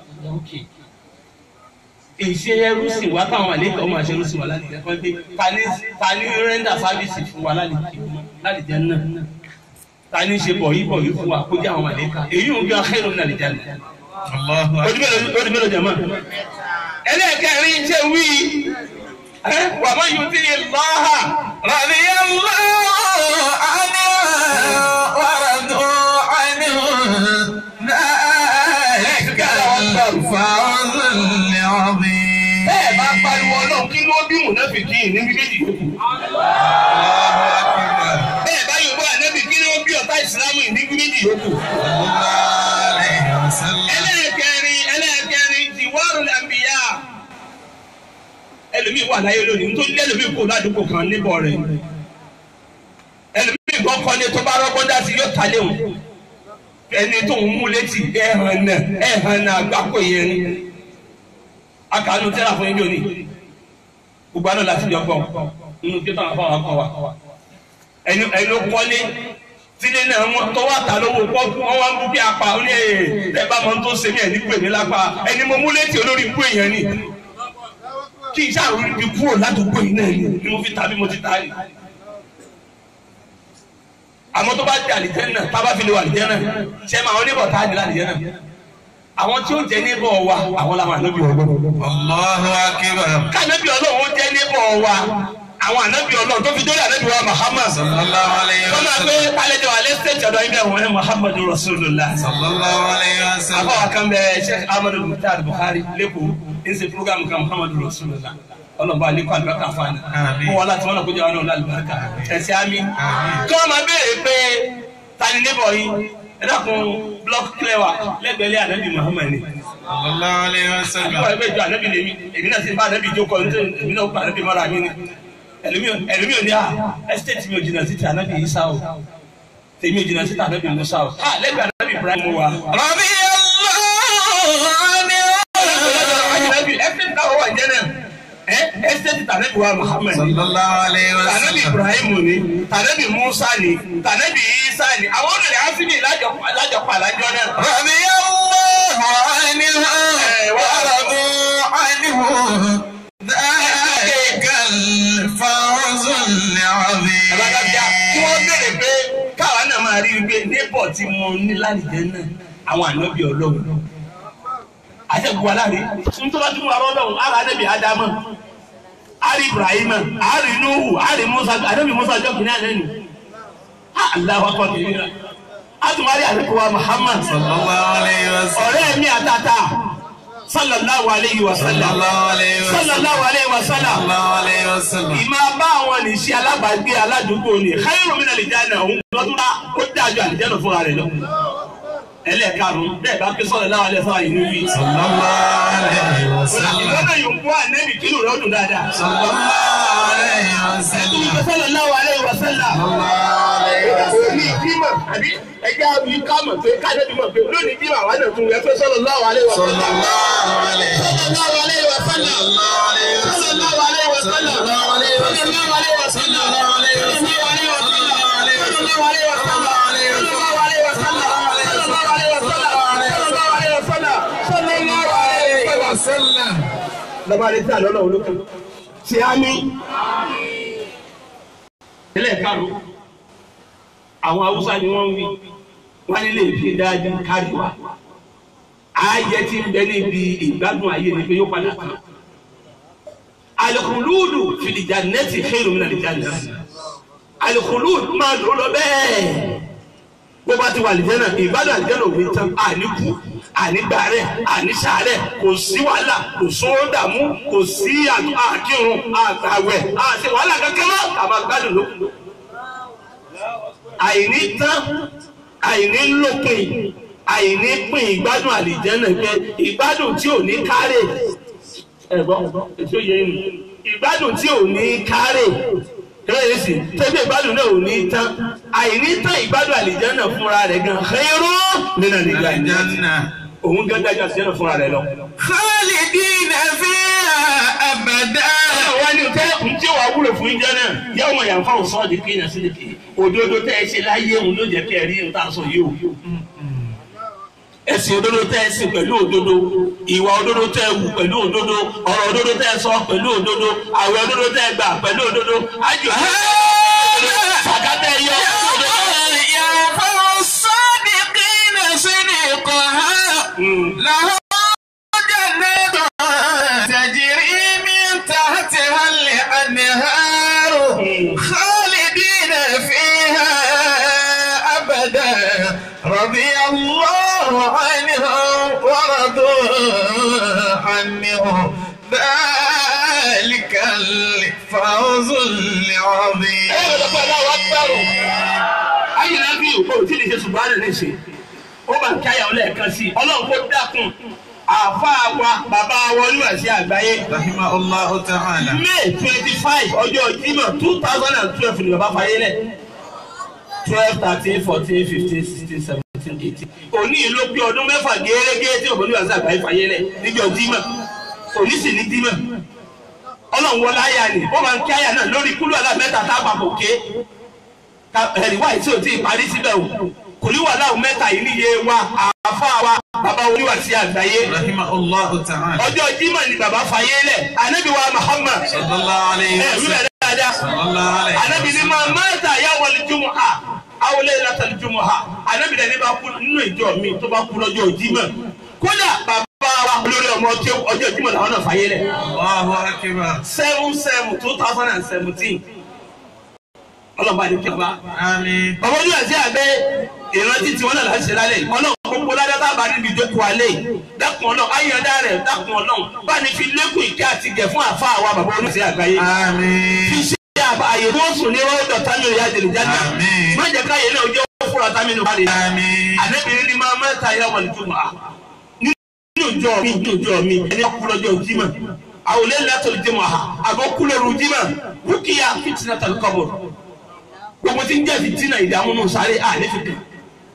èsì ẹrú sì wá táwọn àlejò ọmọ àṣẹ ẹrú sì wá láti jẹ fún pé ta ní ta ní rẹ́ńdà sáfíìsì fún wa láti jẹ náà ta ní ṣe bọ̀ yìí bọ̀ yìí fún wa kó jẹ́ àwọn àlejò èyí ò ń gbé akérò ní àlejò àná. odi mélòó jẹ mọ́ ẹlẹ́ẹ̀kẹrin ṣe wí wà má yóò ti lọ́ha.
رضي الله عنه ورضوا عنه ذلك الفوز العظيم
bẹ́ẹ̀ bá pariwo ọlọ́run kí ló bí mùnáfìkì ní méjèèjì yòókù. bẹ́ẹ̀ bá yóò bá ànábì kí ló bí ọ̀tá ìsìlámù ní méjèèjì yòókù. ẹlẹ́ẹ̀kẹrin ẹlẹ́ẹ̀kẹrin tiwárù làǹbìyà. ẹlòmíì wà láyé lónìí nítorí ẹlòmíì kò ládùúgbò kan níbọ̀ rẹ̀. ẹlòmíì kan kọ́lé tó bá rọ́gbọ́n dá sí yóò ta léwu. ẹni tó ń mú létí ẹ̀hàn náà ẹ̀hàn náà àgbákò yẹn ni. akànú tẹ́lá fún yín lónìí. gbogbo àná láti jọ gbọ́ nínú kí táwọn afáwọn akọ wa. ẹni ẹni ló kọ́lé tílé náà wọn tó wà tà lówó pọ́ọ̀kù wọn wá ń bú kí apá ó ní ẹ bá mọ tó ṣe mí ẹ̀ ní pè mí lápá ẹni mo mú létí olórí ikú èèyàn ni kí iṣẹ́ àwọn ibi kúrò ládùúgbò yìí náà ni mo fi ta bí mo ti ta yìí. àmọ́ tó bá di àlìjẹ́nà tá a bá fi lè wà àlìjẹ́nà ṣé máa wọn níbọ̀ tá a di àlìjẹ́nà. àwọn tí ó jẹ́ níbọ̀ wa àwọn làwọn ànábì ọlọ́run.
Allahu akbar.
kánábì ọlọ́run ó jẹ́ níbọ̀ wa àwọn ànábì ọlọ́run tó fi dórí ànábì wa Muhammad.
Sallallahu alayhi
wọ́n
wa
máa gbé
sallam.
kálẹ̀jọ alẹ́ stéèjì ọ̀dọ̀ ibẹ̀ wọ́n Muhammadu Rasulullah.
Sallallahu alayhi wa sallam.
àbáwá kan bẹ Sheikh Ahmadu Mukhtar Buhari lẹ́kọ̀ọ́ ń ṣe program kan Muhammadu Rasulullah ọlọ́ba alẹ́ kọ́ àlùbáríkà fún àná
Àmín.
kó wọn láti wọn náà kó jẹ́ wọn náà lálùbáríkà ẹ̀sẹ̀ àmì kí wọ́n máa béèrè pé tani níbọ̀ yìí ẹ dákun block clever lẹ́gbẹ̀ẹ́lẹ́ ànábì Muhammad ni
Sallallahu alayhi wa sallam.
àbúrò ẹgbẹ́ ìjọ ànábì lèmi èmi náà sì bá ànábì jókòó ní èmi náà bá ànábì mọ́ra mi ni ẹlòmí ò ní à ẹ́sítéètì mi ò jìnnà sí ti ànábì Isa o tèmi ò jìnnà sí ti ànábì Musa o à lẹ́gbẹ̀ẹ́ ànábì Ibrahim wa.
Radiyallahu anhu.
ẹsẹ̀ táwọn wà jẹ́ náà ẹ ẹsẹ̀ ti tànẹ́bí wa Muhammad ni
Sallallahu alayhi wa
tànẹ́bí
sallam.
Ibrahim ni tànẹ́bí Musa ni tànẹ́bí Isa ni àwọn olùdarí asimi lájọpọ̀ lájọpọ̀ àlájọ náà.
Radiyallahu anhu. Wa radu anhu. Dhalikal fawzul azim.
Àbájáde kí wọ́n béèrè pé káwa náà máa rí i pé nébọ̀ tí mo ní lálìjẹ́ náà àwọn ànábì Ọlọ́run. Àjẹkù aláre nítorí wọ́n ti mú arọ́ Ọlọ́run ara ànábì Ádámọ̀ ari Ibrahim ari Nuhu ari Musa ànábì Musa jọ́ kìnìún àná ni. Aláwọ̀ akọ̀ kìnìún náà. A tún wá rí ànábì wa Muhammad.
Sallallahu alayhi wa sallam.
ọ̀rẹ́ mi àtàtà sallallahu alayhi wa sallam
Sallallahu alayhi wa sallam.
sallallahu alayhi wa sallam
Sallallahu alayhi wa sallam.
ìmọ̀ bá àwọn nìṣe alábàágbé aládùúgbò ni khairu min al-janna òun lọ́dún bá ó dájú àlìjẹ́nà fúnra rẹ̀ lọ. ẹlẹ́ẹ̀karùn-ún bẹ́ẹ̀ bá pé sọ́dọ̀ láwọn alẹ́ fún àyínú wí.
Sallallahu alayhi wa sallam.
ìwọ́n náà yóò kó ànẹ́bì kínú rẹ̀ ọdún dáadáa.
Sallallahu alayhi wa sallam.
sallallahu alayhi wa sallam.
Sallallahu alayhi wa sallam.
ní ìdímọ̀ àbí ẹja mi ká mọ̀ pé kájọ́ bí mọ̀ pé lónìí ìdímọ̀ àwọn àna tún rẹ̀ pé sallallahu alayhi wa sallam.
Sallallahu alayhi wa sallam.
sallallahu alayhi wa sallam.
Sallallahu alayhi wa sallam.
sallallahu alayhi wa sallam.
Sallallahu alayhi wa sallam.
sallallahu alayhi wa sallam.
Sallallahu alayhi wa sallam.
sallallahu alayhi wa sallam.
Sallallahu alayhi wa sallam.
sallallahu alayhi wa sallam.
Sallallahu alayhi wa sallam.
sallallahu alayhi wa sallam. sallallahu alayhi wa sallam. sallallahu alayhi wa sallam. sallallahu alayhi wa sallam. lọ́ba lè tí àlọ́ náà olókè. ṣé á ní. ilé karùn-ún àwọn haúsá ni wọ́n ń wí wọ́n nílé ìfi dájú kárí wa ayé tí ń bẹ níbi ìgbádùn ayé ni pé yóò padà tán alikuludu filija nẹti xeyiru mina lija nẹti alikuludu máa lò lọ bẹ́ẹ̀ bó bá ti wà àlìjẹ́nà ìgbádùn àlìjẹ́nà òwe tán àníkú ànígbàrẹ̀ ànísàárẹ̀ kò sí wàhálà kò sówó dààmú kò sí àkírun àgbàwẹ̀ àti wàhálà kankan mọ́ àbá gbádùn lókun àìní tán àìní lópin àìní pín ìgbádùn àlìjẹ́nà pé ìgbádùn tí ò ní kárè ẹ̀gbọ́n ètò yẹn nù ìgbádùn tí ò ní kárè kẹ́lẹ́ sí tẹ́gbẹ́ ìgbádùn náà ò ní tán àìní tán ìgbádùn àlìjẹ́nà fúnra rẹ̀ gan xeyíró nínú àlìjẹ́nà
Aljanna.
òun gan dájú àlìjẹ́nà fúnra rẹ̀ lọ.
Khalidina fiha abada.
wọ́n ní tẹ́ ń tí wàá wúlò fún ìjọ náà yẹ́wò mọ̀ yàn fáwọn sọ́ọ̀dì kí yẹn sílẹ̀ kí òdodo tẹ́ ẹ ṣe láyé òun ló jẹ́ kẹ́ ẹ rí nǹkan sọ yìí o. ẹ̀sìn òdodo tẹ́ ẹ sìn pẹ̀lú òdodo ìwà òdodo tẹ́ ẹ wù pẹ̀lú òdodo ọ̀rọ̀ òdodo tẹ́ ẹ sọ pẹ̀lú òdodo àwẹ̀ òdodo tẹ́ ẹ gbà pẹ̀lú òdodo ájò sàkátẹ́ ẹ yọ
يرفع الصادقين صدقها لهم جنات تجري من تحتها الأنهار خالدين فيها أبدا رضي الله عنهم ورضوا عنه ذلك الفوز العظيم
ayé náà bí òkú tí lè ṣe ṣùgbọ́n àná lè ṣe ó bá ń káyà ọlẹ́ẹ̀kan sí i ọlọ́run kó dákun àáfàá wa bàbá wa oníwàsí àgbáyé
رحمه الله تعالى
may twenty five ọjọ́ Jímọ̀ two thousand and twelve ni bàbá fayé lẹ̀ twelve thirteen fourteen fifteen sixteen seventeen eighteen òní ìlú bí ọdún mẹ́fà gẹ́gẹ́ tí òbí oníwàsí àgbáyé fayé lẹ̀ níjọ́ Jímọ̀ òní sì ní Jímọ̀ ọlọ́run wọlé àyà ni ó máa ń kí àyà náà lórí kúlù alámẹ́ta tá a papọ̀ ké ẹ̀rí wáyé tí o ti parí síbẹ̀ o kò ní wàhálà mẹ́ta yìí níye wa àfa wa bàbá oníwà sí àgbáyé
rahimahullahu ta'ala.
ọjọ́ jimá ni bàbá fayé lẹ̀ anabi wa Muhammad
sallallahu alayhi
ẹ
wa
wíwẹ̀
sallam.
dáadáa
sallallahu alayhi wa
anabi ni ma mẹ́ta yà wọlé jùmọ̀ ha awolé látàlí jùmọ̀ ha anabi dẹ̀ ní bá kú nínú ìjọ mi tó bá kú lọ́jọ́ jimá kódà bàbá wa olórí ọmọ tí ọjọ́ jimá làwọn náà fayé lẹ̀
Allahu akbar.
seven seven two thousand and seventeen ọlọ́ba ní kíkọ́
Àmín.
ọmọ ojú ẹ̀sẹ̀ àgbẹ̀ ìrántí tiwọn náà láti ṣe lálẹ́ yìí ọlọ́run gbogbo ládàtà bá níbi ìjókòó alẹ́ yìí dákun ọlọ́run ayọ̀dá rẹ̀ dákun ọlọ́run bá ní fi lékún ìkẹ́ àti gẹ̀ fún àfa àwa bàbá olùsẹ̀ àgbáyé fi
Àmín.
ṣe àyè tí wọ́n sùn ní rọ́ọ̀dọ̀ támi ìyá àdèlè jáde
Àmín.
má jẹ́ káyé náà jẹ́ fúra támi nù balẹ̀
Àmín.
àdébìnrin ni máa mẹ́ta yà wọ̀lẹ̀ tó máa nínú ìjọ mi nínú ìjọ mi ẹni kúlọ́jọ́ jimá àwòlẹ́ látọ̀lù jimá àbọ̀ kúlọ̀rù jimá rúkìá fìtínà tàbí kọ́bọ̀ gbogbo tí ń jẹ́ fìtínà ìdààmú nù sáré àlẹ́ fi kàn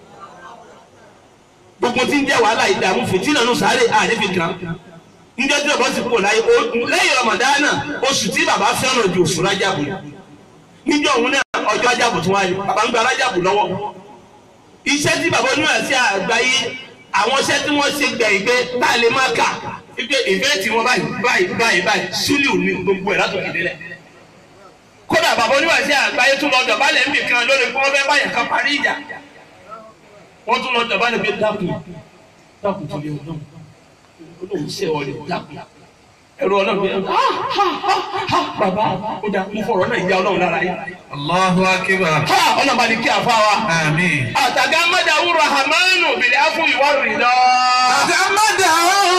gbogbo tí ń jẹ́ wàhálà ìdààmú fìtínà nù sáré àlẹ́ fi kàn njẹ́ tí bàbá ti kú láyé o- lẹ́yìn ramadana oṣù tí bàbá fẹ́ràn ju oṣù rájàbù níjọ́ òun náà ọjọ́ rájàbù tún wáyé bàbá ń gba rájàbù lọ́wọ́ iṣẹ́ tí bàbá onímọ̀ sí àgbáyé àwọn iṣẹ́ tí wọ́n ṣe gbẹ̀yìn pé tá a lè má kà wípé ìfẹ́ tí wọ́n báyìí báyìí báyìí báyìí súlù ní gbogbo ẹ̀ látòkè délẹ̀ kódà bàbá onímọ̀ sí àgbáyé tún lọ dọ̀bálẹ̀ níbi kan lórí pé wọ́n fẹ́ báyìí kan parí ìjà wọ́n tún lọ dọ̀bálẹ̀ pé dákun dákun tó lè ọdún olóhùn ṣe ọ̀rẹ́ dákun ẹ̀rọ ọlọ́run pé ah ha ha ha bàbá ó dà mo fọ̀rọ̀ náà ìyá ọlọ́run lára yìí
Allahu akbar.
ha ọlọ́run bá ní kí àfa wa
Àmín.
àtàgámádàwù rahamanu bìlẹ̀ afún ìwà rìndọ́.
Àgàmọ́dà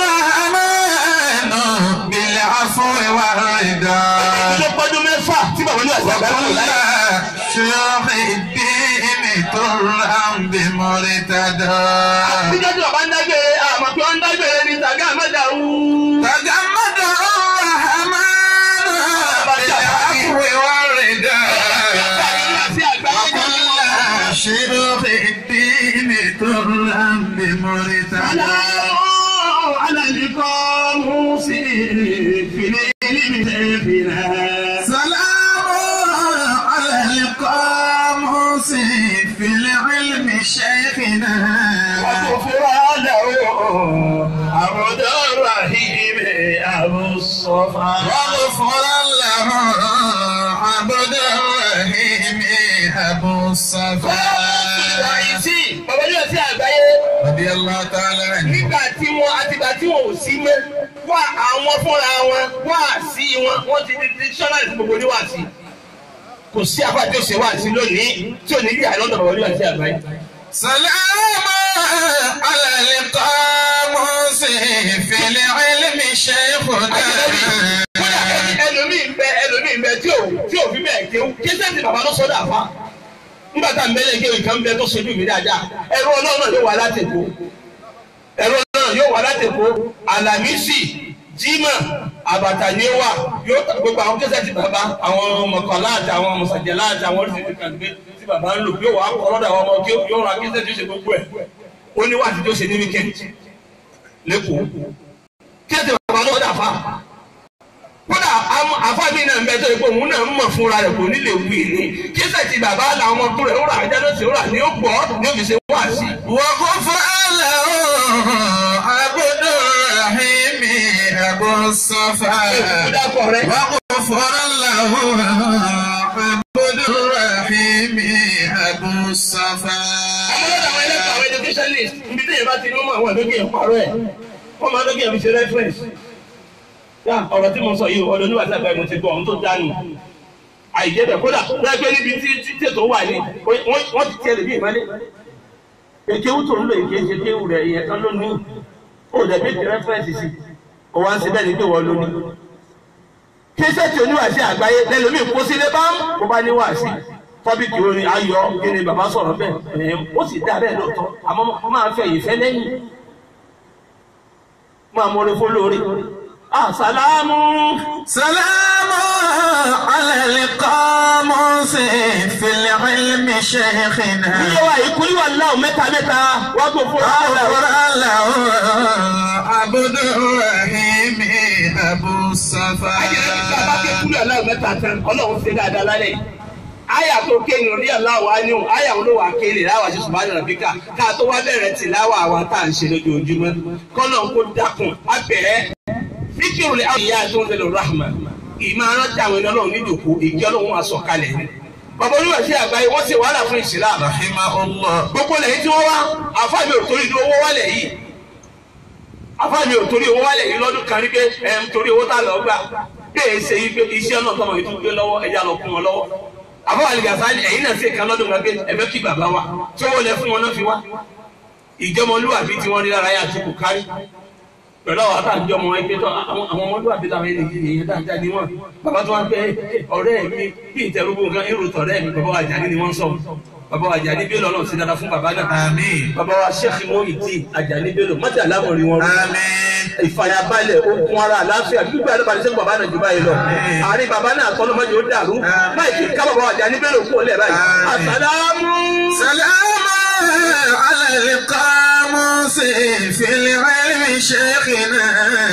ọ̀rọ̀ bílẹ̀ afún ìwà ìdá.
ló pọ́dún mẹ́fà tí bàbá ní àgbà bá wà láyé.
Ṣé ìdí tó rà ń bí mọ́rí tàdá?
níjọ́ tí bàbá ń dágbére àmọ́ pé wọ́n ń dágbére ní tàgámádàwù.
Àgàmọ́dà ọ̀rọ̀ bílẹ̀ afún ìwà ìdá.
àti àgbáyé jọjọ.
Ṣé ìdí tó rà ń bí mọ́rí tàdá?
Aláwọ̀ alàlìkọ́ mú sí ìfìlẹ̀ ìlú ìfìlẹ̀.
سلام على القاموس في العلم شيخنا
وغفر له عبد الرحيم أبو الصفا
وغفر له عبد الرحيم أبو الصفا
Ìsí bàbá yóò sí àgbáyé
رضي الله تعالى عنه
nígbà tí wọn àtìgbà tí wọn ò sí mọ́ wá àwọn fúnra wọn wá sí wọn wọ́n ti di dictionary tí gbogbo oníwà sí. Kò sí apá tí ó ṣe wá sí lónìí tí ò ní bí àlọ́dọ̀ bàbá yóò sí àgbáyé.
سلام على القاموس في العلم شيخنا
Kódà ẹlòmíì ń bẹ ẹlòmíì ń bẹ tí ò tí ò fi bẹ́ẹ̀ kéwú kí sẹ́ńtì bàbá ló sọ́dọ̀ àfa. Nígbà tá à ń bẹ́lẹ̀ kéwì kan bẹ tó sojú mi dáadáa ẹ̀rọ ọlọ́run náà yóò wá láti Èkó. Ẹ̀rọ ọlọ́run yóò wá láti Èkó Àlàmísì Jímọ̀ Àbàtà ni ó wà yóò ta gbogbo àwọn kẹsẹ̀ ti bàbá àwọn mọ̀kànlá àti àwọn mọ̀sàjẹ̀lá àti àwọn oríṣiríṣi kan gbé tí bàbá ń lò yóò wá kọ́ lọ́dọ̀ àwọn ọmọ kí yóò ra kẹsẹ̀ tó ṣe gbogbo ẹ̀ ó ní wàá ti tó ṣe ní wíkẹ́ndì lẹ́kọ̀ọ́ kí ẹ ti bàbá lọ́dọ̀ àfa kódà àwọn àfáàbí náà ń bẹ tó yẹ pé òun náà ń mọ̀ fúnra rẹ̀ kò ní lè wí ni kí sẹ́ẹ̀tì bàbá làwọn ọmọ tó rẹ̀ ó rà ajá ló sì ó rà ní ó gbọ́ ní ó fi ṣe wá sí.
وغفر له عبد الرحيم أبو الصفا
ìdákọ̀ rẹ̀
وغفر له عبد الرحيم أبو الصفا
àwọn ọlọ́dà àwọn ẹlẹ́kọ̀ọ́ àwọn educationist ibi tí yorùbá ti ní mọ̀ àwọn ìdókè ìparọ́ ẹ̀ wọ́n máa dókè fi ṣe reference. yá ọ̀rọ̀ tí mo sọ yìí ọ̀dọ̀ nígbà tí àgbà mo ti gbọ́ ohun tó dánù àìjẹ́ bẹ̀ kódà wọ́n gbé níbi tí tí tètò wà ní wọ́n wọ́n ti tiẹ̀ lè bí ìmọ̀lẹ́ èkéwù tó ń lò èké ṣe kéwù rẹ̀ ìyẹn kan lónìí ó dẹ̀ bí ti reference sí kò wá ń ṣe bẹ́ẹ̀ ni pé wọ́n lónìí kíṣẹ́tì oníwàásí àgbáyé lẹ́lòmí kó sílé bá ń kó bá níwàásí tọ́bíkì orin ayọ̀ kí ni bàbá sọ̀rọ̀ bẹ́ẹ̀ ẹ̀ ó sì dá bẹ́ẹ̀ lóòótọ́ àmọ́ máa fẹ́ yìí fẹ́ lẹ́yìn máa mọ̀rẹ́ fún lórí. àsàlámù
سلام على القاموس في العلم شيخنا
níyẹn wa ìkúlí wà láwọn mẹ́ta mẹ́ta wá tó fún ọ̀rọ̀
وغفر له عبد الرحيم أبو الصفا
ayẹyẹ nígbà bá ké kúlí wà láwọn mẹ́ta tán ọlọ́run ṣe dáadáa lálẹ́ àyà tó kéyìn orí aláwọ̀ á ní òun àyà òun ló wà kéyìn láwà ṣe ṣùgbọ́n àdàrà bíkà ká tó wá bẹ̀rẹ̀ tì láwà àwa tá à ń ṣe lójoojúmọ́ kọ́nà kó dákun abẹ́rẹ́ fíkìrù lè àwọn ìyá tó ń lè rahma ìmọ̀ arántí àwọn ẹni ọlọ́run níjòkó ìjọ ọlọ́run wà sọ̀kalẹ̀ ni bàbá oníwà sí àgbáyé wọ́n ṣe wàhálà fún ìsìlá
rahimahullah
gbogbo lẹ́yìn tí wọ́n wá àfáàmì ò torí owó wálẹ̀ yìí àfáàmì ò torí owó wálẹ̀ yìí lọ́dún kan rí pé ẹ̀ ń torí owó tá a lọ gbà bí èyí ṣe yí pé iṣẹ́ náà tọmọ yìí tún gbé lọ́wọ́ ẹja lọ kún wọn lọ́wọ́ àfáà lè gàfà ẹ̀yìn náà ṣe kan lọ́dún kan pé ẹ̀fẹ́ kí bàbá wa tí wọ́n lẹ fún wọn náà fi wá ìjọmọlúwàbí tí wọ́n rí lára yà ti kù kárí pẹ̀lú àwọn àtàjọ ọmọ ẹgbẹ́ tó àwọn àwọn ọmọlúwàbí làwọn ẹni èèyàn dáadáa ni wọ́n bàbá tó wá pé ọ̀rẹ́ mi bí ìtẹ̀rúgbó nǹkan èrò tọ̀rẹ́ mi bàbá wa Àjàní ni wọ́n sọ bàbá wa Àjàní Bello Ọlọ́run sí dáadáa fún bàbá náà
àmín
bàbá wa Sheikh Muyideen Àjàní Bello mọ́tà lámọ̀rin wọn rú
àmín
ìfàyàbalẹ̀ okun ara àlàáfíà gbígbé àdébàdé sẹ́kù bàbá náà jù báyìí lọ àárín bàbá náà tọ́lọ́ mọ́jọ́ ó dàrú báyìí kì í ká bàbá wa Àjàní Bello kú ọ̀lẹ́ báyìí àsàlámù.
سلام على القاموس في العلم شيخنا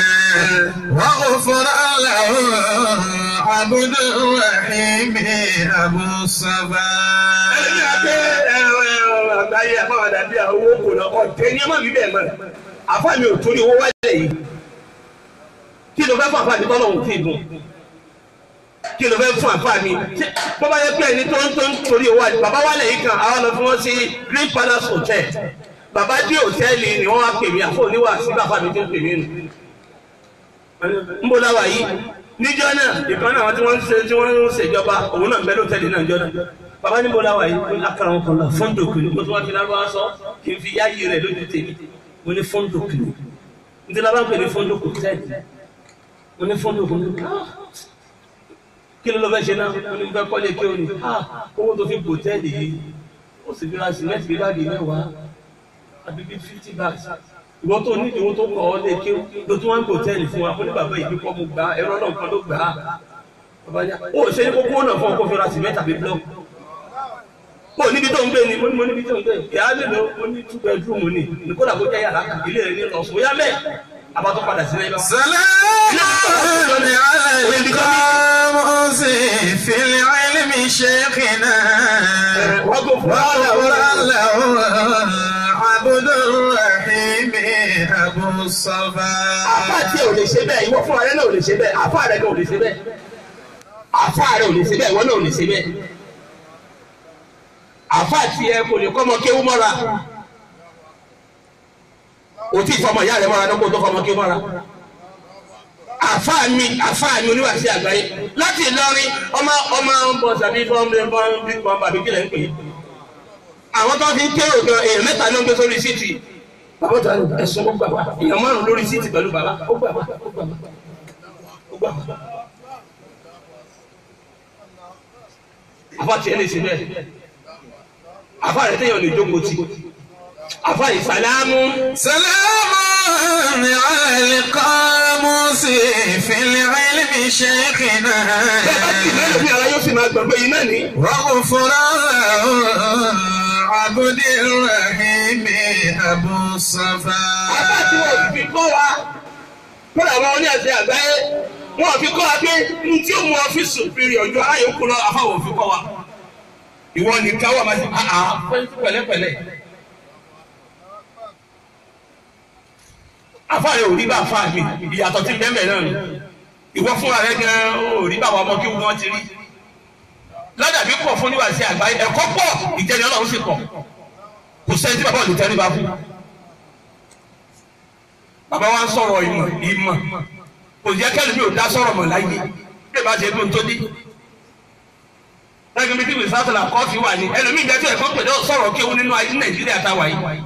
وغفر له عبد الرحيم أبو
ẹni
الصفا
àgbẹ̀ àgbáyé àfáwàdà bíi àwọn owó kò lọ ọ̀tẹ̀ ní ẹ má bí bẹ́ẹ̀ mọ́ àfáàmì ò torí owó wálẹ̀ yìí kí ló fẹ́ fún àfáàmì tọ́lọ̀ òun tí ì dùn kí ló fẹ́ fún àfáàmì Ṣé- bó bá yẹ pé ẹni tó ń tó ń torí owó àti bàbá wálẹ̀ yìí kan àwọn lọ fún wọn sí Green Palace Hotel bàbá dé hòtẹ́ẹ̀lì ni wọ́n wá pè mí àfọ̀ oníwà sí bàbá mi tó ń pè mí nù ń bó láwà yìí níjọ́ náà ìkan náà tí wọ́n ń ṣe tí wọ́n ń ṣèjọba òun náà ń bẹ lóòtẹ́ẹ̀lì náà níjọ́ náà bàbá níbo láwà yìí ó ní akara wọn kan lọ fọ́ńdòkì ni mo tún wá fi lárúbá sọ kí n fi yáyí rẹ̀ lójú tèmi mo ní fọ́ńdòkì ni n ti lábá ń pè ní fọ́ńdòkì tẹ́ẹ̀dì mo ní fọ́ńdòkì ni ah, kí ló ló fẹ́ ṣe náà mo ní fẹ́ kọ́lé kí o ní ah, owó tó fi bò tẹ́ẹ̀dì yìí ó sì fi ra sìmẹ́ntì bí báàgì mẹ́wàá àbí bí fifty bags ìwọ tó ní ìdíwọ́ tó kọ̀ ọ́ lé kí ló tún wá ń hòtẹ́ẹ̀lì fún wa fún ní bàbá ìbí kọ́ mo gbà á ẹ̀rọ náà kan ló gbà á bàbá ní ó ṣe ní kókó náà fún ọkọ̀ fẹ́ra sìmẹ́ntì àbí blọ́ọ̀kì ó níbi tó ń gbé ni mo ní mo níbi tó ń gbé ìyá mélòó ó ní two bedroom ni ní kódà kó jẹ́ yàrá kan ilé rẹ̀ ní lọ sùn yá mẹ́ àbá tó padà sílẹ̀ bá.
سلام على القاموس في العلم شيخنا
وغفر له
له عبد الرحيم أبو الصفا
àfa tí ò lè ṣe bẹ́ẹ̀ ìwọ fúnra rẹ náà ò lè ṣe bẹ́ẹ̀ àfa rẹ náà ò lè ṣe bẹ́ẹ̀ àfa rẹ ò lè ṣe bẹ́ẹ̀ ìwọ náà ò lè ṣe bẹ́ẹ̀ àfa tí ẹ kò lè kọ́mọ kéwú mọ́ra o tí fọmọ ìyá rẹ mọ́ra ní kó tó fọmọ kéwú mọ́ra àfa mi àfa mi oníwàsí àgbáyé láti Ìlọrin ọmọ ọmọ bọ sàbí bọ́n bọ́n bọ́n bàbí kílẹ̀ ń pè é àwọn tó fi ń kérò gan èèyàn mẹ́ta ló ń gbé sórí síìtì bàbá tó ẹ̀sùn ó gbà wá èèyàn márùn lórí síìtì pẹ̀lú bàbá ó gbà wá ó gbà wá ó gbà wá. àfa tiẹ̀ lè ṣe bẹ́ẹ̀ àfa rẹ̀ téèyàn lè jókòó tì àfa ìsàlámù
سلام على القاموس في العلم شيخنا
bẹ́ẹ̀ bá tì lẹ́nu bí ara yóò sì máa gbàgbé yìí náà ní.
وغفر له عبد الرحيم أبو الصفا
àbá tí wọn ò fi kọ́ wa kódà àwọn oní àti àgbáyé wọn ò fi kọ́ wa pé n tí ó mú ọ́fíìsì fìrí ọjọ́ aláyòókù lọ àfáwọn ò fi kọ́ wa ìwọ nìkan wà máa ti àhà pẹ̀lẹ́pẹ̀lẹ́ àfáàrẹ ò rí bá àfáà mi ìyàtọ̀ tí bẹ́ẹ̀ náà nù ìwọ fúnra rẹ gan ò rí bá àwọn ọmọ kí wọn ti rí ládàbí pọ̀ fún níwájú àgbáyé ẹ̀kọ́ pọ̀ ìjẹni Ọlọ́run sì pọ̀ kò sẹ́ni tí bàbá ò lè tẹ́rí bá fún bàbá wa ń sọ̀rọ̀ ìmọ̀ ìmọ̀ kò jẹ́ kẹ́lẹ́ mi ò dá sọ̀rọ̀ mọ̀ láyé bí ìbá ṣe dún tó dé. lẹ́gbẹ̀ẹ́ mi tí wìí sátọ̀là kọ́ọ̀fì wà ní ẹlòmíì jẹ́ tí ẹ̀kọ́ pẹ̀lú sọ̀rọ̀ kéwu nínú ayé nàìjíríà táwa yìí.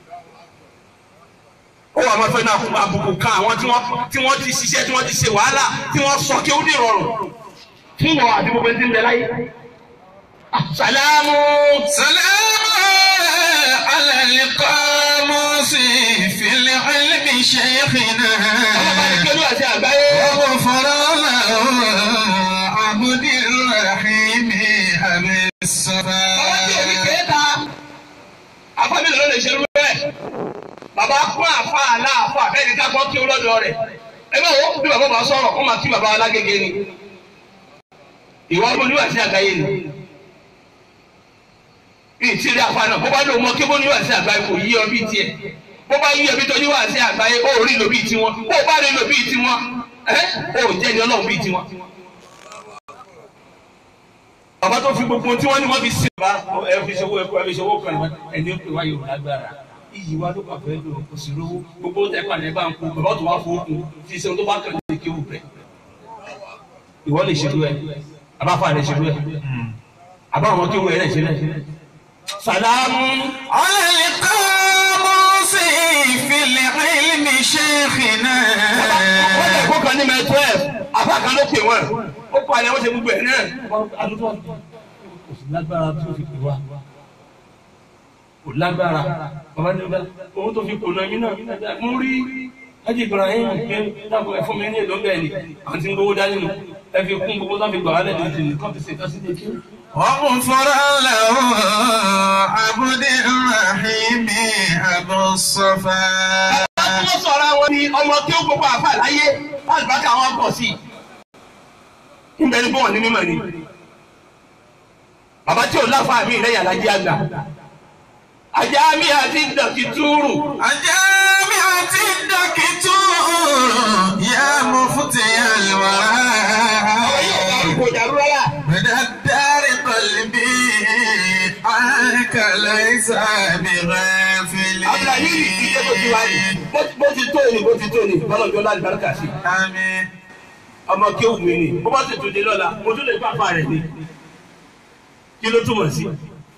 ó wà máa fẹ́ náà kún àbùkù kan àwọn tí wọ́n tí wọ́n ti ṣiṣẹ́ tí wọ́n ti ṣe wàhálà tí wọ́n sọ kéwu ní ìrọ̀rùn fún wọn àti gbogbo ẹni tí ń bẹ láyé. sàlámù.
سلام على القاموس في العلم شيخنا
ọlọ́ba ní kí olú àti àgbáyé.
وغفر له عبد الرحيم أبي الصفا
Bàbá tí òbí kéèta, àfábìlì ló lè ṣe irú bẹ́ẹ̀. Bàbá kún àfa aláàfà bẹ́ẹ̀ni ká gbọ́ kí ó lọ́dọ̀ rẹ̀. Ẹ bá wọ́n bí bàbá bá sọ̀rọ̀ kó máa kí bàbá alágége ni. Ìwọ olúwa sí àgbáyé ni. ìtìrí àfa náà bó bá lóun mọ kébó níwà sí àgbáyé kò yí ọ bí tiẹ̀ bó bá yí ọ bí tọ́jú wà sí àgbáyé ó rí lò bí tiwọn bó bá rí lò bí tiwọn ẹ ó jẹ́ ni ọlọ́run bí tiwọn. bàbá tó fi gbogbo tí wọ́n ní wọ́n fi sí. bàbá ẹ fi ṣòwò ẹ fi ṣòwò kan ẹni ó pè wá yóò lágbára iyì wa ló pàfẹ́ lò kò sí lówó gbogbo tẹ pàdé bá ń kú bàbá tó wá fowó kù fi ṣe tó bá kàn lè kéwù rẹ ìwọ lè ṣerú ẹ àbáfà lè ṣerú ẹ àbáwọn kéwù ẹ lè ṣerú ẹ sàlámù.
على القاموس في العلم شيخنا
wọ́n lè kó kan ní mẹ́ twelve àbá kan ló pè wọ́n ó kọ́ àlẹ́ wọ́n ṣe gbogbo ẹ̀ náà. kò sí lágbára tó fi pè wá kò lágbára bàbá ní ọgbà owó tó fi kò náà mí náà mo rí Haji Ibrahim pé dàpọ̀ ẹ̀fọ́ mi ní èlò bẹ́ẹ̀ ni àti ń gbowó dání nù ẹ fi kún gbogbo tó fi gbà wálẹ̀ ní ìdílé kọ́ fi ṣètọ́ sí ilé
وغفر له عبد الرحيم أبو الصفا
Láti wọ́n sọ̀rọ̀ àwọn ni ọmọ tí ó gbogbo àfà láyé alùbákà wọn pọ̀ sí. Níbẹ̀ ni bọ́ọ̀ ní mímọ̀ ni. Bàbá tí ò láfa mi lẹ́yìn alájí àgbà. Ajá mi àti dọ̀kì túrù.
الجامعة الدكتور يا مفتي الورى
Kò dàrú rárá.
من الدار قلبي عنك ليس بغافل
Abdulhamid ìdílé tó ti wá ní. Bó ti tó ni bó ti tó ni bọ́lọ̀jọ́ láti bárúkà sí.
آمين
Ọmọ kí ó mi ni. Bó bá sì tún dé lọ́la, mo tún lè pàpà rẹ̀ ni. Kí ló túmọ̀ sí?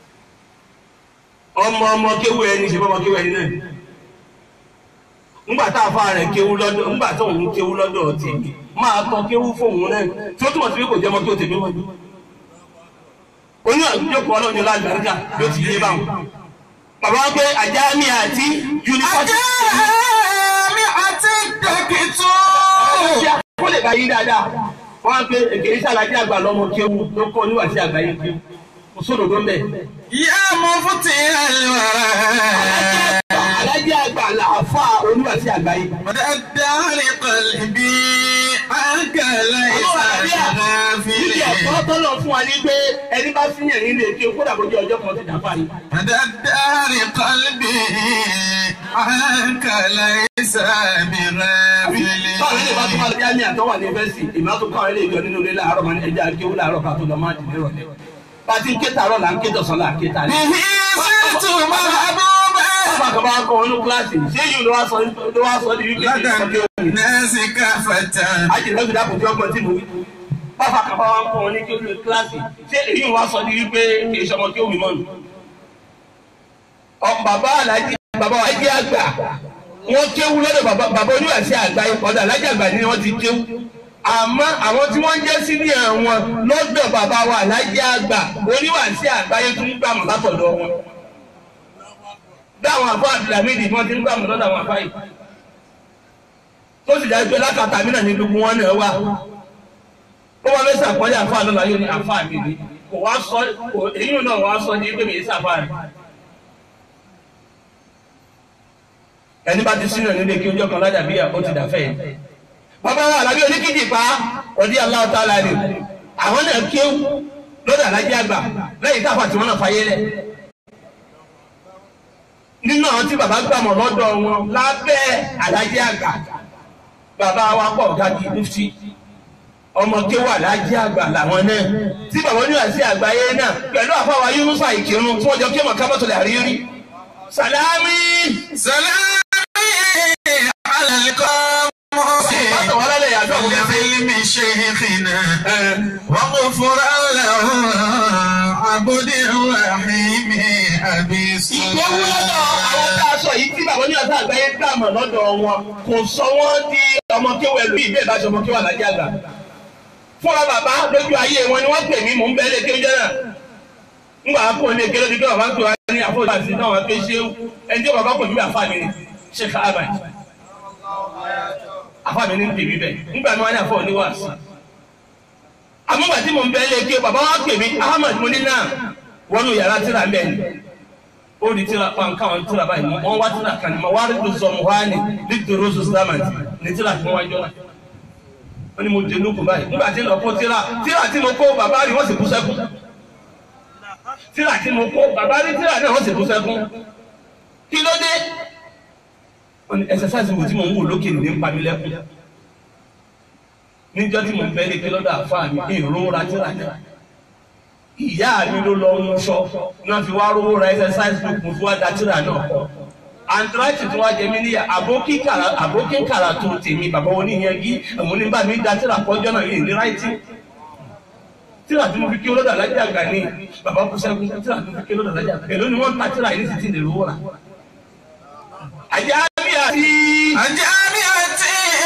Ọmọ ọmọ kéwú ẹni ṣe fọmọ kéwú ẹni náà. ńgbà tá a fa rẹ̀ kéwú lọ́dọ̀ ńgbà tó òun kéwú lọ́dọ̀ tèmi máa tọ́ kéwú fóun náà tí ó túmọ̀ sí pé kò jẹ́ ọmọ kí o tèmi wọ́n. oyún àgbéjókòó ọlọ́run láti gbàdúrà ló ti yé báwọn. bàbá wa pé àjá mi àti yunifásitì
الجامعة الدكتور
kó lè bá yí dáadáa wọ́n á pé èkèrè sàlájì àgbà lọ́mọ kéwú ló kọ́ níwájú àgbáyé kéwú kò sódòdó ń bẹ̀.
يا مفتي الورى
alájì àgbà làáfà oníwàsí àgbáyé.
من الدار قلبي عنك ليس بغافل
Níbi ẹ̀kọ́ tọ́lọ̀ fún wa ní pé ẹni bá fi yàn nílé kí o kódà bójú ọjọ́ kan ti dàpá yìí.
من الدار قلبي عنك ليس
Báwo ni ìbá tó máa
بغافل
lọ́jà ní àtọ́wà ní fẹ́sì? Ìmọ̀ tó káwọn ilé ìjọ nínú ilé láàárọ̀ máa ní ẹja akéwú láàárọ̀ ká tó lọ máa dìde rọ̀lẹ́. Bá a ti ń ké tààrọ̀ là ń ké tọ̀sán là ń ké tààrẹ́.
به صرت محبوبا
Bàbá kan bá kọ́ inú kíláàsì. Ṣé yìí ló wá sọ ló wá sọ ní wípé
لدى
kí n sọ
الناس كافة
Ajìnà gbèdá kò tí ọgbọ́n tí mo wí. Bàbá kan bá wá ń kọ́ ní kí ó lè kíláàsì. Ṣé èyí wá sọ ní wípé kì í ṣọmọ kí ó mi mọ́ nù? Ọ bàbá Alájí bàbá Alájí àgbà wọ́n kéwú lọ́dọ̀ bàbá bàbá oníwàsí àgbà ọ̀dọ̀ Alájí àgbà ni wọ́n ti kéwú. Àmọ́ àwọn tí wọ́n jẹ́ sí ní àwọn lọ́dọ̀ bàbá wa Alájí àgbà oníwàsí àgbáyé tún ń gbàmù látọ̀dọ̀ wọn. Dáwọn àfọ Abdulhamid wọ́n ti ń gbàmù lọ́dọ̀ àwọn àfáyì. Tó sì dájú pé lákàtà mí náà ní gbogbo wọn náà wà ó wá fẹ́ sàpọ́nlé àfa lọ́la yóò ní àfa mi ni kò wá sọ kò èyí náà wá sọ ní pé mi yé sàfa rẹ̀. ẹni bá ti sínú nílé kí ojú ọkàn lájà bíyà ó ti dàfẹ́ yẹn. bàbá wa àlàbí oníkìjì pa ọdí aláwọ̀ tá a la rè àwọn náà kéwù lọ́dọ̀ alájẹ́ àgbà lẹ́yìn táfà tí wọ́n náà fayé lẹ̀. nínú àwọn tí bàbá gbàmọ̀ lọ́dọ̀ wọn lábẹ́ alájẹ́ àgbà bàbá wa pọ̀ gàdí mufti ọmọ kéwà lájẹ́ àgbà làwọn náà tí bàbá oníwà sí àgbáyé náà pẹ̀lú àfáwà Yunusa ìkírun tí wọ́n jọ kéwà kábàtò lè àrírí. sàlámì.
سلامي على القاموس
bàtà wọn lálẹ́ yàtọ̀ àwọn
في
ẹgbẹ́.
علم شيخنا وغفر له عبد الرحيم أبي
ìgbéwú lọ́dọ̀ àwọn tá a sọ yìí tí bàbá oníwà sí àgbáyé gbàmọ̀ lọ́dọ̀ wọn kò sọ wọ́n di ọmọ kéwà ẹlú ìbéè bá ṣe ọmọ kéwà lájẹ́ àgbà. fúnra bàbá lójú ayé wọn ni wọ́n pè mí mò ń bẹ́ẹ̀ lé kéwú jẹ́ náà. ngba akó ní ekele ní kí bàbá tó wá ní àfọwọ́sí àti náà wọ́n pé ṣé ẹni tí bàbá kò ní bí àfa mi ni ṣe ká àbàyè. àfa mi ní tèmi bẹ́ẹ̀ nígbà mi wá ní àfọwọ́ ní wàásù. àmúgbà tí mò ń bẹ́ẹ̀ lé ké bàbá wa pè mí Ahmad mo ní náà wọ́n nu yàrá tíra bẹ́ẹ̀ ni. ó di tíra pan káwọn tíra báyìí mọ́ wọ́n wá tíra kan ní ma wá rí tó sọ mu wá ní ní tòró sọ́sílámàtì ní tíra tí wọ́n wá jọ náà. wọ́n ní mo dé lóko báyìí nígbà tí lọ́kọ́ tíra tíra tí mo kó bàbá rí wọ́n sì kú sẹ́kù tíra tí mo kó bàbá ní tíra náà wọ́n sì kú sẹ́kún kí ló dé wọ́n ní ẹsẹsáìsì wo tí mo ń wò lókè ní ń pa mí lẹ́kún níjọ́ tí mo ń bẹ léke lọ́dọ̀ àfáà mi ní ìró ra tíra náà ìyá mi ló lọ ń sọ náà fi wá rówó ra ẹsẹsáìsì book mo fi wá da tíra náà kọ andrati tó wá jẹ mí níyà àbókí kàrà tó tèmi bàbá wọn níyanjú àwọn oníbà mi da tíra kọjọ́ náà yìí ní ráìtì tíra tí mo fi kí olódà lájà gà ní bàbá kú sẹ́kù tíra tí mo fi kí olódà lájà gà èló ni wọ́n ta tíra yìí ní títí lè rówó rà. àjẹ́ àbí àti.
الجامعة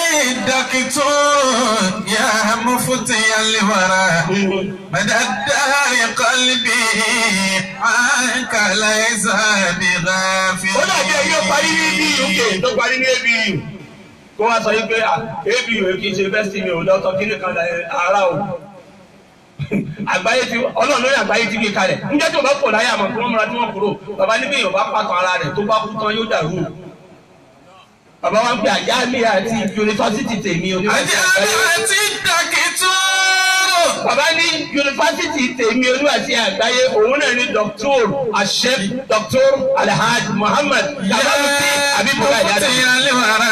الدكتور يا مفتي الورى مدى الدار قلبي عنك ليس بغافل
ó dàbí ẹyẹ parí ní abu uk tó parí ní abu kó wá sọ yìí pé abu kì í ṣe bẹ́sì mi ò lọ́tọ̀ kí nìkan ara o àgbáyé ti ọlọ́run lórí àgbáyé ti gbé kalẹ̀ níjẹ́ tí o bá kò láyé àmọ́ kí wọ́n múra tí wọ́n kúrò bàbá níbi èèyàn bá pàtó ara rẹ̀ tó bá kú tán yóò dàrú o bàbá wa ń pè àjáàmì àti yunifásitì tèmi oníwàsí àgbáyé
الجامعة الدكتور
bàbá ní yunifásitì tèmi oníwàsí àgbáyé òun náà ní dr asef dr alhaji muhammad kamaluti abibula yada.
مفتي الورى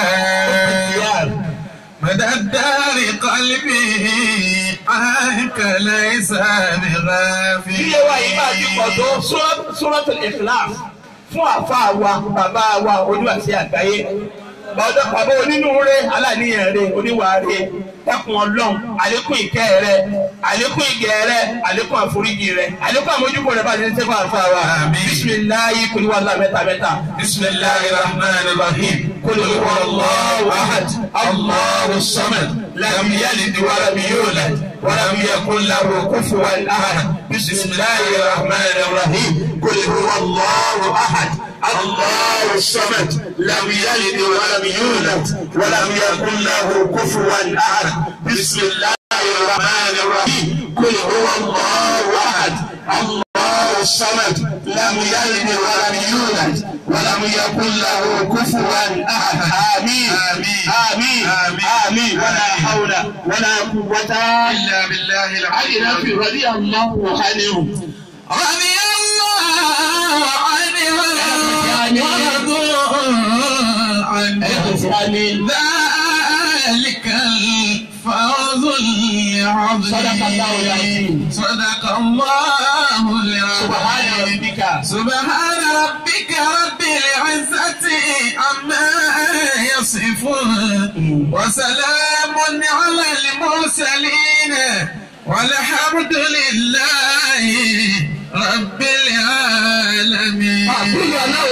مدى الدار قلبي عنك ليس بغافل
iye wa yìí máa ti pọ̀ tó suratul ikhlas fún àfa wa bàbá wa oníwàsí àgbáyé bàbá bàbá onínúure aláníyàn rẹ oníwàáre dákun ọlọ́run àlékún ìkẹ́ rẹ àlékún ìgẹ̀ rẹ àlékún àforíjì rẹ àlékún àmójúkò rẹ bá ti ń sẹ́kọ̀ àfa wa
Àmín.
bisimilayi kuliwala mẹ́ta mẹ́ta bisimilayi rahman rahim kuli wallahu ahad allahu samad lam yalid walam yulad walam yakun lahu kufuwan ahad bisimilayi rahman rahim kuli wallahu ahad الله الصمد لم يلد ولم يولد ولم يكن له كفوا احد بسم الله الرحمن الرحيم قل هو الله احد الله الصمد لم يلد ولم يولد ولم يكن له كفوا احد امين
آمين.
امين
آمين.
امين ولا حول ولا قوه
إلا بالله العلي
الا
العظيم
بالله رضي الله عنه
رضي الله عنه ورضوا عنه
آمين.
ذلك الفوز العظيم
صدق الله العظيم.
صدق الله
سبحان
العظيم
ربك
سبحان ربك رب العزة عما يصفون وسلام على المرسلين والحمد لله رب العالمين